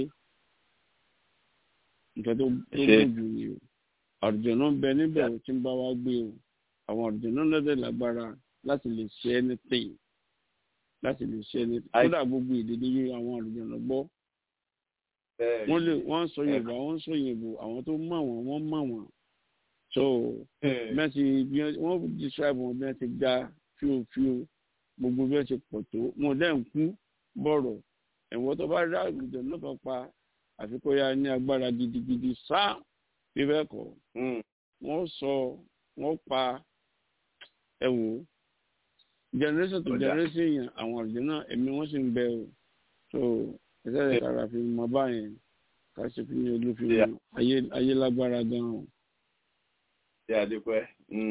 nǹkan tó gbòòjù ni o àrùjọ̀nà ń bẹ níbẹ̀ ò tí ń bá wa gbé o àwọn àrùjọ̀nà lọ́dẹ̀ lágbára láti lè ṣe anything láti lè ṣe anything kódà gbogbo èdè ní yé àwọn àrùjọ̀nà gbọ́ wọ́n lè wọ́n sọ yorùbá wọ́n sọ yorùbá àwọn tó mọ̀ wọ́n wọ́n mọ̀ wọ́n so mẹ́tì wọ́n describe wọn bí wọ́n ti ga fíofío gbogbo bí wọ́n ti pọ̀ tó wọn dẹ́ ń kú bọ̀rọ̀ ẹ̀wọ́n tó bá rí àgùntàn náà kan pa àfikún ya ní agbára gidigidi sáà bí bẹ́ẹ̀ kọ́ wọ́n sọ wọ́n pa ẹ̀wò generation to generation yẹn àwọn ọ̀dọ́ náà ẹ̀mí wọ́n sì ń bẹ o so ẹ̀sẹ̀ rẹ̀ kára fi mọ báyẹn ká ṣe fi ní olú fi mọ ayé lágbára gan-an. ṣé adépẹ́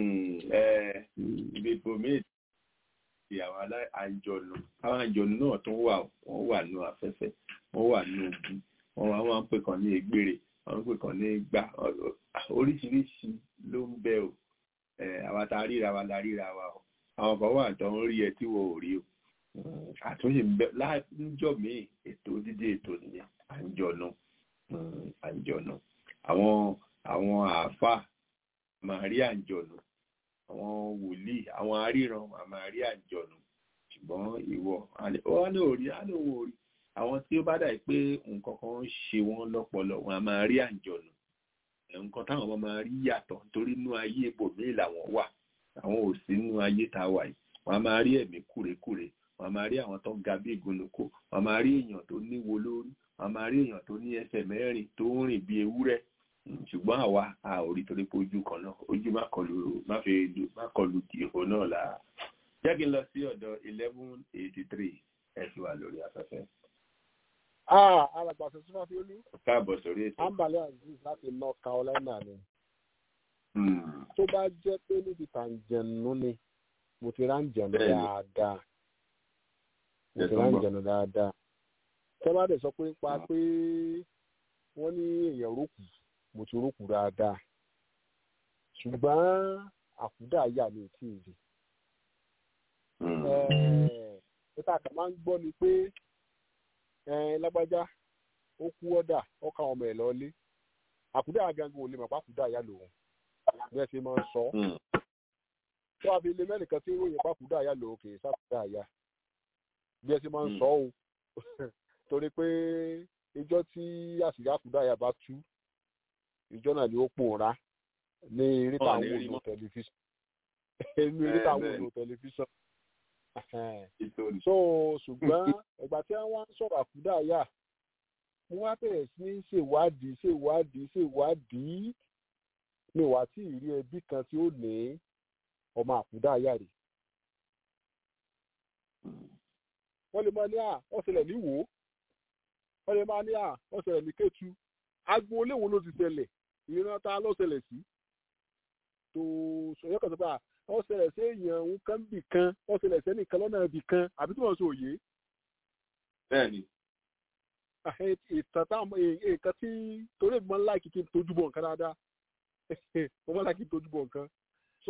ibi ibòmíì ti àwọn àjọlù àwọn àjọlù náà tún wà wọ́n wà nù afẹ́fẹ́ wọ́n wà nù ogun wọ́n máa ń pè kàn ní egbére wọ́n ń pè kàn ní gbà oríṣiríṣi ló ń bẹ o àwa ta ríra wa la ríra wa o àwọn kan wà tó ń rí ẹ tí wọ́n ò rí o àtúnṣe ń bẹ láńjọ míì ètò dídé ètò nìyẹn àǹjọ̀nù àǹjọ̀nù àwọn àwọn àáfàá máa rí àǹjọ̀nù àwọn wòlíì àwọn aríran máa rí àǹjọ̀nù ṣùgbọ́n ìwọ wọn ní òrí á lóun òrí àwọn tí ó bá dà pé nǹkan kan ń ṣe wọn lọ́pọlọ wọn a máa rí àǹjọ̀nù nǹkan táwọn ọmọ máa rí yàtọ̀ nítorí inú ayé ibòmíì làwọn wà àwọn ò sí nínú ayé tá a wà yìí wọn a máa rí ẹ̀mí kúrekúre wọn a máa rí àwọn tó ga bí ìgúnnukó wọn a máa rí èèyàn tó níwo lórí wọn a máa rí èèyàn tó ní ẹsẹ̀ mẹ́rin tó ń rìn bí ewúrẹ́ ṣùgbọ́n àwa a ò rí torí pé ojú kan náà ojú má kọlu má fi má kọlu ìhò náà là jẹ́ kí n lọ sí ọ̀dọ̀ eleven eighty three ẹ ti wà lórí afẹ́fẹ́. alàgbà sọ́sọ́ fi olú. káàbọ̀ sórí ètò. ambale aziz láti north carolina ni. tó bá jẹ́ pé níbi tàǹjẹ̀nù ni mo ti ráǹjẹ̀nù dáadáa mo ti ráǹjẹ̀nù dáadáa. tẹ́ bá dẹ̀ sọ pé pa pé wọ́n ní èèyàn rókù mo ti rókù dáadáa ṣùgbọ́n àkúdà yà mí tí ì rí. níta kan máa ń gbọ́ ni pé lágbájá ó kú ọ́dà ọkà ọmọ ẹ̀ lọ́lé àkúdà gangan ò lè mọ̀ pé àkúdà yà lòun bí ẹ ṣe máa ń sọ tó a fi lè mẹ́nìkan tí ó ròyìn pàkúdà yà lòun kì í sàkúdà yà bí ẹ ṣe máa ń sọ o torí pé ìjọ tí àṣìyá àkúdà yà bá tú ìjọ náà ni ó pòórá ní eré táwọn òòlù tẹlifíṣàn ní eré táwọn òòlù tẹlifíṣàn so ṣùgbọ́n ìgbà tí wọ́n ń sọ̀rọ̀ àkúdà yà wọ́n wá bẹ̀rẹ̀ sí ní ṣèwádìí ṣèwádìí ṣèwádìí mi wá tí ìrí ẹbí kan tí ó ní ọmọ àkúdà yà rè wọ́n lè máa ní à wọ́n ṣẹlẹ̀ ní wò ó wọ́n lè máa ní à wọ́n ṣẹlẹ̀ ní kétu agboolé wo ló ti ṣẹlẹ̀ ìran ta ló ṣẹlẹ̀ sí tó sọ̀yọ́ kan sọ pé à wọ́n ṣẹlẹ̀ sí èèyàn òun kan bì kan wọ́n ṣẹlẹ̀ sẹ́nì kan lọ́nà ibì kan àbí tí wọ́n sọ òye. bẹ́ẹ̀ni. ìtàn táwọn nǹkan tí torí ìgbọ́n láìkí kí n tójú bọ̀ nǹkan dáadáa mo mọ́ láìkí n tójú bọ̀ nǹkan so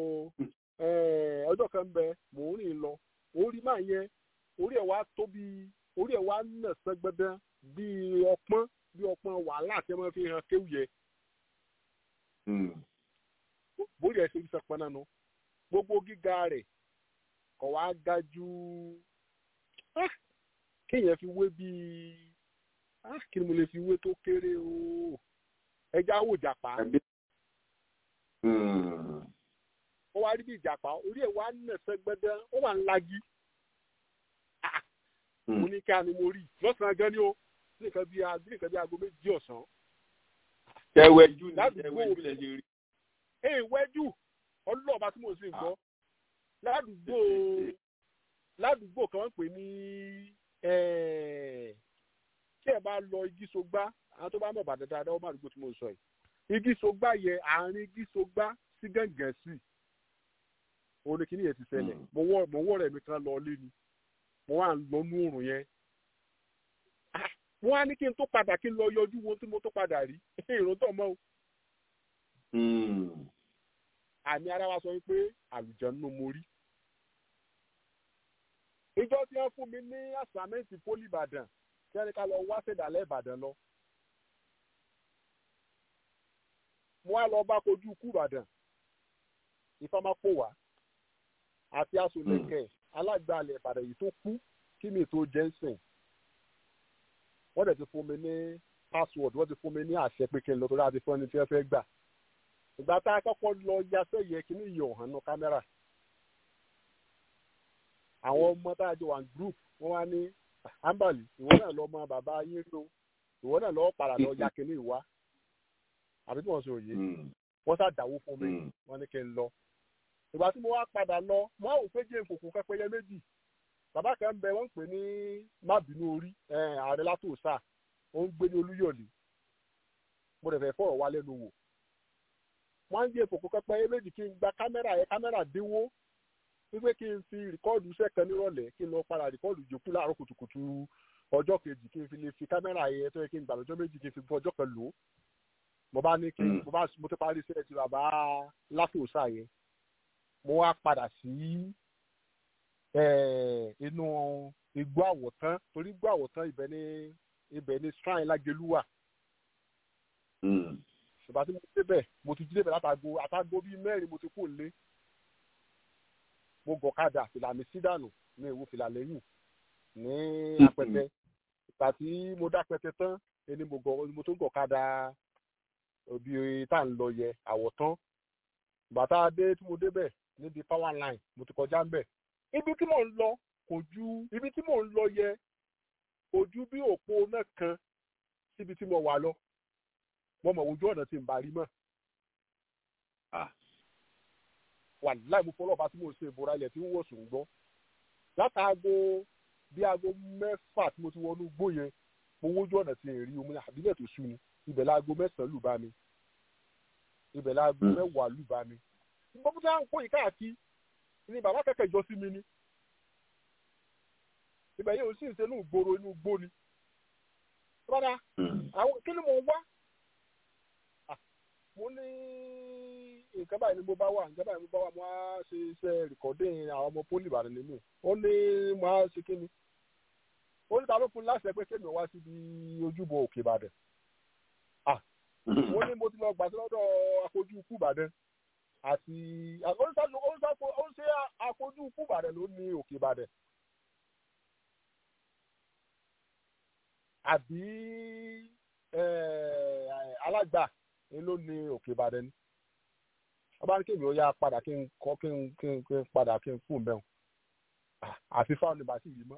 ọjọ́ kan bẹ mò ń rìn lọ orí máa yẹn orí ẹ̀ wá tóbi orí ẹ̀ wá nà sẹ́gbẹ́dẹ́ bíi ọpọ́n bíi ọpọ́n wàhálà tí wọ́n fi hàn kéwù yẹ bórí ẹ̀ ṣe ń sẹpọn náà nù gbogbo gíga rẹ̀ kọ̀ wá ga ju kéèyàn fi wé bíi kí ni mo lè fi wé tó kéré o ẹja wò jàpá ó wá rí bí ìjàpá orí ẹ̀ wá nà sẹ́gbẹ́dẹ́ ó wà ń lagi mo ní ká ni mo rí lọ́sàn-án gan ni ó ní nǹkan bíi nǹkan bíi aago méjì ọ̀sán. ẹwẹ́jú ni ẹwẹ́jú lẹ ṣe rí èèwẹ́jù ọlọ́ọ̀bá tí mo sì ń gbọ́ ládùúgbò ládùúgbò kan pè ní tí ẹ bá lọ igi sogbá àwọn tó bá mọ̀ bàdàn dáadáa ó má dùgbò tí mo sọ yìí igi sogbá yẹ àárín igi sogbá sí gàngàn sí òun ni kíní yẹn ti ṣẹlẹ̀ mo wọ́ rẹ̀ mi kan lọ lé ni mo wà ń lọ nú òrùn yẹn wọ́n á ní kí n tó padà kí n lọ yọjú wo tí mo tó padà rí èrò tó mọ́ o àmì ara wa sọ pé àlùjànnú mo rí. ìjọ tí wọ́n fún mi ní àsàmẹ́ǹtì pólì ìbàdàn kí wọ́n ní ká lọ wá ṣèdálẹ́ ìbàdàn lọ. mo wá lọ bá kojú ikú ìbàdàn ìfọmápòwá àti asòlẹ̀kẹ̀ alágbàálẹ̀ ìbàdàn yìí tó kú kí mi tó jẹ́ ń sìn. wọ́n dẹ̀ ti fún mi ní password wọ́n ti fún mi ní àṣẹ pé kí n lọ torí àti fún ẹni tí wọ́n fẹ́ gbà ìgbà tá a kọ́kọ́ lọ yasẹ́ yẹ kí ní ìyọ̀ hàn ní kámẹ́rà àwọn ọmọ tá a jọ wà ní group wọ́n wá ní ambali ìwọ náà lọ mọ bàbá yín rí o ìwọ náà lọ padà lọ ya kínní ìwá àbí tí wọ́n sọ òye wọ́n sá dáwó fún mi wọ́n ní kí n lọ ìgbà tí mo wá padà lọ mo á wò pé jẹ́ ìkòkò pẹ́pẹ́yẹ méjì bàbá kan ń bẹ wọ́n ń pè ní mábìínú orí ààrẹ látòsà ó ń gbé ní olúyọ̀lé mo dẹ̀ fẹ́ fọ̀rọ̀ wá lẹ́nu wò wọ́n á ń jẹ́ ìkòkò pẹ́pẹ́yẹ méjì kí n gba kámẹ́rà yẹn kámẹ́rà dínwó wípé kí n fi rìkọ́ọ̀dù sẹ́kàn nírọ̀lẹ́ kí n lọ padà rìkọ́ọ̀dù jòkú láàárọ̀ kùtùkùtù ọjọ́ kejì kí n fi lè fi kámẹ́rà yẹn tó yẹ kí n gbà lọ́jọ́ méjì kí n fi fún ọjọ́ kan lò ó mo bá ní kí mo bá mo ti parí iṣẹ́ ti bàbá láfíòsà yẹn mo wá padà sí inú igbó àwọ̀tán torí igbó àwọ̀tán ibẹ̀ ní ibẹ̀ ní shrine lágelúwà ṣùgbọ́n tí mo ti débẹ̀ mo ti jí débẹ̀ látago àtago bíi mẹ́rin mo ti kú lé mo gọ̀kadà fìlà mi sí dànù ní ìwo fìlà lẹ́yìn ní apẹtẹ ìgbà tí mo dápẹtẹ tán ẹni mo gọ mo tún gọ̀kadà òbí tá à ń lọ yẹ àwọ̀tán ìgbà tá a dé tí mo débẹ̀ níbi power line mo ti kọjá ń bẹ̀ ibi tí mò ń lọ kò ju ibi tí mò ń lọ yẹ kò ju bí òpó náà kan síbi tí mo wà lọ mo mọ̀ ojú ọ̀nà tí n bá rí mọ́ wà láì mú fọlọ́ọ̀bá tí mo ṣe ìbora ilẹ̀ tí ń wọ̀ sùn gbọ́ látàgò bí aago mẹ́fà tí mo ti wọnú gbó yẹn mo wójú ọ̀nà tí n rí omi àbílẹ̀ tó sú ni ibẹ̀ láago mẹ́sàn-án lù bá mi ibẹ̀ láago mẹ́wàá lù bá mi gbogbo tí wọ́n ń kó yìí káàkiri ni bàbá kẹ̀kẹ́ jọ sí mi ni ibẹ̀ yóò sì ń ṣe inú ìgboro inú igbó ni rárá àwọn kí ni mo wá mo ní nǹkan báyìí ni mo bá wà nǹkan báyìí ni mo bá wà mo á ṣe iṣẹ́ rìkọ́dìn àwọn ọmọ pólì ìbàdàn nínú ó ní mo á ṣe kí ni ó ní ta ló fún láṣẹ pé kémi wá síbi ojúbọ òkè ìbàdàn ó ní mo ti lọ gbà sí lọ́dọ̀ akojú ikú ìbàdàn àti ó ń ṣe akojú ikú ìbàdàn ló ní òkè ìbàdàn àbí alágbà ló ní òkè ìbàdàn ni ọba ní kéèmí ó yá padà kí n kọ kí n kí n kí n padà kí n fún bẹ́ẹ̀ àfi fáwọn ní bàtí yìí mọ́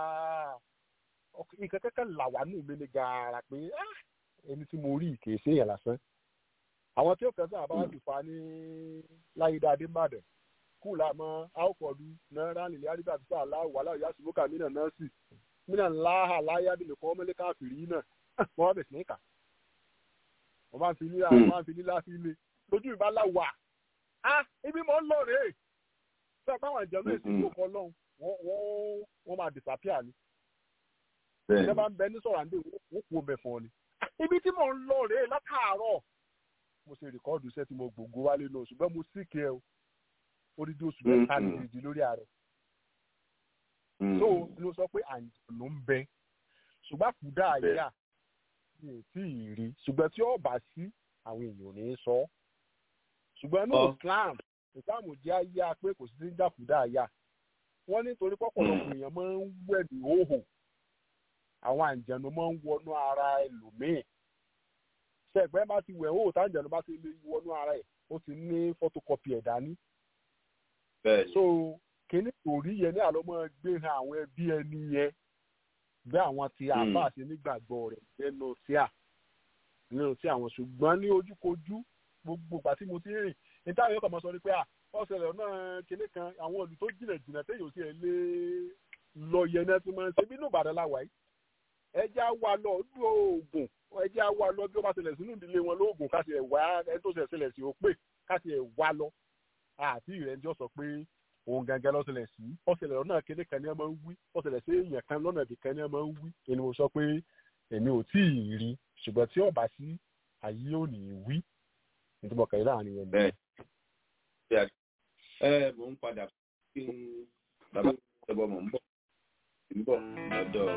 nǹkan kẹ́kẹ́ là wà nù mí ní gaara pé ẹni tí mo rí kì í ṣe èèyàn lásán àwọn tí ó kẹsàn án àbáwá ti fa ní láyédá adébàdàn kú làmọ́ àwòkọ̀dù náírà nílẹ̀ àdìbà àti sáà láwù wàhálà ìyá sùmọ́kà mí náà nọ́ọ̀sì mí náà láhà láyé abilẹ̀ kọ́ mọ́lẹ́ káàkiri náà wọ́n wá bẹ̀ sí ní kà wọ́n máa ń fi nílá wọ́n máa ń fi nílá sí ilé lójú ìbá láwà á ibi mọ̀ ń lọ rèé sọ pé àwọn ìjọba èsì yóò kọ́ lọ́hùn wọ́n wọ́n máa disappear ni ìjọba ń bẹ ní sọ̀rọ̀ àǹdè wọ́n kú omi ẹ̀fọn ni ibi tí mò ń lọ rèé látàárọ̀ mo ṣe rìkọ́ọ̀dù iṣẹ́ tí mo gbòǹgbò wálé lọ ṣùgbọ́n mo sì kẹ́ ẹ odidi oṣù mẹ́ta ní ìdí lórí ààrẹ so ló sọ pé àǹjọ̀nù ń bẹ ṣùgbọ́n àkúdà àyà mi ò tí ì rí ṣùgbọ́n tí ó bá sí àwọn èèyàn ò ní í sọ ṣùgbọ́n ní Islam Islam jẹ́ àyà pé kò sí ní jàkúdà àyà wọ́n nítorí pọ̀pọ̀lọpọ̀ èèyàn máa ń wẹ̀ ní òhò àwọn àǹjẹ̀nu máa ń wọnú ara ẹlòmíì ṣẹ̀gbẹ́ bá ti wẹ̀ òhò táǹjẹ̀nu bá ti lè wọnú ara ẹ̀ ó ti ní photocopy ẹ̀ dání. so kíní òrí yẹn ní àlọ́ máa gbé hàn àwọn ẹbí ẹni yẹn bí àwọn ti àbá àti nígbàgbọ́ rẹ̀ nínú tíà nínú tí àwọn ṣùgbọ́n ní ojúkojú gbogbo ìgbà tí mo ti rìn ní táwọn yóò kàn máa sọ ni pé à ọ̀sẹ̀lẹ̀ náà kinní kan àwọn olù tó jìnà jìnà téèyàn sì ẹ̀ lé lọ yẹn náà ti máa ń ṣe bínú Ìbàdàn láwàá yìí ẹjẹ́ á wà lọ lú oògùn ẹjẹ́ á wà lọ bí ó bá ṣẹlẹ̀ sínú ìdílé wọn lóògùn ká ti ẹ̀ wá ẹni tó ṣẹlẹ̀ sí ó pè ká ti ẹ̀ wá lọ àti ìrẹ́njọ́ sọ pé òun gangan lọ́sẹ̀lẹ̀ sí ọ̀sẹ̀lẹ̀ náà kinní kan ní ẹ máa ń wí ọ̀sẹ̀lẹ̀ sí èèyàn kan lọ́nà ibì kan ní ẹ máa ń wí èmi mo sọ pé èmi ò tí ì rí ṣùgbọ́n tí ọba sí ayé ò ní í wí nítorí ọkàn yìí láàrin yẹn bẹ́ẹ̀ ẹ mò ń padà kí n bàbá ìjọba mò ń bọ̀ ń bọ̀ lọ́dọ̀.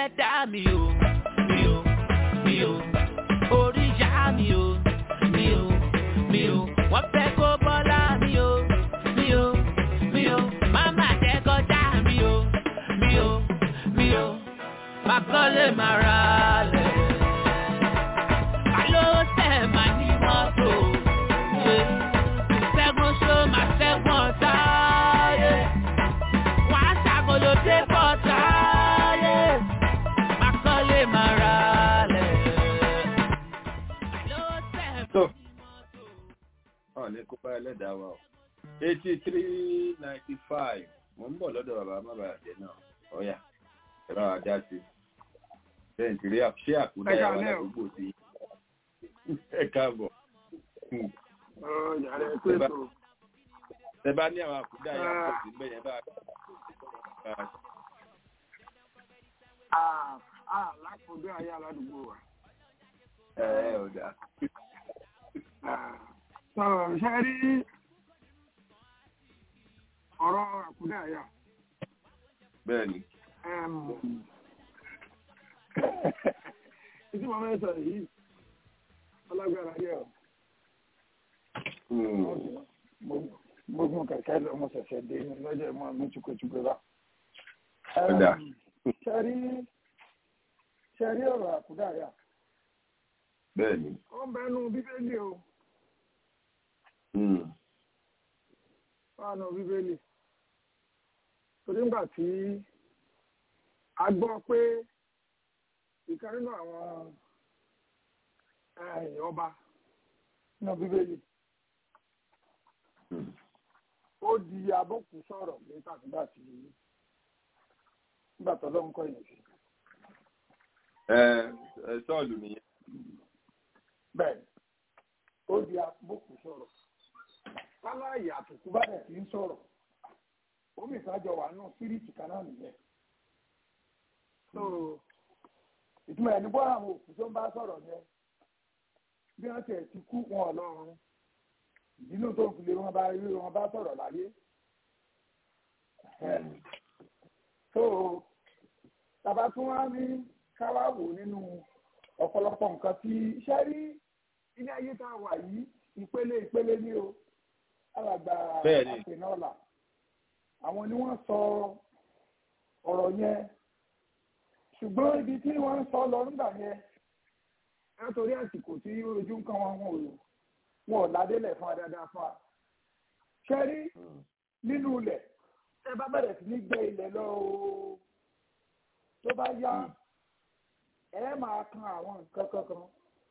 ẹlẹ́dàá mi o mi o mi o orí ìyá mi o mi o mi o wọ́n fẹ́ kó bọ́lá mi o mi o mi o mama jẹ́ kọjá mi o mi o mi o máa kọ́lé máa ra lẹ̀. Àló tẹ̀ máa ní mọ́tò. Ṣẹ́gun ṣó máa ṣẹ́gun ọ̀tá. Wọ́n á ṣàkóló dé bọ́tà. Máa kọ́lé máa ra lẹ̀. Àló tẹ̀ tó ọ̀ ní kó bá ẹlẹ́dàá wa o eighty three ninety five mo ń bọ̀ lọ́dọ̀ bàbá mábàjẹ́ náà ọ̀yà ẹ̀rọ ajá sí bẹ́ẹ̀ nítorí ṣé àkúdá Ẹ ẹ̀ wà káalẹ́ o. ládùúgbò sí ẹ káàbọ̀ ọ̀rọ̀ ìyàrá ẹ̀ pé tó ẹ bá ní àwọn àkúdá yẹn Ah. pọ̀ sí bẹ́ẹ̀ yẹn bá àà lákòódé ayé aládùúgbò wa. ẹ ẹ ò dáa sọ̀rọ̀ ṣe rí ọ̀rọ̀ àkúdé àyà. bẹ́ẹ̀ ni Ìtí mo fẹ́ sọ yìí, ọlágbára yẹ ọ̀. Mo gun kẹ̀kẹ́ lọ, mo ṣẹ̀ṣẹ̀ dé ní lọ́jọ́ ìmọ̀ mi chukwuchukwu bá. Ó dáa. Ṣẹ́rí ṣẹ́rí ọ̀rọ̀ àkúdà àyà. bẹ́ẹ̀ ni Ó ń bẹnu bíbélì o, Hmm. wà nù bíbélì. Torí ńgbà tí a gbọ́ pé ìkan nínú àwọn eh, ọba nínú bíbélì Hmm. ó di abọ́kù sọ̀rọ̀ nígbà nígbà tí nígbà tó lọ́n kọ́ yẹn sí. ẹ ẹ sọ́ọ̀lù nìyẹn bẹ́ẹ̀ ó di abọ́kù sọ̀rọ̀ sáláyà àtùkù bá dẹ̀ ti ń sọ̀rọ̀ omi ìsájọ wà nù síríìtì kan náà nìyẹn. so ìtumọ̀ ẹ̀ ní bọ́ àwọn òkú tó ń bá sọ̀rọ̀ yẹn bí wọ́n tiẹ̀ ti kú wọn ọlọ́run ìdílé tó ń fi lé wọn bá rí wọn bá sọ̀rọ̀ láyé. so tàbá tún wá ní káwá wò nínú ọ̀pọ̀lọpọ̀ nǹkan tí iṣẹ́ rí ilé ayé tá a wà yìí ìpele ìpele ní o alàgbà Bẹ́ẹ̀ni. àpènọ́là àwọn ni wọ́n sọ ọ̀rọ̀ yẹn ṣùgbọ́n ibi tí wọ́n ń sọ lọ nígbà yẹn látòrí àsìkò tí ojú ń kan wọn wọn ò wọn ò ládélẹ̀ fún wa dáadáa fún wa ṣe rí nínú ilẹ̀ ẹ bá bẹ̀rẹ̀ sí ní gbé ilẹ̀ lọ o tó bá yá ẹ máa kan àwọn nǹkan kankan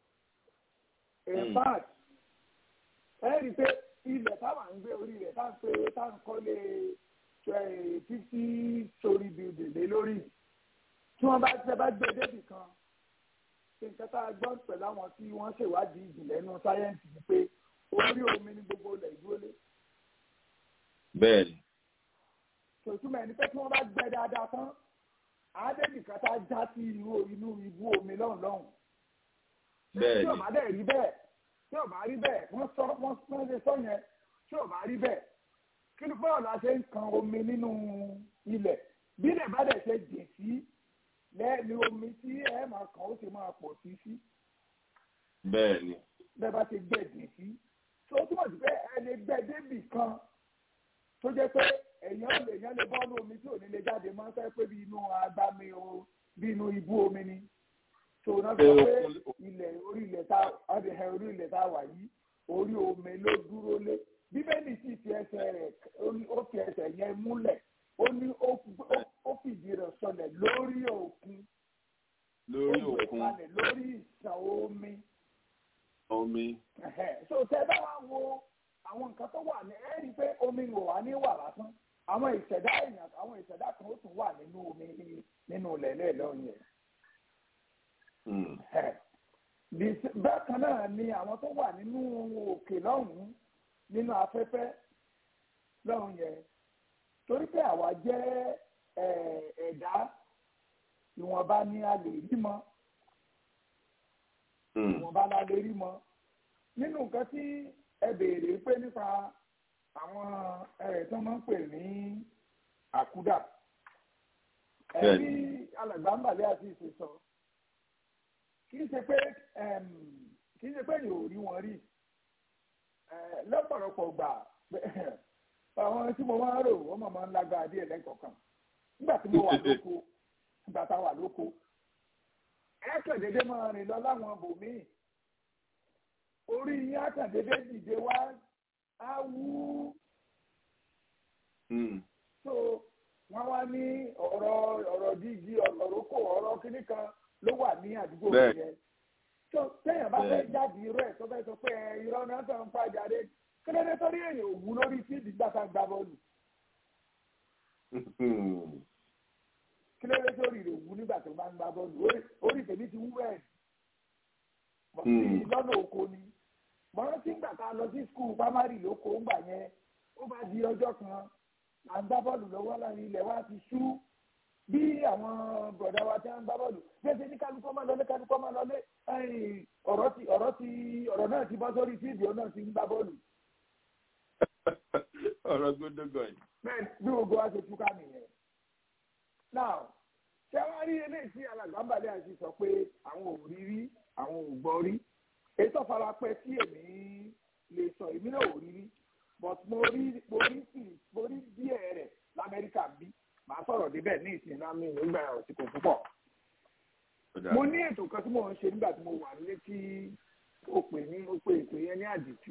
in fact ẹ rí i pé ilẹ̀ táwa ń gbé orí rẹ̀ tá à ń pè tá à ń kọ́lé fifty story building lé lórí tí wọ́n bá tẹ́ bá gbé débì kan ṣe nǹkan tá a gbọ́ pẹ̀lú àwọn tí wọ́n ṣèwádìí ìjìnlẹ̀ nínú sáyẹ́ǹsì ni pé orí omi ní gbogbo ilẹ̀ ìdúró lé bẹ́ẹ̀ ni tòtúmọ̀ ẹni pé tí wọ́n bá gbẹ dáadáa tán àádẹ́bì kan tá a já sí inú inú ibú omi lọ́hùn lọ́hùn. bẹ́ẹ̀ tí ni ò bá dẹ̀ rí bẹ́ẹ̀ tí ò bá rí bẹ́ẹ̀ wọ́n sọ wọ́n wọ́n ṣe sọ yẹn tí ò bá rí bẹ́ẹ̀ kí ló báwo la ṣe ń kan omi nínú ilẹ̀ bí ilẹ̀ bá dẹ̀ ṣe jìn sí lẹ́ẹ̀ni omi tí ẹ máa kàn ó ṣe máa pọ̀ sí sí bẹ́ẹ̀ ni bẹ́ẹ̀ bá ṣe gbẹ̀ jìn sí tó túmọ̀ sí pé ẹni gbẹ́ débì kan tó jẹ́ pé èèyàn lè èèyàn lè bọ́ ní omi tí ò ní lè jáde máa ń fẹ́ pé bí inú agbami o bí inú ibú omi ni tó náà sọ pé ilẹ̀ orí ilẹ̀ tá ọdẹ orí ilẹ̀ tá wà yìí orí omi ló dúró lé bíbélì sì fi ẹsẹ̀ rẹ̀ ó fi ẹsẹ̀ yẹn múlẹ̀ ó ní ó fi- ó fìdí rẹ̀ sọlẹ̀ lórí òkun lórí ó gbé òkun kalẹ̀ lórí ìsàn omi omi Ẹ̀hẹ̀. so tẹ bá wá wo àwọn nǹkan tó wà ní ẹ rí i pé omi ń wà ní wà lásán àwọn ìṣẹ̀dá èèyàn àwọn ìṣẹ̀dá kan ó tún wà nínú omi nínú lẹ̀lẹ́ lọ́yìn yẹn. Hmm. Ẹ̀. Bí- bákan náà ni àwọn tó wà nínú òkè lọ́hùn-ún nínú afẹ́fẹ́ lọ́hùn yẹn torí pé àwa jẹ́ ẹ̀, ẹ̀dá ìwọ̀nba ni a lè rí mọ́ Hmm. ìwọ̀nba la lè rí mọ́ nínú nǹkan tí ẹ béèrè pé nípa àwọn ẹ̀ tó máa ń pè ní àkúdà ẹbí alàgbà ń bàlẹ́ àti ìṣe sọ kì í ṣe pé kì í ṣe pé èèyàn ò rí wọn rí lọ́pọ̀lọpọ̀ gbà àwọn tí mo máa ń rò wọ́n máa ń lágbára díẹ̀ lẹ́kọ̀ọ̀kan nígbà tí mo wà lóko nígbà tá a wà lóko ẹ̀ẹ́kẹ̀dédé máa rìn lọ láwọn bòmíì orí yín àkàndédé dìde wá á wú so wọ́n wá ní ọ̀rọ̀ ọ̀rọ̀ díjí ọ̀rọ̀ kò ọ̀rọ̀ kíní kan ló wà ní àdúgbò yẹn so téèyàn bá fẹ́ jáde irú ẹ̀ tó fẹ́ sọ pé irọ́ náà tó ń pa jáde kílódé torí èèyàn ò wú lórí fíìdì gbàtà gbà bọ́ọ̀lù kílódé torí rẹ̀ wú nígbà tó máa ń gbà bọ́ọ̀lù orí tèmi ti wú bẹ́ẹ̀ lọ́nà oko ni mọ̀rán tí ń gbà ká lọ sí skul pamari lóko ń gbà yẹn ó bá di ọjọ́ kan à ń gbá bọ́ọ̀lù lọ́wọ́ láàrin ilẹ̀ wa ti ṣú bí àwọn bọ̀dá wa ti ń gbá bọ́ọ̀lù bẹ́ẹ̀ ní kálukọ́ máa lọlé kálukọ́ máa lọlé ọ̀rọ̀ ti ọ̀rọ̀ ti ọ̀rọ̀ náà ti bọ́ sórí fíìdì ó náà ti ń gbá bọ́ọ̀lù. ọ̀rọ̀ gbódógọ̀ yìí. bẹ́ẹ̀ bí gbogbo wa ṣe túká nìyẹn. now ṣé wàá rí eléyìí tí alàgbàǹbàlẹ̀ àti sọ pé àwọn ò rí rí àwọn ò gbọ́ rí ètò farapẹ́ tí èmi lè sọ èmi náà ò rí rí but mo rí mo rí sí mo rí díẹ̀ rẹ̀ lamẹ́ríkà bí màá sọ̀rọ̀ débẹ̀ ní ìsìn náà mi nígbà òsìkò púpọ̀. mo ní ètò kan tí mo ń ṣe nígbà tí mo wà nílé tí ó pè ní ó pè ètò yẹn ní àdìtú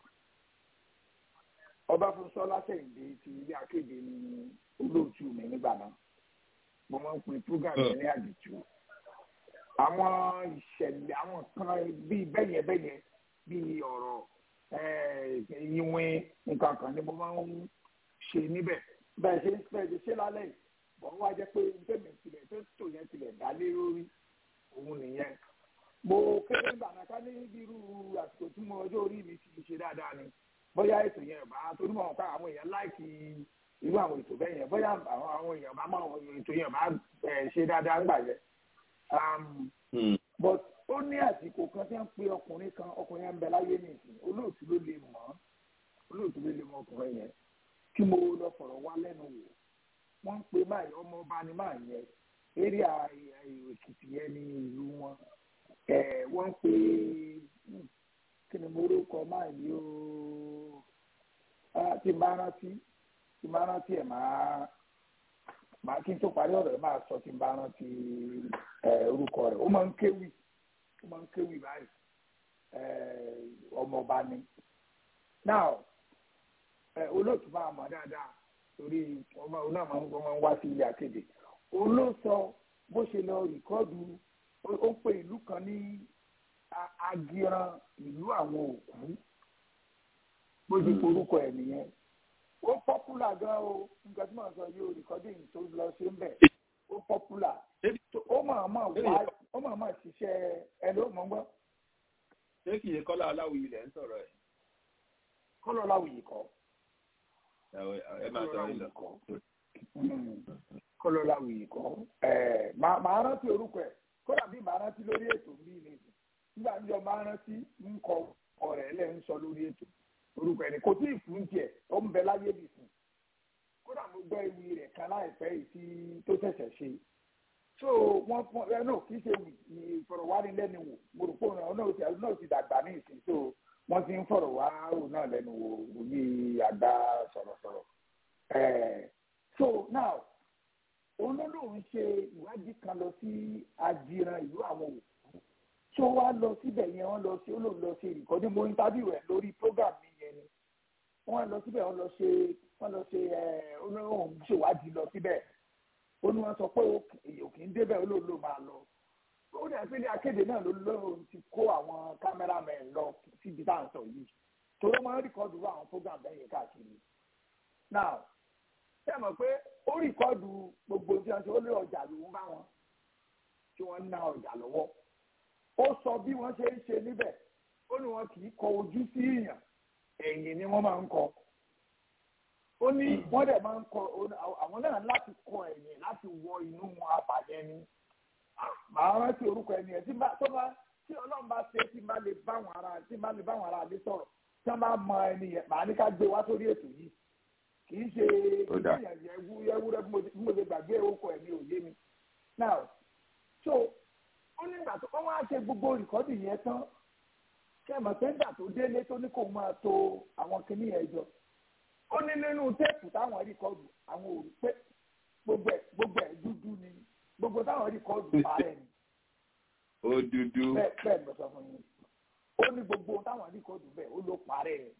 ọbáfúnṣọlá sẹ̀yìndé ti ilé akéde ní olóòtú mi nígbà náà mo máa ń pè program yẹn ní àdìtú àwọn ìṣẹ̀lẹ̀ àwọn kan bíi bẹ́yẹn bẹ́yẹn bíi ọ̀rọ̀ ìwìn nǹkan kan ni mo máa ń ṣe níbẹ̀ bẹ́ẹ̀ ṣe ń fẹ́ ṣe lálẹ́ yìí bọ́n wá jẹ́ pé ntẹ́mi tilẹ̀ tó tò yẹn tilẹ̀ dá lé lórí òun nìyẹn. mo kéré nígbà náà ká ní irú àsìkò tí mo ọjọ́ orí mi ti ṣe dáadáa ni bóyá ètò yẹn bá torí mọ̀ ká àwọn èèyàn láìkì irú àwọn ètò bẹ́ẹ̀ yẹn bóyá àwọn èèyàn bá mọ̀ ètò yẹn bá ṣe dáadáa ńgbà yẹn. but ó ní àsìkò kan tí wọ́n pe ọkùnrin kan ọkùnrin yẹn ń bẹ láyé nìsín olóòtú ló lè mọ̀ olóòtú ló lè mọ̀ ọkùnrin yẹn kí mo lọ fọ̀rọ̀ wá lẹ́nu wò wọ́n ń pe máa ọmọ ọba ni máa yẹ eré èkìtì yẹn ní ìlú wọn wọ́n ń pe kí ni mo rúkọ máa yí o tí máa rántí tí máa rántí ẹ̀ máa máa kí n tó parí ọ̀rọ̀ ẹ̀ máa sọ tí máa rántí orúkọ rẹ̀ ó máa ń kéwì ó máa ń kéwì báyìí ọmọ ọba ni now olóòtú máa mọ̀ dáadáa torí ọmọ òun náà máa ń wá sí ilé akéde òun ló sọ bó ṣe lọ rìkọ́dù ó pe ìlú kan ní agiran ìlú àwọn òkú bó ṣe forúkọ ẹ̀ nìyẹn ó pọ́pùlà gan o nǹkan tí màá sọ yìí rìkọ́dìn tó lọ ṣe ń bẹ̀ ó pọ́pùlà ó máa máa wá ó máa máa ṣiṣẹ́ ẹ ló mọ̀ gbọ́. ṣé kì í kọ́lá aláwìyí lẹ̀ ń sọ̀rọ̀ ẹ̀. kọ́lá aláwìyí kọ́ ẹ máa sọ ìlọ. kọlọlá wuyì kọ ẹ màá rántí orúkọ ẹ kódà bí màá rántí lórí ètò bí ní nígbà níjọ màá rántí ń kọ ọ̀rẹ́ lẹ ń sọ lórí ètò orúkọ ẹ ní kò tí ì fún tiẹ̀ ó ń bẹ láyé bì fún kódà mo gbọ́ ewì rẹ̀ kan láìpẹ́ yìí tí tó ṣẹ̀ṣẹ̀ ṣe so wọn fún ẹ náà kì í ṣe ìfọ̀rọ̀wánilẹ́nuwò mo rò pé òun náà náà ti dàgbà ní ìsìn so wọ́n ti ń fọ̀rọ̀ wá òun náà lẹ́nu wò wòye àgbà sọ̀rọ̀sọ̀rọ̀. so now òun ló lóun ṣe ìwádìí kan lọ sí ajiran ìlú àwọn òkú tó wá lọ síbẹ̀ yẹn wọ́n lọ sí olóòlù lọ ṣe ìkọ́ni mo interview rẹ̀ lórí program mi yẹn ni wọ́n lọ síbẹ̀ wọ́n lọ ṣe wọ́n lọ ṣe olóòrùn ṣèwádìí lọ síbẹ̀ ó ní wọ́n sọ pé èyàn kì í débẹ̀ olóòlù máa lọ ó dẹ̀ pé ní akéde náà ló lóun ti kó àwọn kámẹ́rámẹ́n lọ síbi tá à ń sọ yìí torí wọ́n máa ń rìkọ́dù àwọn program bẹ́ẹ̀ yẹn káàkiri. now ṣé ẹ mọ̀ pé ó rìkọ́dù gbogbo tí wọ́n ṣe ó lé ọjà lòún bá wọn tí wọ́n ń ná ọjà lọ́wọ́. ó sọ bí wọ́n ṣe ń ṣe níbẹ̀ ó ní wọn kì í kọ ojú sí èèyàn ẹ̀yìn ni wọ́n máa ń kọ. ó ní wọ́n dẹ̀ máa ń kọ àwọn náà láti kọ ẹ̀yìn láti wọ inú apàyẹ ni màá rántí orúkọ ẹni ẹ tí bá tó bá tí ọlọ́run bá ṣe tí bá lè bá wọn ara tí bá lè bá wọn ara lè sọ̀rọ̀ tí wọ́n bá mọ ẹni yẹn màá ní ká gbé wá sórí ètò yìí kì í ṣe Ó dáa. ìyẹ̀wù ewúrẹ́ bí mo ṣe- bí mo ṣe gbàgbé orúkọ ẹ̀ ní òye mi now so ó ní ìgbà tó wọ́n wá ṣe gbogbo rìkọ́dì yẹn tán kẹ́mọ̀ pé nígbà tó délé tó ní kó máa to àwọn kinní yẹn jọ ó ní nínú téèpù táwọn rìkọ́dù àwọn ò rí pé gbogbo ẹ̀ gbogbo ẹ̀ dúdú ni gbogbo táwọn rìkọ́dù parẹ́ ni ó dúdú. bẹ́ẹ̀ bẹ́ẹ̀ lọ sọ fún yín ó ní gbogbo táwọn rìkọ́dù bẹ́ẹ̀ ó ló parẹ́ ẹ̀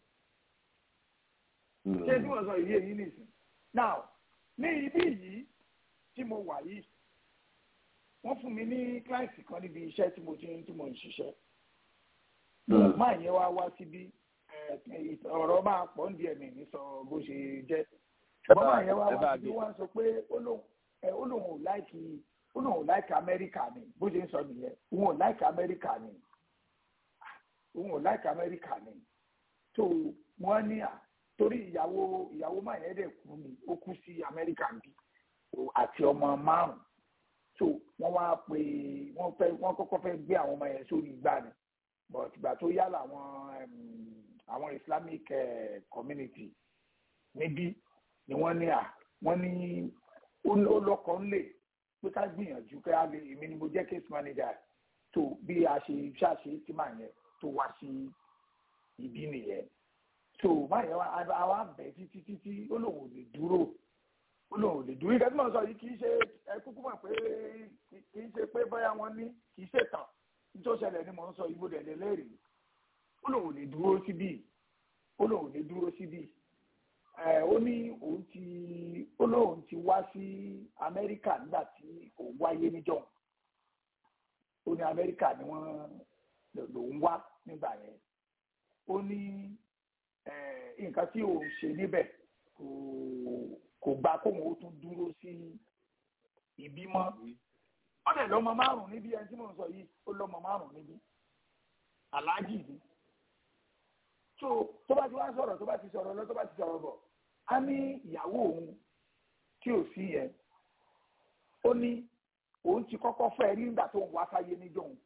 ṣé tí wọ́n sọ yìí èyí nìsín now ní ibí yìí tí mo wà yìí wọ́n fún mi ní kíláàsì kan níbi iṣẹ́ tí mo ti ń tí mo ń ṣiṣẹ́ máa yẹn wá wá síbí ẹ, ọ̀rọ̀ máa pọ̀ ń di ẹ̀mí ní sọ bó ṣe jẹ́ ṣùgbọ́n máa yẹn wá ẹ bá wá a síbí gbé. wọ́n sọ pé ó lóun ẹ, ó lóun ò láìkì ó lóun ò láìkì amẹ́ríkà ni bó ṣe ń sọ nìyẹn òun ò láìkì amẹ́ríkà ni òun ò láìkì amẹ́ríkà ni tó wọ́n ní à torí ìyàwó ìyàwó máa yẹn dẹ̀ kú ni ó kú sí amẹ́ríkà bí àti ọmọ márùn so wọ́n wá pé wọ́n fẹ́ wọ́n kọ́kọ́ fẹ́ gbé àwọn ọmọ yẹn sórí igbá ni but ìgbà tó yá làwọn em, àwọn islamic eh, community níbí ni wọ́n ní à wọ́n ní ó ó lọ́kọ̀ ń lè pé ká gbìyànjú pé a lè èmi ni mo jẹ́ case manager tó bí a ṣe ṣàṣe tí màá yẹn tó wá sí ibi nìyẹn so máa yẹn wá àwa bẹ̀ títí títí ó lóun ò lè dúró ó lóun ò lè dúró ìgbà tí mo sọ yìí kì í ṣe ẹ kúkú mọ̀ pé kì í ṣe pé bóyá wọ́n ní kì í ṣe tàn tó ṣẹlẹ̀ ni mò ń sọ ìbò dẹ̀dẹ̀ lẹ́rìí ó lóun ò lè dúró síbí ó lóun ò lè dúró síbí ẹ ó ní òun ti ó lóun ti wá sí Amẹ́ríkà nígbà tí òun wáyé níjọ́ ó ní Amẹ́ríkà ni wọ́n lòun wá nígbà yẹn ó ní eh, nǹkan tí òun ṣe níbẹ̀ kò kò gba kóun ó tún dúró sí ibi mọ́ ó dẹ̀ lọ́mọ márùn níbi ẹni tí mò ń sọ yìí ó lọ́mọ márùn níbi aláàjì ni tó tó bá ti wá sọ̀rọ̀ tó bá ti sọ̀rọ̀ lọ tó bá ti sọ̀rọ̀ bọ̀ á ní ìyàwó òun tí ò sí yẹn ó ní òun ti kọ́kọ́ fẹ́ rí nígbà tó ń wá sáyé níjọ́ òun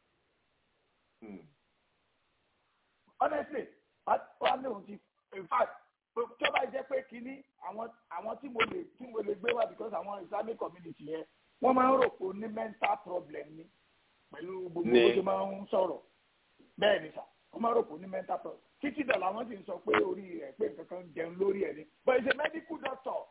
honestly wá ní òun ti in fact tí ó bá jẹ́ pé kínní àwọn àwọn tí mo lè tí mo lè gbé wá because àwọn islamic community yẹn wọ́n máa ń rò pé ó ní mental problem ni pẹ̀lú gbogbo Ní. bó ṣe máa ń sọ̀rọ̀ bẹ́ẹ̀ ni sà wọ́n máa ń rò pé ó ní mental problem títí dà làwọn sì ń sọ pé orí rẹ̀ pé nǹkan kan jẹun lórí ẹ̀ ni but he's a medical doctor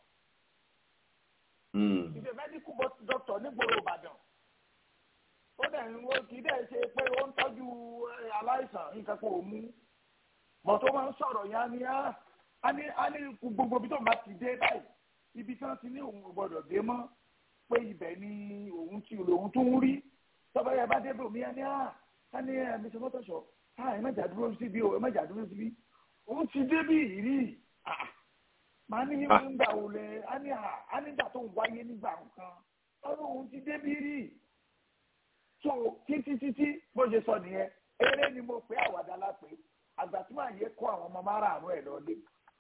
he's a medical bo- doctor nígboro Ìbàdàn ó dẹ̀ ń wo kì í dẹ̀ ṣe pé ó ń tọ́jú eh, aláìsàn nǹkan kan ò mú bọ̀ tó máa ń sọ̀rọ̀ yẹn á ní á á ní á ní gbogbo ibi tó ń bá ti dé báyìí ibi tí wọ́n ti ní òun ò gbọ́dọ̀ dé mọ́ pé ibẹ̀ ni òun ti lòun tún ń rí tọ́ba yẹn bá dé bò mí á ní á á ní ẹ̀mí sọ mọ́tò sọ á ẹ̀ mẹ́jà dúró síbi o ẹ̀ mẹ́jà dúró síbi òun ti dé bí ìrí ah màá ní nígbà wo lẹ á ní à á nígbà tó ń wáyé nígbà nǹkan ọ̀rọ̀ òun ti dé bí rí so títí títí bó ṣe sọ nìyẹn eré ni mo pé àwàdà la pé àgbà tí màá yẹ kó àwọn ọmọ márààrún ẹ lọlé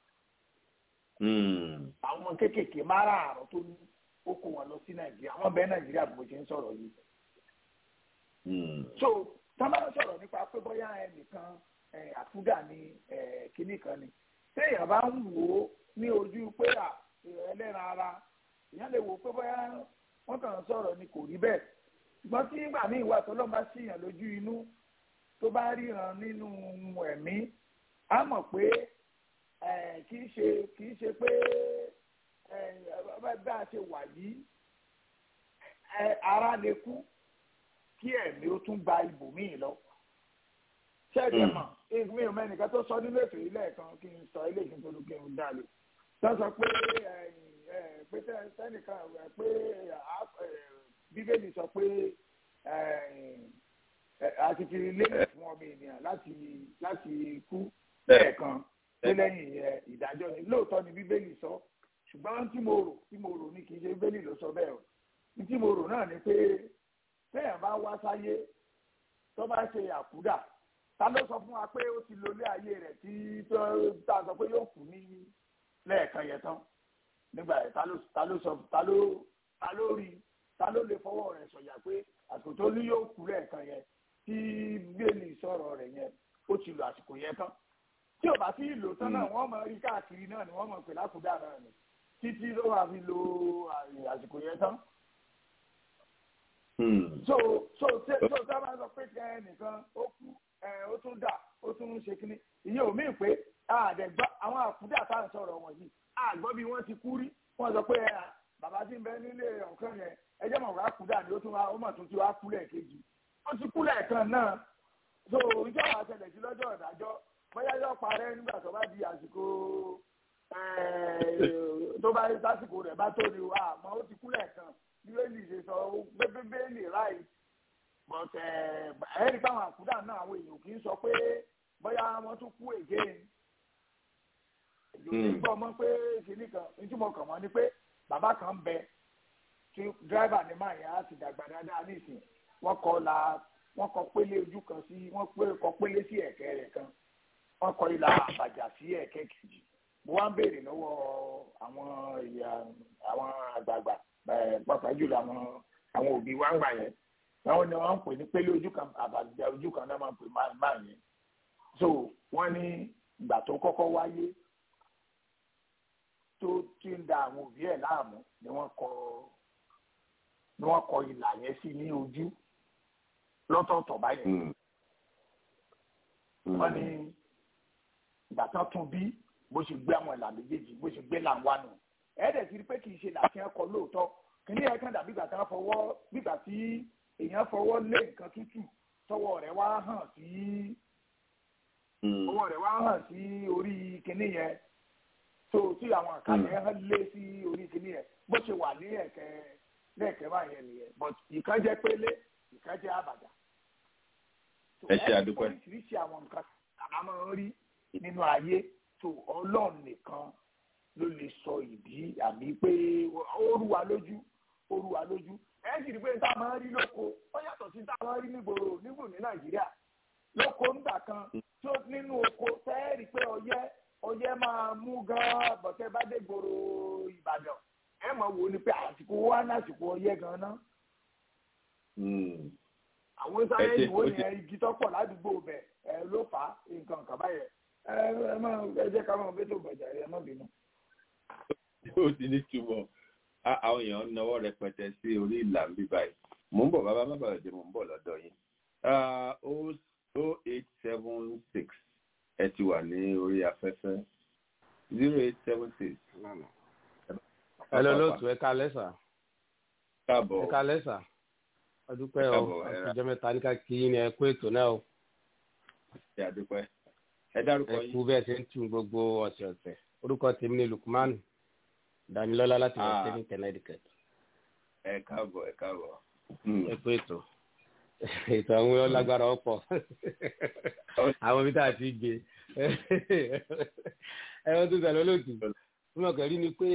àwọn kéékèèké márààrún tó ní ó kó wọn lọ sí nàìjíríà àwọn bẹ́ẹ̀ nàìjíríà bó ṣe ń sọ̀rọ̀ yìí so tábà sọ̀rọ̀ nípa pé bóyá ẹnìkan ẹ, àkúdà ni ẹ, kinní kan ni téèyàn bá ń wò ó ní ojú pé à ẹlẹ́ran ara èèyàn lè wò ó pé bóyá wọ́n kàn ń sọ̀rọ̀ ni kò rí bẹ́ẹ̀ ṣùgbọ́n tí ìgbà míì wà tó lọ́n bá síyàn lójú inú tó bá ríran nínú ẹ̀mí á mọ̀ pé eh, kì í ṣe kì í ṣe pé eh, bá bá a ṣe wà yìí eh, ara lè kú kí ẹ̀mí ó tún gba ibòmíì lọ. ṣẹ́ẹ̀dì ẹ̀ mọ̀ mi ò mẹ́nìkan tó sọ nínú ètò yìí lẹ́ẹ̀kan kí n sọ ilé ìfún tó kí n dá lè. tó sọ pé eh, eh, pé tẹ́- tẹ́nìkan eh, pé ah, eh, bíbélì sọ pé eh, eh, a ti fi lélẹ̀ fún ọmọ ènìyàn láti láti kú lẹ́ẹ̀kan pé lẹ́yìn eh, ìdájọ́ ni lóòótọ́ ni bíbélì sọ ṣùgbọ́n tí mo rò tí mo rò ní kì í ṣe bíbélì ló sọ bẹ́ẹ̀ o ní tí mo rò náà ni pé téèyàn bá wá sáyé tó bá ṣe àkúdà ta ló sọ fún wa pé ó ti lo ilé ayé rẹ̀ tí tó tá a sọ pé yóò kú ní lẹ́ẹ̀kan yẹn tán nígbà yẹn ta ló ta ló sọ ta ló ta ló rí ta ló lè fọwọ́ rẹ̀ sọ̀yà pé àsìkò tó ní yóò kú lẹ́ẹ̀kan yẹn tí bíélì sọ̀rọ̀ rẹ̀ yẹn ó ti lo àsìkò yẹn tán tí ò bá sí ìlò tán náà wọ́n mọ̀ rí káàkiri náà ni wọ́n mọ̀ pé lákùdá náà ni títí ló wà fi lo àsìkò yẹn tán. so so so so tá a máa sọ pé ẹ nìkan ó kú ẹ ó tún dà ó tún ṣe kínní ìyẹn ò míì pé àdẹ̀gbọ́ àwọn àkúdà tá à ń sọ̀rọ̀ wọ̀nyí àgbọ́ bí wọ́n ti kú rí wọ́n sọ pé bàbá tí ń bẹ nílé ọ̀kan yẹn ẹjẹ́ mọ̀ wá kúdà ni ó tún wá ó mọ̀ tún ti wá kú lẹ́ẹ̀kejì ó ti kú lẹ́ẹ̀kan náà so ìjọ wa ṣẹlẹ̀ sí lọ́jọ́ ìdájọ́ bóyá yóò parẹ́ nígbà tó bá di àsìkò tó bá lásìkò rẹ̀ bá tó ni wà àmọ́ ó ti kú lẹ́ẹ̀kan bí bẹ́ẹ̀lì ṣe sọ bẹ́ẹ̀ bẹ́ẹ̀lì ráì but ẹ̀ẹ́dì táwọn àkúdà náà àwọn èèyàn kì í sọ pé bóyá wọ́n tún kú again èyí gbọ́ mọ́ pé kìíní kan ìtumọ̀ kàn wọ́n ni pé bàbá kan bẹ tí dírẹ́bà ní máa yẹn á ti dàgbà dáadáa nísìnyí wọ́n kọ́ la wọ́n kọ́ pélé ojú kan sí wọ́n pé kọ́ pélé sí ẹ̀kẹ́ rẹ̀ kan wọ́n kọ́ ìlà àbàjá sí ẹ̀kẹ́ kejì mo wá ń béèrè lọ́wọ́ àwọn àwọn àgbààgbà pàápàá jùlọ àwọn àwọn òbí wa ń gbà yẹn àwọn ni wọ́n ń pè ní pélé ojú kan àbàjá ojú kan náà máa ń pè máa yẹn so wọ́n ní ìgbà tó kọ́kọ́ wáyé tó ti ń da àwọn òbí ẹ̀ láàmú ni wọ́n kọ ni wọ́n kọ ìlà yẹn sí ní ojú lọ́tọ̀ọ̀tọ̀ báyẹn. wọ́n ní ìgbà tán tún bí bó ṣe gbé àwọn ìlà méjèèjì bó ṣe gbé làwọn nù ẹ̀ẹ́dẹ̀ ti rí pé kì í ṣe làṣẹ ẹ̀kọ́ lóòótọ́ kìíní ẹ̀ kàn dàbí ìgbà tán fọwọ́ bígbà tí èèyàn fọwọ́ lé nǹkan tútù tọwọ́ rẹ̀ wá hàn sí ọwọ́ rẹ̀ wá hàn sí orí kìíní yẹn tó tí àwọn àkàlẹ̀ ẹ̀ lé sí orí kìíní yẹn bó ṣe wà ní ẹ̀kẹ́ lẹ́ẹ̀kẹ́ báyẹn nìyẹn but ìkan jẹ́ pélé ìkan jẹ́ àbàdà. ẹ ṣe àdúpẹ́. oríṣiríṣi àwọn nǹkan àbá máa ń rí nínú ayé tó ọlọ́run nìkan ló lè sọ ìdí àbí pé ó rú wa lójú ó rú wa lójú ẹ sì rí pé tá a máa ń rí lóko ó yàtọ̀ sí tá a máa ń rí nígboro nígbò ní nàìjíríà lóko ńgbà kan tó nínú oko tẹ́ẹ̀rí pé ọyẹ́ ọyẹ́ máa mú gan-an bọ̀tẹ́ bá dé gbòòrò ìbàdàn ẹ mọ̀ wò ni pé àsìkò wa ní àsìkò ọyẹ́ gan-an àwọn sáré ìwò yẹn igi tọ́pọ̀ ládùúgbò bẹ̀ ẹ ló fà á nǹkan kan báyẹn ẹ ẹ má ẹ jẹ́ ká máa bẹ́tò gbàjà ẹ má bínú. ó ti ní túbọ̀ àwọn èèyàn náwó rẹpẹtẹ sí orí ìlà ń bí báyìí mò ń bọ̀ bàbá bàbá òde mò ń bọ̀ lọ́dọ̀ yín o eight seven six ẹ ti wà ní orí afẹ́fẹ́ zero eight seven six. ẹ lọ lóòtú ẹ ká lẹ́sà. káàbọ̀ ẹ ká lẹ́sà ọdúpẹ́ o àtijọ́ mẹ́ta ní ká kí yín ni ẹ kó ètò náà o. ṣe àdúpẹ́ ẹ dárúkọ yín. ẹ kú bẹ́ẹ̀ ṣe ń tún gbogbo ọ̀sẹ̀ ọ̀sẹ̀ orúkọ tèmi ni Lukman Damilọ́lá láti wọ́n ṣe ní Connecticut. ẹ káàbọ̀ ẹ káàbọ̀. ẹ kó ètò ètò àwọn ọlágbára ọ̀pọ̀ àwọn ibi tá a ti gbé ẹ wọ́n tún sàlọ́ lòtù fún ọkọ̀ rí ni pé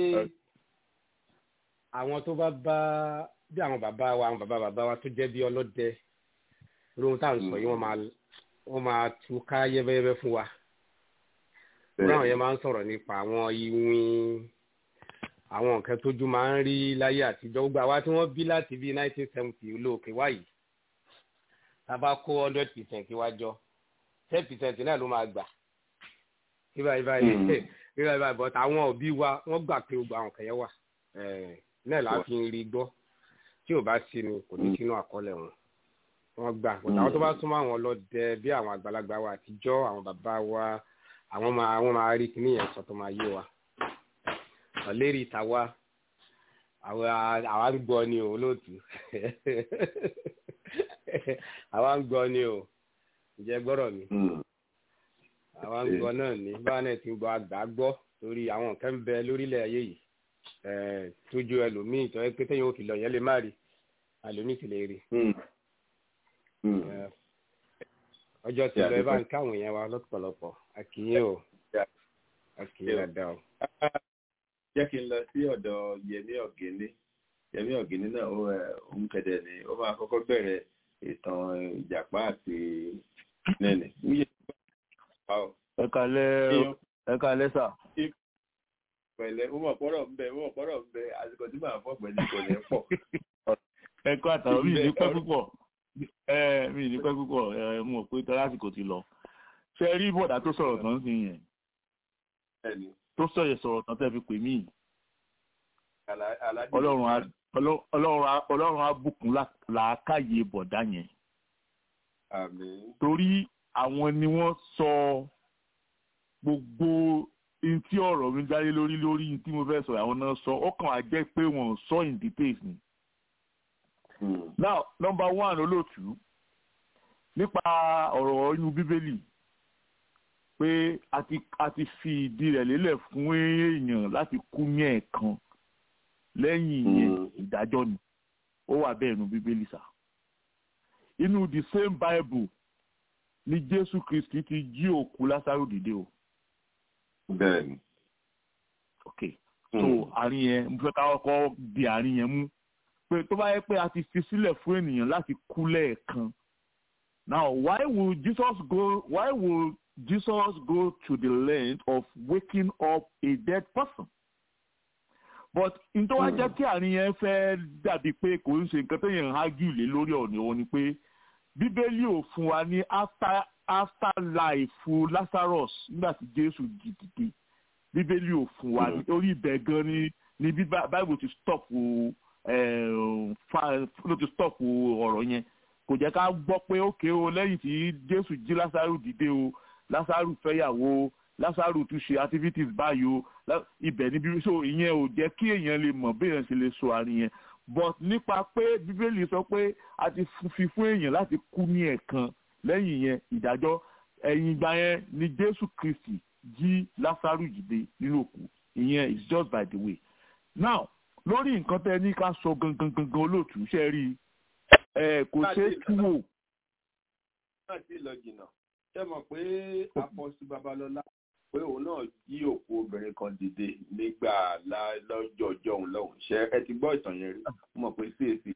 àwọn tó bá bá bí àwọn bàbá wa àwọn bàbá bàbá wa tó jẹ́ bí ọlọ́dẹ lóhun tá à ń sọ yìí wọ́n máa wọ́n máa tú ká yẹ́bẹ́yẹ́bẹ́ fún wa wọ́n àwọn yẹn máa ń sọ̀rọ̀ nípa àwọn iwin àwọn nǹkan tójú máa ń rí láyé àtijọ́ gbogbo àwa tí wọ́n bí láti bí nineteen seventy olóòkè wáyìí tá a bá kó hundred percent wá jọ ten percent náà ló máa gbà kí báyìí báyìí kí báyìí báyìí but àwọn òbí wa wọ́n gbà pé gbogbo àwọn kan yẹn wà náà la fi ń rí gbọ́ tí ò bá sí ni kò ní sínú àkọọ́lẹ̀ wọn wọ́n gbà but àwọn tó bá súnmọ́ àwọn ọlọ́dẹ bí àwọn àgbàlagbà wa àtijọ́ àwọn bàbá wa àwọn máa wọ́n máa rí kíní yẹn sọ tó máa yé wa ọ̀lérí ìtawá àwa ń gbọ́ ni o olóòtú àwa ń gbọ́ ni o ǹjẹ́ gbọ́rọ̀ mi àwa ń gbọ́ náà ni báwa náà ti ń gbọ́ àgbà gbọ́ torí àwọn nǹkan ń bẹ lórílẹ̀ ayé yìí tójú ẹlòmíì tó yẹ pé téèyàn ò fi lọ yẹn lè má rí àlòmíì sì lè rí ọjọ́ tí lọ ẹ bá ń káwọn yẹn wa lọ́pọ̀lọpọ̀ àkìyè o àkìyè dáadáa o. jẹ́ kí n lọ sí ọ̀dọ̀ Yẹmí Ọ̀gẹ́lẹ́ Yẹmí Ọ̀gẹ́lẹ́ náà ó ń kẹ̀dẹ̀ ni ó máa kọ́kọ́ bẹ̀rẹ̀ ìtàn ìjàpá àti nẹ́ẹ̀nì. ẹ kalẹ́ ẹ kalẹ́ sà. pẹ̀lẹ́ ó mọ̀ pọ́rọ̀ ń bẹ ó mọ̀ pọ́rọ̀ ń bẹ àsìkò tí màá fọ́ pẹ̀lú kò ní pọ̀. ẹ kọ́ àtàwọn mi ní pẹ́ púpọ̀ ẹ mi ní pẹ́ púpọ̀ ẹ mọ̀ pé tọ́lá àsìkò ti lọ. ṣe rí bọ̀dá tó sọ̀rọ̀ tán sí yẹn tó sọ̀rọ̀ sọ̀rọ̀ tán tẹ́ fi pè mí ọlọ́run á ọlọ́run á ọlọ́run á bùkún làákàyè bọ̀dá yẹn torí àwọn ni wọ́n sọ gbogbo n tí ọ̀rọ̀ mi jáde lórí lórí n tí mo fẹ́ sọ àwọn náà sọ ó kàn á jẹ́ pé wọ́n sọ in details ni. now number one olóòtú nípa ọ̀rọ̀ inú bíbélì pé a ti a ti fi ìdí rẹ̀ lélẹ̀ fún èèyàn láti kú ní ẹ̀ẹ̀kan lẹ́yìn ìyẹn ìdájọ́ ni ó wà bẹ́ẹ̀ nu bíbélì sá inú the same bible ni jésù kristi ti jí òkú lásàrò dìde o. bẹ́ẹ̀ni. ok so àárín yẹn mo fẹ́ ká kọ́kọ́ di àárín yẹn mú pé tó bá yẹ pé a ti fi sílẹ̀ fún ènìyàn láti kú lẹ́ẹ̀kan now why would jesus go why would jesus go to the length of waking up a dead person but nítorí wá jẹ́ kí àárín yẹn fẹ́ dàbí pé kò ń ṣe nǹkan tó yẹn ń hágì lé lórí ọ̀nà òun ni pé bíbélì ò fún wa ní after after life lazarus nígbà tí jésù jí dìde bíbélì ò fún wa orí ibẹ̀ gan ni ni bí bible ti stop ló ti stop ọ̀rọ̀ yẹn kò jẹ́ ká gbọ́ pé ókè o lẹ́yìn tí jésù jí lásàrù dìde o lásàrù fẹ́yàwó lásàrù tún ṣe activities báyìí o ibẹ̀ níbi so ìyẹn ò jẹ́ kí èèyàn lè mọ̀ bí èèyàn ṣe lè so àárín yẹn but nípa pé bíbélì sọ pé a ti fi fún èèyàn láti kú ní ẹ̀ẹ̀kan lẹ́yìn yẹn ìdájọ́ ẹ̀yìn ìgbà yẹn ni jésù kristi jí lásàrù dìde nínú òkú ìyẹn is just by the way now lórí nǹkan tẹ́ ní ká sọ gangan gangan olóòtú ṣe rí ẹ kò ṣeé tú wò. náà ti lọ jìnnà ṣé mọ̀ pé apọ́sí babalọ́lá pé òun náà jí òkú obìnrin kan dìde nígbà lọ́jọ́ ọjọ́ òun lọ́hùn ṣe ẹ ti gbọ́ ìtàn yẹn rí mọ̀ pé cac.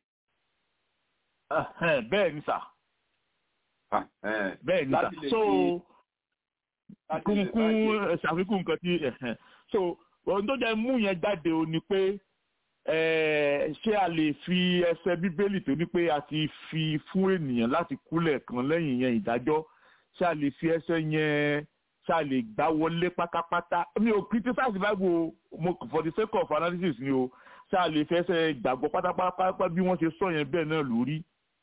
bẹ́ẹ̀ ni sà bẹ́ẹ̀ ni sà so kúnkún ṣàfikún nǹkan tí so ohun tó jẹ́ mú yẹn jáde o ni pé ṣé a lè fi ẹsẹ̀ bíbélì tó ní pé a ti fi fún ènìyàn láti kúlẹ̀ kan lẹ́yìn yẹn ìdájọ́ ṣé a lè fi ẹsẹ̀ yẹn ṣé a lè gbá wọlé pátápátá mi ò criticize bible mo for the sake of analysis ni o ṣé a lè fi ẹsẹ̀ gbàgbọ́ pátápátá bí wọ́n ṣe sọ yẹn bẹ́ẹ̀ náà lórí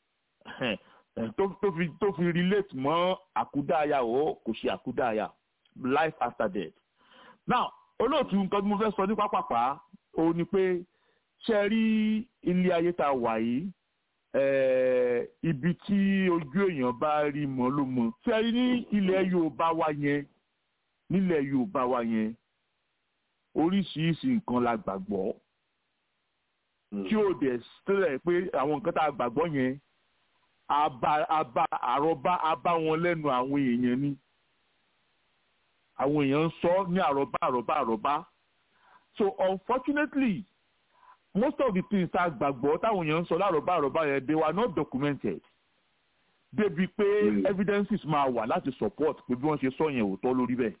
tó fi tó fi relate mọ́ àkúdàáyà o kò ṣe àkúdàáyà life after death now olóòtú nǹkan tí mo fẹ́ sọ ní pápápá o ni pé ṣe rí ilé ayé tá a wà yìí ibi tí ojú èèyàn bá rí mọ́ ló mọ́ ṣe rí ní ilẹ̀ yorùbá wa yẹn nílẹ̀ yorùbá wa yẹn oríṣiríṣi nǹkan la gbàgbọ́ tí ó dẹ̀ sílẹ̀ pé àwọn nǹkan tá a gbàgbọ́ yẹn àbá àbá àrọ́bá àbá wọn lẹ́nu àwọn èèyàn ni àwọn èèyàn ń sọ ní àrọ́bá àrọ́bá àrọ́bá so unfortunately most of the things tá a gbàgbọ́ táwọn èèyàn ń sọ lárọ̀bá àrọ̀bá yẹn they were not documented débi pé evidences máa wà láti support pé bí wọ́n ṣe sọ yẹn òótọ́ lórí bẹ́ẹ̀.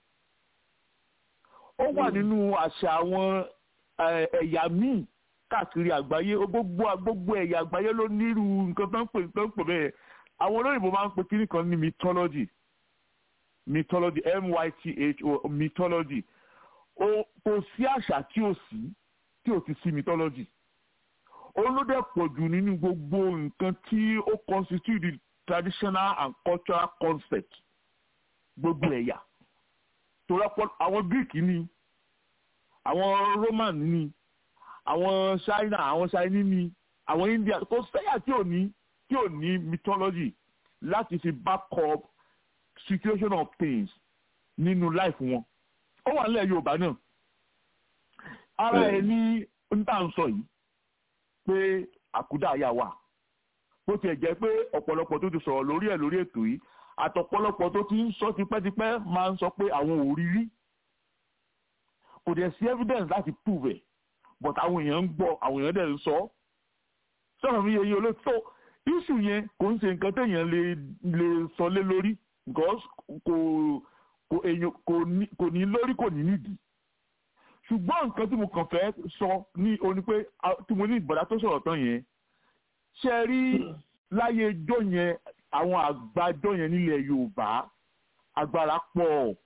ó wà nínú àṣà àwọn ẹ̀yà míì káàkiri àgbáyé gbogbo gbogbo ẹ̀yà àgbáyé ló nírú nǹkan tó ń pè tó ń pè bẹ́ẹ̀ àwọn olóyìnbó máa ń pe kíní kan ní mythology mythology m-y-t-h-o mythology kò sí àṣà tí ò sí tí ò ti sí mythology olóde pọ̀ jù nínú gbogbo nǹkan tí ó constitute the traditional and cultural concept gbogbo ẹ̀yà tòrọ́pọ̀ àwọn greek ni àwọn roman ni àwọn china àwọn chinese ni àwọn india kò sẹ́yà tí ò ní tí ò ní mythology láti fi back up situation of things nínú life wọn ó wà nílẹ̀ yorùbá náà ara ẹ ní níta ń sọ yìí pé àkúdàáyà wà bó tiẹ̀ jẹ́ pé ọ̀pọ̀lọpọ̀ tó ti sọ̀rọ̀ lórí ẹ̀ lórí ètò yìí àtọ̀pọ̀lọpọ̀ tó ti ń sọ tipẹ́tipẹ́ máa ń sọ pé àwọn ò rí rí kò dẹ̀ sí evidence láti prove ẹ̀ but àwọn èèyàn ń gbọ́ àwọn èèyàn dẹ̀ ń sọ sọ̀rọ̀ mi yẹn olóòtú issue yẹn kò ń ṣe nǹkan téèyàn lè lè sọ lé lórí because kò kò èèyàn kò ní lórí kò ní nídìí ṣùgbọ́n nǹkan tí mo kàn fẹ́ sọ ní oní pé tí mo ní ìbọ̀dá tó sọ̀rọ̀ tán yẹn ṣe rí láyé ijó yẹn àwọn àgbájọ yẹn nílẹ̀ yorùbá agbára pọ̀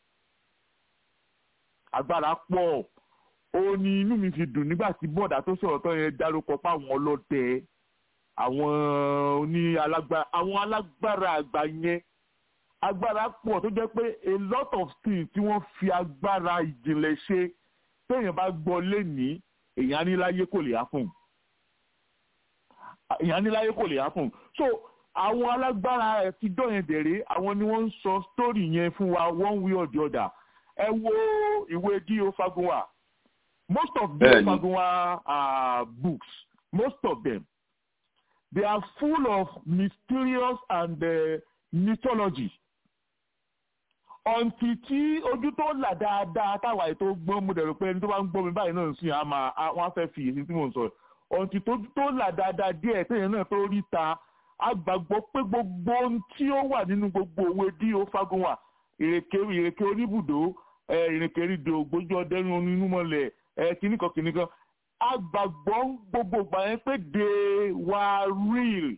agbára pọ̀ ó ní inú mi fi dùn nígbà tí bọ́ọ̀dà tó sọ̀rọ̀ tán yẹn dárúkọ fáwọn ọlọ́dẹ àwọn oní alágbára àwọn alágbára àgbà yẹn agbára pọ̀ tó jẹ́ pé a lot of things tí wọ́n fi agbára ìjìnlẹ̀ ṣe téèyàn bá gbọ́ lénìí èèyàn ní láyé kò lè happen èèyàn ní láyé kò lè happen so àwọn alágbára ẹ̀fíjọ́ yẹn dẹ̀rẹ́ àwọn ni wọ́n ń sọ story yẹn fún wa one way or the other ẹ wo ìwé D.O. Fagunwa most of D.O. Fagunwa uh, books most of them they are full of mysterious and uh, mythology ọ̀ǹtì tí ojú tó là dáadáa táwa ètò gbọ́n mo dẹ̀rọ pé ẹni tó bá ń gbọ́ mi báyìí náà ń sìn á máa wọ́n á fẹ́ fi èsì tí mò ń sọ ọ̀ǹtì tó tó là dáadáa díẹ̀ téèyàn náà tó rí ta a gbàgbọ́ pé gbogbo ohun tí ó wà nínú gbogbo òwe D.O. Fagunwa ìrèké ìrèké oníbùdó ìrèké rídò gbójú ọdẹnu onínú mọ́lẹ̀ kìnnìkan kìnnìkan a gbàgbọ́ gbogbo ìgbà yẹn pé they were real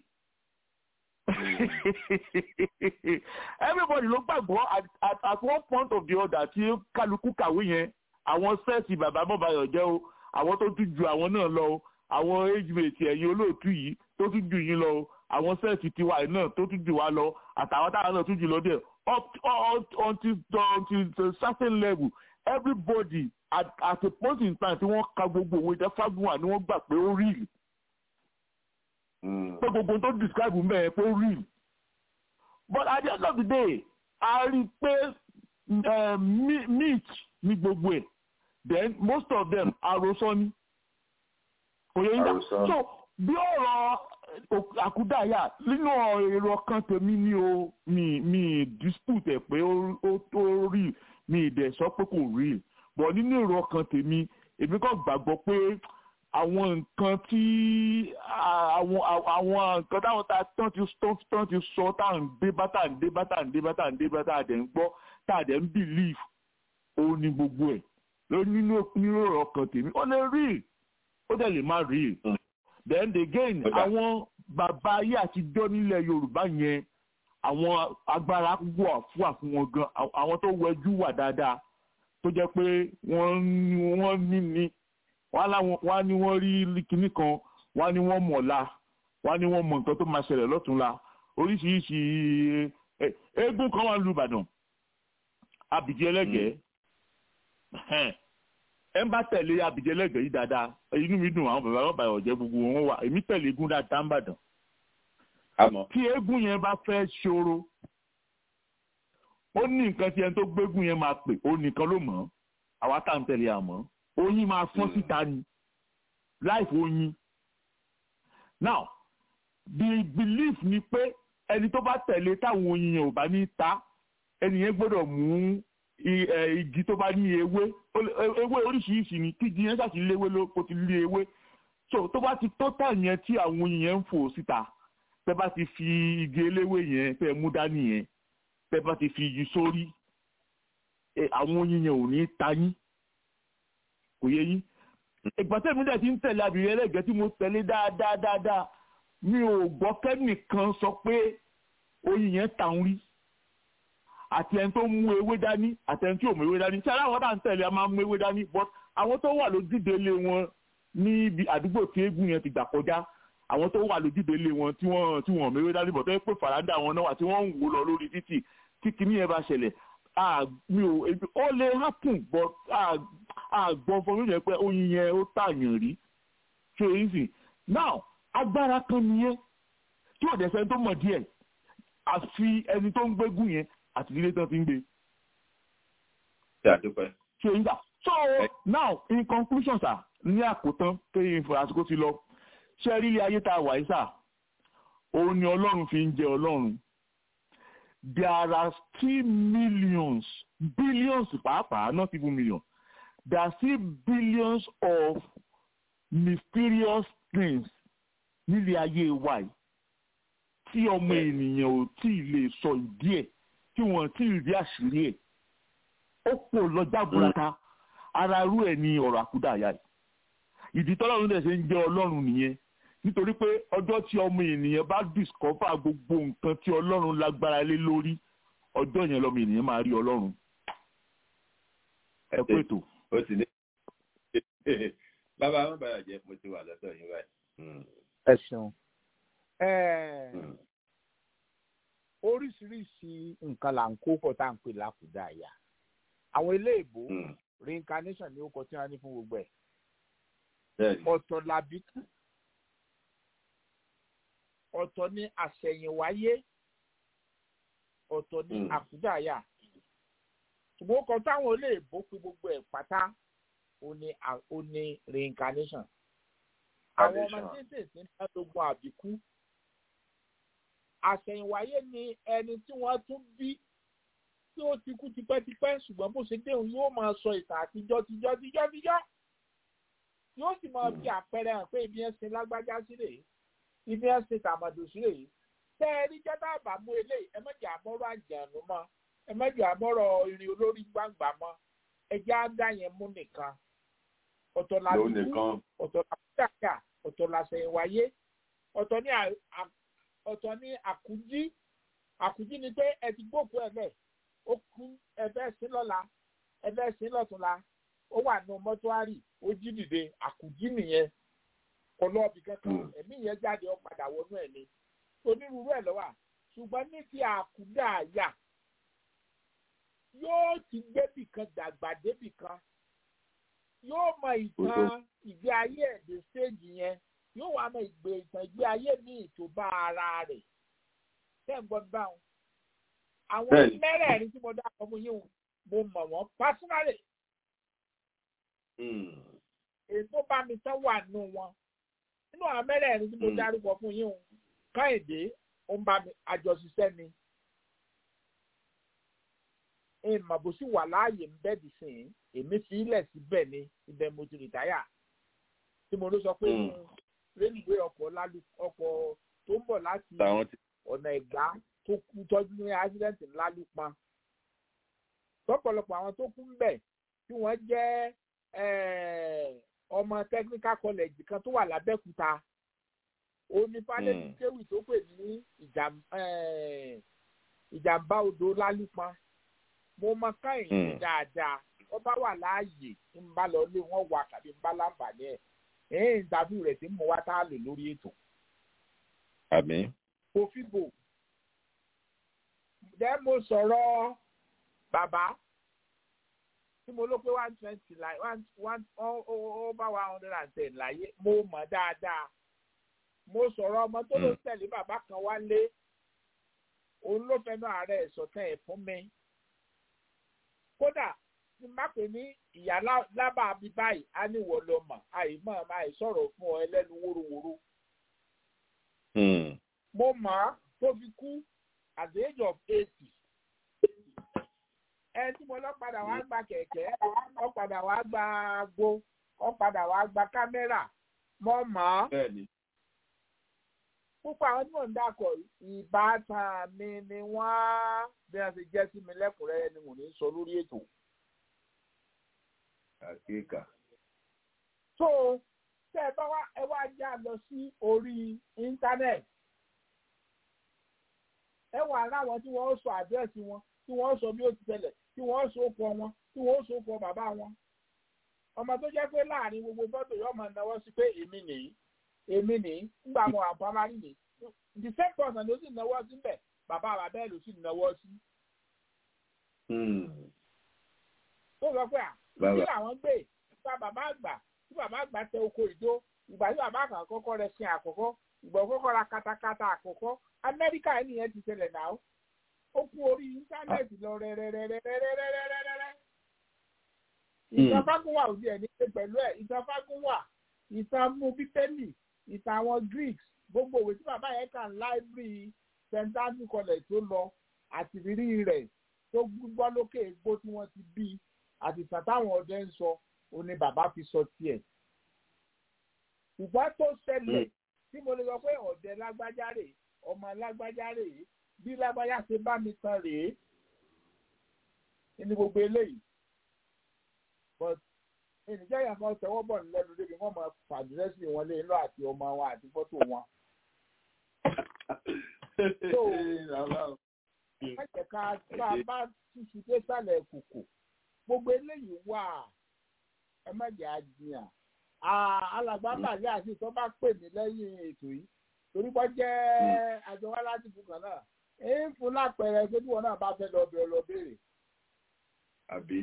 everybody ló gbàgbọ́ at, at, at one point of the other tí kálukú kàwé yẹn àwọn sẹ́ẹ̀sì bàbá bọ́bayọ̀ jẹ́ o àwọn tó tún ju àwọn náà lọ o àwọn age mate ẹ̀yin olóòtú yìí tó tún ju yín lọ o àwọn sẹ́ẹ̀sì tiwa yìí náà tó tún ju wa lọ àtàwọn táwọn náà tún jù lọ díẹ̀ up until until a certain level everybody at at a point in time tí wọ́n ka gbogbo òwe jẹ́ Fagunwa ni wọ́n gbà pé ó rí ìlú pé gbogbo tó describe mbẹ yẹn pé ó real but at the end of the day a rí i pé meat ní gbogbo ẹ̀ then most of them àròsọ ni òye yín so bí ọ̀rọ̀ àkúdàáyà nínú èrò ọkàn tèmi ni o mi mi dispute ẹ̀ pé ó tó real mi ìdẹ̀ sọ pé kò real but nínú èrò ọkàn tèmi èmi kàn gbàgbọ́ pé àwọn nǹkan tí àwọn àwọn nǹkan táwọn ta tán ti tán ti sọ tá à ń dé bá tá à ń dé bá tá à ń dé bá tá à ń dé bá tá à dẹ̀ ń gbọ́ tá à dẹ̀ ń believe ó ní gbogbo ẹ̀ ló nínú nínú ọkàn tèmi ó lè rí ó dẹ̀ lè má rí then again àwọn bàbá ayé àtijọ́ nílẹ̀ Yorùbá yẹn àwọn agbára wà fún àfún wọn gan àwọn tó wẹjú wà dáadáa tó jẹ́ pé wọ́n wọ́n ní ní wọ́n á ní wọ́n rí kinní kan wọ́n á ní wọ́n mọ̀ọ́lá wọ́n á ní wọ́n mọ̀ nǹkan tó máa ṣẹlẹ̀ lọ́túnla oríṣiríṣi eégún kan wà lu Ìbàdàn abìjẹ́ ẹlẹ́gẹ̀ẹ́ ẹ ń bá tẹ̀lé abìjẹ́ ẹlẹ́gẹ̀ẹ́ yìí dáadáa inú mi dùn àwọn bàbá bàbá ọ̀jẹ́ gbogbo wọn wà èmi tẹ̀lé eégún dáadáa ń bàdàn tí eégún yẹn bá fẹ́ ṣòro ó ní nǹkan tí ẹni tó gbégún yẹn máa pè ó nìkan ló mọ̀ àwa tá à ń tẹ̀lé àmọ́ oyin máa fọ́n síta ni life oyin now the belief ni pé ẹni tó bá tẹ̀lé táwọn oyin yẹn ò bá ní ta ẹni yẹn gbọ́dọ̀ mú igi tó bá ní ewé ewé oríṣiríṣi ni kí igi yẹn ṣàṣì léwé ló kó ti lé ewé so tó bá ti tó tà yẹn tí àwọn oyin yẹn ń fò síta tẹ bá ti fi igi eléwé yẹn tẹ mú dání yẹn tẹ bá ti fi igi sórí àwọn oyin yẹn ò ní ta yín kò yé yín ìgbà tẹ́mi dẹ̀ ti ń tẹ̀lé abìrin ẹlẹ́gẹ̀ẹ́ tí mo tẹ̀lé dáadáa dáadáa mi ò gbọ́ kẹ́nìkan sọ pé oyin yẹn tàn rí àti ẹni tó mú ewé dání àti ẹni tí ò mú ewé dání ṣé aláwọ̀ bá ń tẹ̀lé a máa mú ewé dání but àwọn tó wà lójúde ilé wọn níbi àdúgbò tí eégún yẹn ti gbà kọjá àwọn tó wà lójúde ilé wọn tí wọ́n tí wọ́n mú ewé dání bọ̀ tó yẹ pé fàràdà wọn náà wà tí wọ́n ń wò lọ lórí títì tí kinní yẹn bá ṣẹlẹ̀ mi ò ó lè happen but àgbọn fún mi yẹn pé oyin yẹn ó tààyàn rí ṣe é sì now agbára kan nìyẹn tí ò dẹ̀sẹ̀ tó mọ̀ díẹ̀ àfi ẹni tó ń gbégún yẹn àti ilé tán ti ń gbé. ṣe àdúpẹ́. ṣe ń gbà so now in conclusion sir ní àkótán pé ìfọ̀ àsìkò ti lọ ṣe rí ilé ayé tá a wà yìí sà òun ni ọlọ́run fi ń jẹ ọlọ́run there are still millions billions pàápàá not even millions there are still billions of mysterious things nílé ayé wa yìí tí ọmọ ènìyàn ò tí ì lè sọ ìdí ẹ̀ tí wọ́n tí ì rí àṣírí ẹ̀ ó pọ̀ lọ́jà burata ara irú ẹ̀ ní ọ̀rọ̀ àkúdàáyà yìí ìdí tọ́lọ́run dẹ̀ ṣe ń jẹ́ ọlọ́run nìyẹn nítorí pé ọjọ́ tí ọmọ ènìyàn bá discover gbogbo nǹkan tí ọlọ́run lágbára lé lórí ọjọ́ yẹn lọ́mọ ènìyàn máa rí ọlọ́run ẹ kú ètò. ó ti ní bàbá àwọn bàbá jẹ mo ti wà lọ́dọ̀ yín báyìí. ẹ ṣeun oríṣiríṣi nǹkan là ń kó pọ̀ tá à ń pè lákùdá àyà àwọn eléèbó reincarnation ni ó kọ tí wọ́n ní fún gbogbo ẹ̀ ọ̀tọ̀ làbí ọ̀tọ̀ ní àṣẹ̀yìnwáyé ọ̀tọ̀ ní àkùdá àyà ṣùgbọ́n kan táwọn olóògbé fi gbogbo ẹ̀ pátá ó ní reincarnation àwọn ọmọ tètè ń bá lógun àbíkú àṣẹ̀yìnwáyé ni ẹni tí wọ́n tún bí tí ó ti kú tipẹ́tipẹ́ ṣùgbọ́n bó ṣe déhùn yóò máa sọ ìtàn àtijọ́ tijọ́ tijọ́ tijọ́ yóò sì máa fi àpẹẹrẹ hàn pé ibi ẹ̀ sin lágbájá sí rèé ibi ẹ̀ sin tàmàdù sí rèé tẹ́ ẹ rí jẹ́ dábàá mú eléyìí ẹ má jẹ́ àmọ́rọ̀ àjànú mọ́ ẹ má jẹ́ àmọ́rọ̀ irin olórí gbàǹgbà mọ́ ẹ jẹ́ àdá yẹn mú nìkan ọ̀tọ̀ làbíkú ọ̀tọ̀ làbíkàkà ọ̀tọ̀ làṣẹ̀yìnwáyé ọ̀tọ̀ ní ọ̀tọ̀ ní àkújí àkújí ni pé ẹ ti gbókù ẹ bẹ́ẹ̀ ó kú ẹ fẹ́ sí lọ́la ẹ fẹ́ sí lọ́túnla ó wà nù mọ́túárì ó jí dìde àkújí nìyẹn kò lọ ibì kankan ẹ̀mí yẹn jáde ó padà wọnú ẹ̀ ni onírúurú ẹ̀ lọ́wọ́ ṣùgbọ́n ní ti àkúdà àyà yóò ti gbébì kan dàgbà débì kan yóò mọ ìtàn ìgbé ayé ẹ̀dẹ̀ stéèjì yẹn yóò wá mọ ìgbé ìtàn ìgbé ayé míì tó bá ara rẹ̀ tẹ́ ń gbọ́ báwọn. àwọn mẹ́rẹ̀ẹ̀rin tí mo dákọ̀ fún yín mo mọ̀ wọ́n pásínálì. èso bá mi tán wà nù wọn nínú àwọn mẹ́rẹ̀ẹ̀rin tí mo dárúkọ fún yín káyìndé ó ń bá mi àjọṣiṣẹ́ ni ìmọ̀ bó sì wà láàyè ń bẹ́ẹ̀dì sìn èmi fi ilẹ̀ síbẹ̀ ni ibẹ̀ mo ti rìtáyà tí mo ló sọ pé rélùwé ọkọ̀ ọkọ̀ tó ń bọ̀ láti ọ̀nà ẹ̀gbá tó kú tọ́jú ní ásídẹ́ǹtì ńlá ló pa lọ́pọ̀lọpọ̀ àwọn tó kú ń bẹ̀ tí wọ́n jẹ́ ọmọ technical college kan tó wà lábẹ́kúta onífàdébí kéwì tó pè ní ìjàmbá odò lálùpọ̀ mo mọ káyìn dáadáa wọ́n bá wà láàyè ń bá lọ lé wọ́n wà tàbí ń bá láǹfààní ẹ̀ ẹ̀yìn ìdàbí rẹ̀ tí mo wá tá a lò lórí ètò. àmín. òfìbò jẹ́ mo sọ̀rọ̀ bàbá tí mo ló pé one twenty láì one one ó bá one hundred and ten láyé mo mọ̀ dáadáa mo sọ̀rọ̀ ọmọ tó ló tẹ̀lé bàbá kan wálé òun ló fẹ́nu ààrẹ ìsọ̀tẹ̀ ẹ̀ fún mi kódà tí má pè ní ìyá lábà bí báyìí á ní wọ́n lọ mọ̀ àìmọ̀ máa sọ̀rọ̀ fún ọ ẹlẹ́nu wóróworó. mo mọ̀ á tó fi kú at the age of eighty. ẹ tí mo lọ padà wá gba kẹ̀kẹ́ ọ padà wá gba agbo ọ padà wá gba kámẹ́rà mo mọ̀ á. púpọ̀ àwọn tí mò ń dàkọ̀ ìbátan mi ni wọ́n bí wọ́n ṣe jẹ́ sí mi lẹ́kùnrẹ́rẹ́ ni mò ń sọ lórí ètò àkíkà. so tẹ ẹ bá wá ẹ wá já lọ sí orí íńtánẹ́ẹ̀tì ẹ wà láwọn tí wọ́n sọ àdírẹ́sì wọn tí wọ́n sọ bí ó ti tẹ̀lẹ̀ tí wọ́n sọ ọkọ wọn tí wọ́n sọ ọkọ bàbá wọn ọmọ tó jẹ́ pé láàrin gbogbo fọ́tò yóò máa náwó sí pé èmi nìyí èmi nìyí nígbà mo àpamárì nìyí the same person ló sì náwó síbẹ̀ bàbá bàbá ẹ̀ ló sì náwó sí. tó sọ pé à kí làwọn gbé ìgbà bàbá àgbà tí bàbá àgbà tẹ oko ìdó ìgbà tí bàbá àgbà kọ́kọ́ rẹ̀ sin àkọ́kọ́ ìgbà kọ́kọ́ ra katakata àkọ́kọ́ amẹ́ríkà yìí nìyẹn ti ṣẹlẹ̀ náà ó kú orí íńtánẹ́ẹ̀tì lọ rẹ́rẹ́rẹ́rẹ́rẹ́rẹ́rẹ́rẹ́. ìtàn fágúnwà ò díẹ̀ ní pé pẹ̀lú ẹ̀ ìtàn fágúnwà ìtàn mú bíbélì ìtàn àwọn greeks gbogbo òwe tí bàbá yẹn kà láìbírì st andrew college tó lọ àti rírí rẹ̀ tó gbọ́ lókè egbò tí wọ́n ti bí àti ìtàn táwọn ọdẹ ń sọ òun ni bàbá fi sọ tiẹ̀. ṣùgbọ́n tó ṣẹlẹ̀ tí mo lè sọ pé ọ̀dẹ lágbájá rè ọmọ lágbájá rè bí lágbájá ṣe bá mi tan rèé ní gbogbo eléyìí. but ènìjẹ́ yẹn kan tẹwọ́ bọ̀ lẹ́nu débi wọ́n máa fàdírẹ́sì wọn lé inú àti ọmọ wọn àti fọ́tò wọn. má jẹ́ ká tá a bá túṣu dé sálẹ̀ kòkò gbogbo eléyìí wà ẹ má jẹ́ àjìyàn alàgbà bàlẹ́ àti ìtọ́ bá pè mí lẹ́yìn ètò yìí torí bọ́ jẹ́ àjọ wa láti fún kan náà èyí ń fún lápẹẹrẹ pé bí wọn náà bá fẹ́ lọ bẹ̀rẹ̀ lọ béèrè. àbí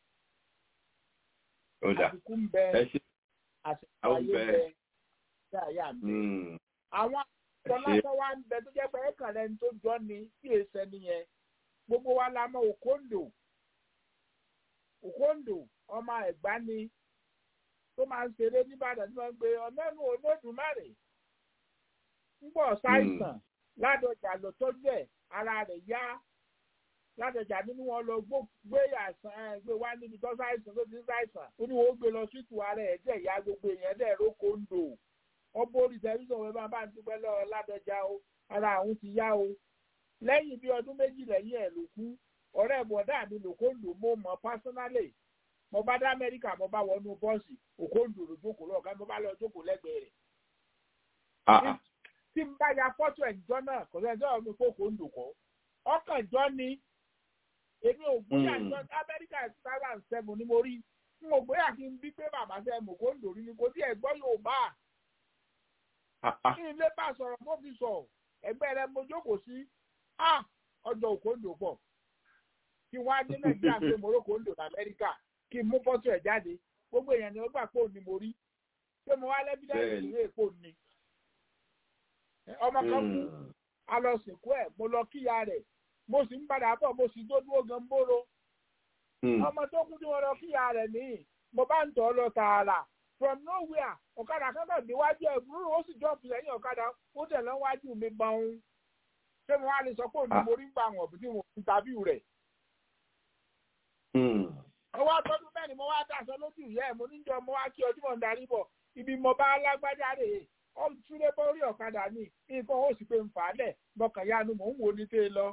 ó dà àsìkò ń bẹ ẹ ṣe àsìkò àwọn ayé bẹ. bẹ ṣé àyà mi. àwọn àtọ́lásọ wa ń bẹ tó jẹ́ pé ẹ̀kan lẹ́ni tó jọ ni kí èsẹ̀ nìyẹn gbogbo wa la mọ òkòǹdò òkòǹdò ọmọ ẹ̀gbá ni tó máa ń ṣeré nìbàdàn tí wọ́n ń gbé ọ̀nẹ́nu olódùmarè ń bọ̀ ṣàìsàn ládọjà ló tọ́jú ẹ̀ ara rẹ̀ yá ládọjà nínú wọn lọ gbé àìsàn ẹ̀ gbé wá níbi tó ṣàìsàn tó ti ń ṣàìsàn ó ní wọ́n gbé lọ síìtù ara ẹ̀ dẹ̀ ya gbogbo èèyàn dẹ̀ rókò ń dò wọ́n bórí tẹlifíṣàn wọn bá bá ń dúpẹ́ lọ́wọ́ ládọjà o ara àwọn ti yá o lẹ́yìn bí ọdún méjì lẹ́yìn ẹ̀ ló kú ọ̀rẹ́ bọ̀dá mi lòkòndò mo mọ̀ pásánálì mo bá dá amẹ́ríkà mo bá wọnú bọ́ọ̀sì òkòndò ló jókòó lọ́ọ̀ká mo bá lọ jókòó lẹ́gbẹ̀ẹ́ rẹ̀ tí n bá ya fọ́tò ẹ̀jọ́ náà kò sẹ́ni sọ̀rọ̀ mi kókò ń dòkọ́ ọkàn jọ ni èmi ò gbóyà jọ amẹ́ríkà two thousand seven ni mo rí n ò gbóyà kí n bí pé bàbá sẹ́ mo kó ń dòrí ni kò tí ẹ̀ gbọ́ yóò bá kí n lè bá sọ̀rọ̀ mo fi sọ ẹgbẹ́ rẹ mo jókòó sí ọjọ́ òkòndò pọ̀ kí wọ́n á dé nàìjíríà pé mo rókò ń dò ní amẹ́ríkà kí n mú fọ́tò ẹ̀ jáde gbogbo èèyàn ni ó gbà pé òun ni mo rí pé mo wá lẹ́bídẹ́ẹ̀sì ìwé èkó ni ọmọ kan kú a lọ sìnkú ẹ mo lọ kíya rẹ mo sì ń padà bọ̀ mo sì tó dúró gan bóró ọmọ tó kú tí wọn lọ kíya rẹ nìyí mo bá ń tọ́ lọ tààrà from nowhere ọ̀kadà kankan déwájú ẹ̀ búrú ó sì jọ́ọ̀pù lẹ́yìn ọ̀kadà ó tẹ̀ lọ́wájú mi gbọ̀n ṣé mo wá lè sọ pé òní mo rí ń gbà wọ̀n bí mo ń tàbí rẹ̀. ọwọ́ àtọ́dún bẹ́ẹ̀ ni mo wá dàsọ lójú ìyá ẹ̀ mo níjọ mo wá kí ọdún mọ̀ ń darí bọ̀ ibi mo bá lágbájá rè é túnde bórí ọ̀kadà ní nǹkan ó sì pé ń fà á lẹ̀ mọ̀kàn yanu mò ń wo ní tẹ́ lọ.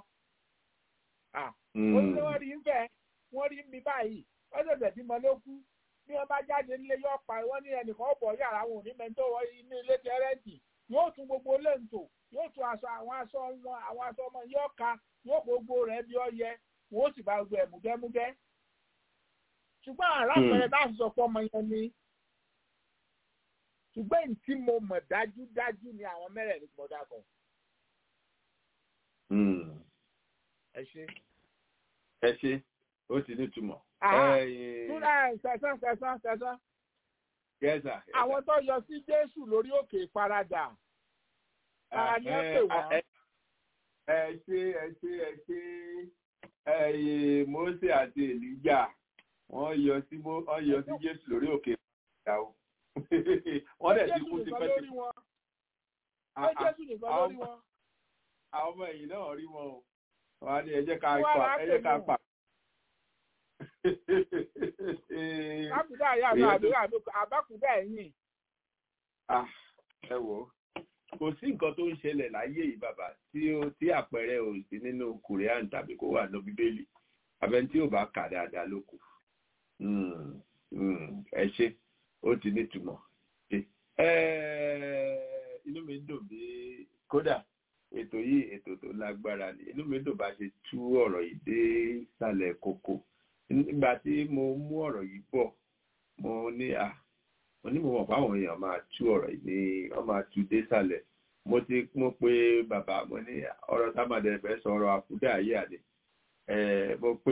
ó ní wọ́n rí ń fẹ́ wọ́n rí ń bí báyìí wọ́n ṣẹ̀ṣẹ̀ bímọ ló kú bí wọ́n bá jáde nílé yóò pa wọ́n ní ẹnìkan ọ̀bọ̀ yàrá wọn ò ní mẹ́tọ́ wọ inú ilé tẹ́rẹ́ǹtì yóò tún gbogbo lẹ́ǹtò yóò tún aṣọ àwọn aṣọ wọn àwọn aṣọ ọmọ yóò ka yóò gbogbo rẹ̀ bí ọ yẹ wọ́n ó sì bá gbogbo ẹ̀ múgẹ́múgẹ́. ṣùgbọ́n àràpẹrẹ bá sọ pé ọmọ yẹn ni ṣùgbọ́n èyí tí mo mọ̀ dájúdájú ni àwọn mẹ́rẹ̀ẹ̀rin pọ̀ dàkọ̀. ẹ ṣe. ẹ ṣe ó ti nítumọ̀. túnra ṣẹ̀sán ṣẹ̀sán ṣẹ̀sán. gẹ́sà. àwọn tó yọ sí jésù lórí òkè ìfaradà. ta ni ó pè wọ́n. ẹ ṣe ẹ ṣe ẹ ṣe ẹyẹ mose àti elijah wọ́n yọ sí wọ́n yọ sí jésù lórí òkè ìfaradà o wọ́n dẹ̀ ti kú sí pẹ́ẹ́tì. ó jésù nìkan lórí wọn. àwọn ọmọ ẹ̀yìn náà rí wọn o wọ́n á ní ẹ jẹ́ ká pa ẹ jẹ́ ká pa. àbúdá yà lọ àdúrà àbákúdá ẹ̀yìn. ẹ wò ó kò sí nǹkan tó ń ṣẹlẹ̀ láyé yìí bàbá tí ó tí àpẹẹrẹ ò sí nínú korean tàbí kó wà ní bíbélì abẹ́ni tí ò bá kà dáadáa ló kù ẹ ṣe ó ti nítumọ̀ inú mi dùn bí kódà ètò yìí ètò tó lágbára ni inú mi dùn bá ṣe tú ọ̀rọ̀ yìí dé ìsàlẹ̀ kókó nígbà tí mo mú ọ̀rọ̀ yìí bọ̀ mo ní à mo ní mo mọ̀ fáwọn èèyàn máa tú ọ̀rọ̀ yìí ní wọ́n máa tú dé ìsàlẹ̀ mo ti mo pé bàbá mo ní ọ̀rọ̀ támàdé fẹ́ sọ ọ̀rọ̀ àkúdà ayé àdé mo pé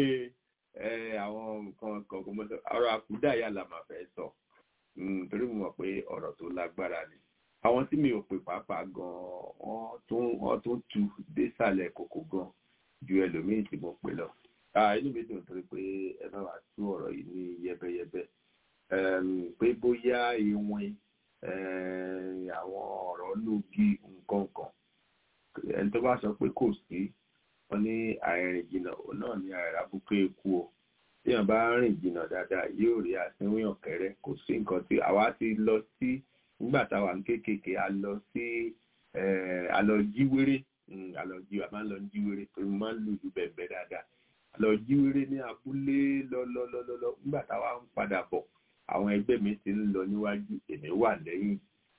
àwọn nǹkan kọ̀ọ̀kan mo sọ ọ̀rọ̀ àkúdà yà là máa fẹ́ sọ torí mo mọ̀ pé ọ̀rọ̀ tó lágbára ni àwọn tí mi ò pè pàápàá gan wọ́n tún wọ́n tún tu désàlẹ̀ kòkò gan ju ẹlòmíì tí mo pè lọ inú mi dùn torí pé ẹ bá wà tú ọ̀rọ̀ yìí ní yẹ́bẹ́yẹ́bẹ́ pé bóyá ìwìn àwọn ọ̀rọ̀ lógi nǹkan kan ẹni tó bá sọ pé kò sí wọn ní àìrìn jìnnà òun náà ní àìràbùkẹ́ ikú o téèyàn bá rìn jìnnà dáadáa yóò rí àsínwín ọ̀kẹ́rẹ́ kò sí nǹkan tí àwa ti lọ sí nígbà táwa ń kéékèèké a lọ sí a lọ jíwéré a lọ jí a máa ń lọ jíwéré torí mo máa ń lù ju bẹ̀ẹ̀bẹ̀ dáadáa a lọ jíwéré ní abúlé lọ́lọ́lọ́lọ́ nígbà táwa ń padà bọ̀ àwọn ẹgbẹ́ mi ti ń lọ níwájú èmi wà lẹ́yìn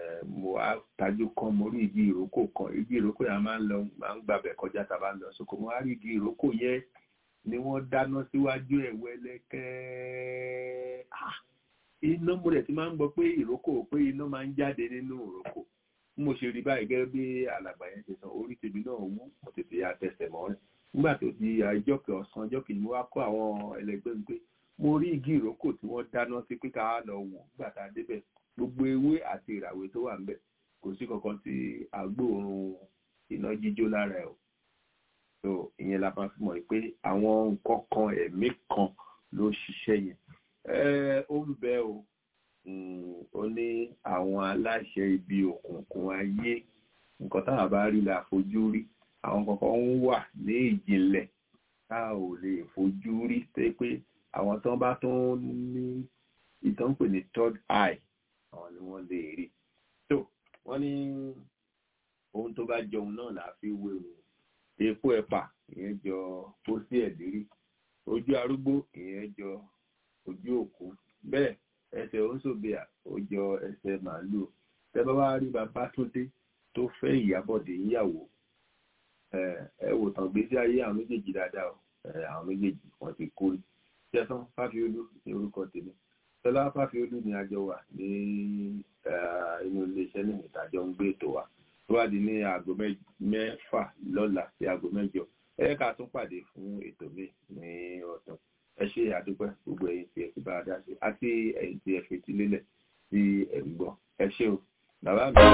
mo wá tajú kan mo rí igi ìrókò kan igi ìrókò yẹn máa ń lọ máa ń gbàbẹ̀ kọjá tá a bá ń lọ sóko mo wá rí igi ìrókò yẹn ni wọ́n dáná síwájú ẹ̀ wẹ́lẹ́kẹ́ iná mo rẹ̀ ti máa ń gbọ́ pé ìrókò pé iná máa ń jáde nínú ìrókò mo ṣe rí báyìí gẹ́gẹ́ bí alàgbà yẹn ṣe sọ orí tèmi náà wú mo tètè ya tẹsẹ̀ mọ́ rẹ̀ nígbà tó di ọjọ́ kẹ ọ̀sán ọjọ́ kejì mo wá kó àwọn ẹlẹgbẹ́ mi pé mo rí igi ìrókò tí wọ́n dáná sí pé ká lọ wò nígbà tá a débẹ̀ gbogbo ewé àti ìràwé tó wà ńbẹ̀ kò sí kankan tí agbóòrùn iná jíjó lára ẹ̀ o so ìyẹn la máa fi mọ̀ pé àwọn nǹkan kan ẹ̀mí kan ló ṣiṣẹ́ yẹn ó ń bẹ o ó ní àwọn aláṣẹ ibi òkùnkùn ayé nǹkan táwọn bá rí la fojú rí àwọn kankan ń wà ní ìjìnlẹ̀ tá ò lè fojú rí pé pé àwọn tó bá tún ní ìtàn pè ní third eye àwọn ni wọ́n lè rí tó wọ́n ní ohun tó bá jọun náà là á fi wéwu epo ẹ̀pà ìyẹn jọ pósí ẹ̀dírí ojú arúgbó ìyẹn jọ ojú òkú bẹ́ẹ̀ ẹsẹ̀ oṣòbíà ó jọ ẹsẹ̀ màálùú tẹ́bá wá rí Babátúndé tó fẹ́ Ìyábọ̀dé níyàwó ẹ wò tán gbèsè ayé àwọn méjèèjì dáadáa o àwọn méjèèjì wọ́n ti kú tẹsán Fáfiolú ní orúkọ tèmi Tọ́lá Fáfiolú ni àjọ wà ní inú iléeṣẹ́ ní ìtajọ ń gbé ètò wa tó wá di ní aago mẹ́fà lọ́la sí aago mẹ́jọ ẹ ká tún pàdé fún ètò mi ní ọ̀sán ẹ ṣe àdúpẹ́ gbogbo ẹ̀yin tí ẹ ti bá a dá sí àti ẹ̀yin tí ẹ fetí lélẹ̀ tí ẹ ń gbọ́ ẹ ṣé o bàbá mi.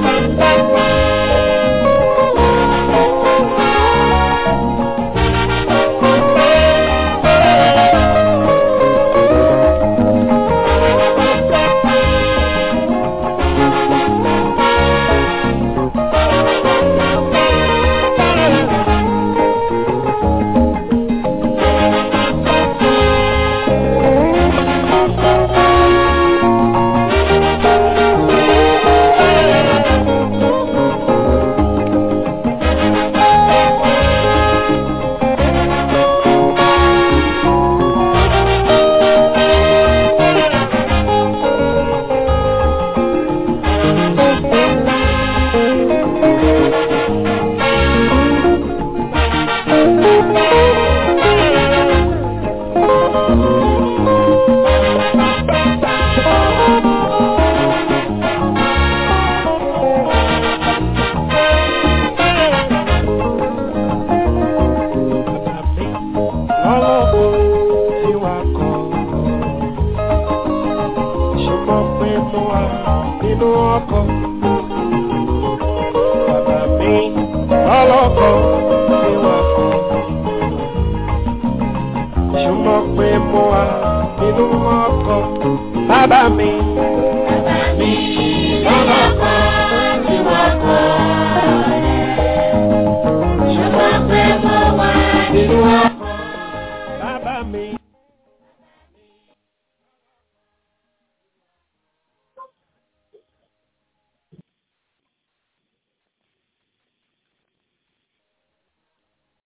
Bàbá mi. Bàbá mi lọ́lọ́kọ̀ tí wọ́n kọ́ rẹ̀. Ṣùgbọ́n pé mo wà nínú ọkọ̀. Bàbá mi.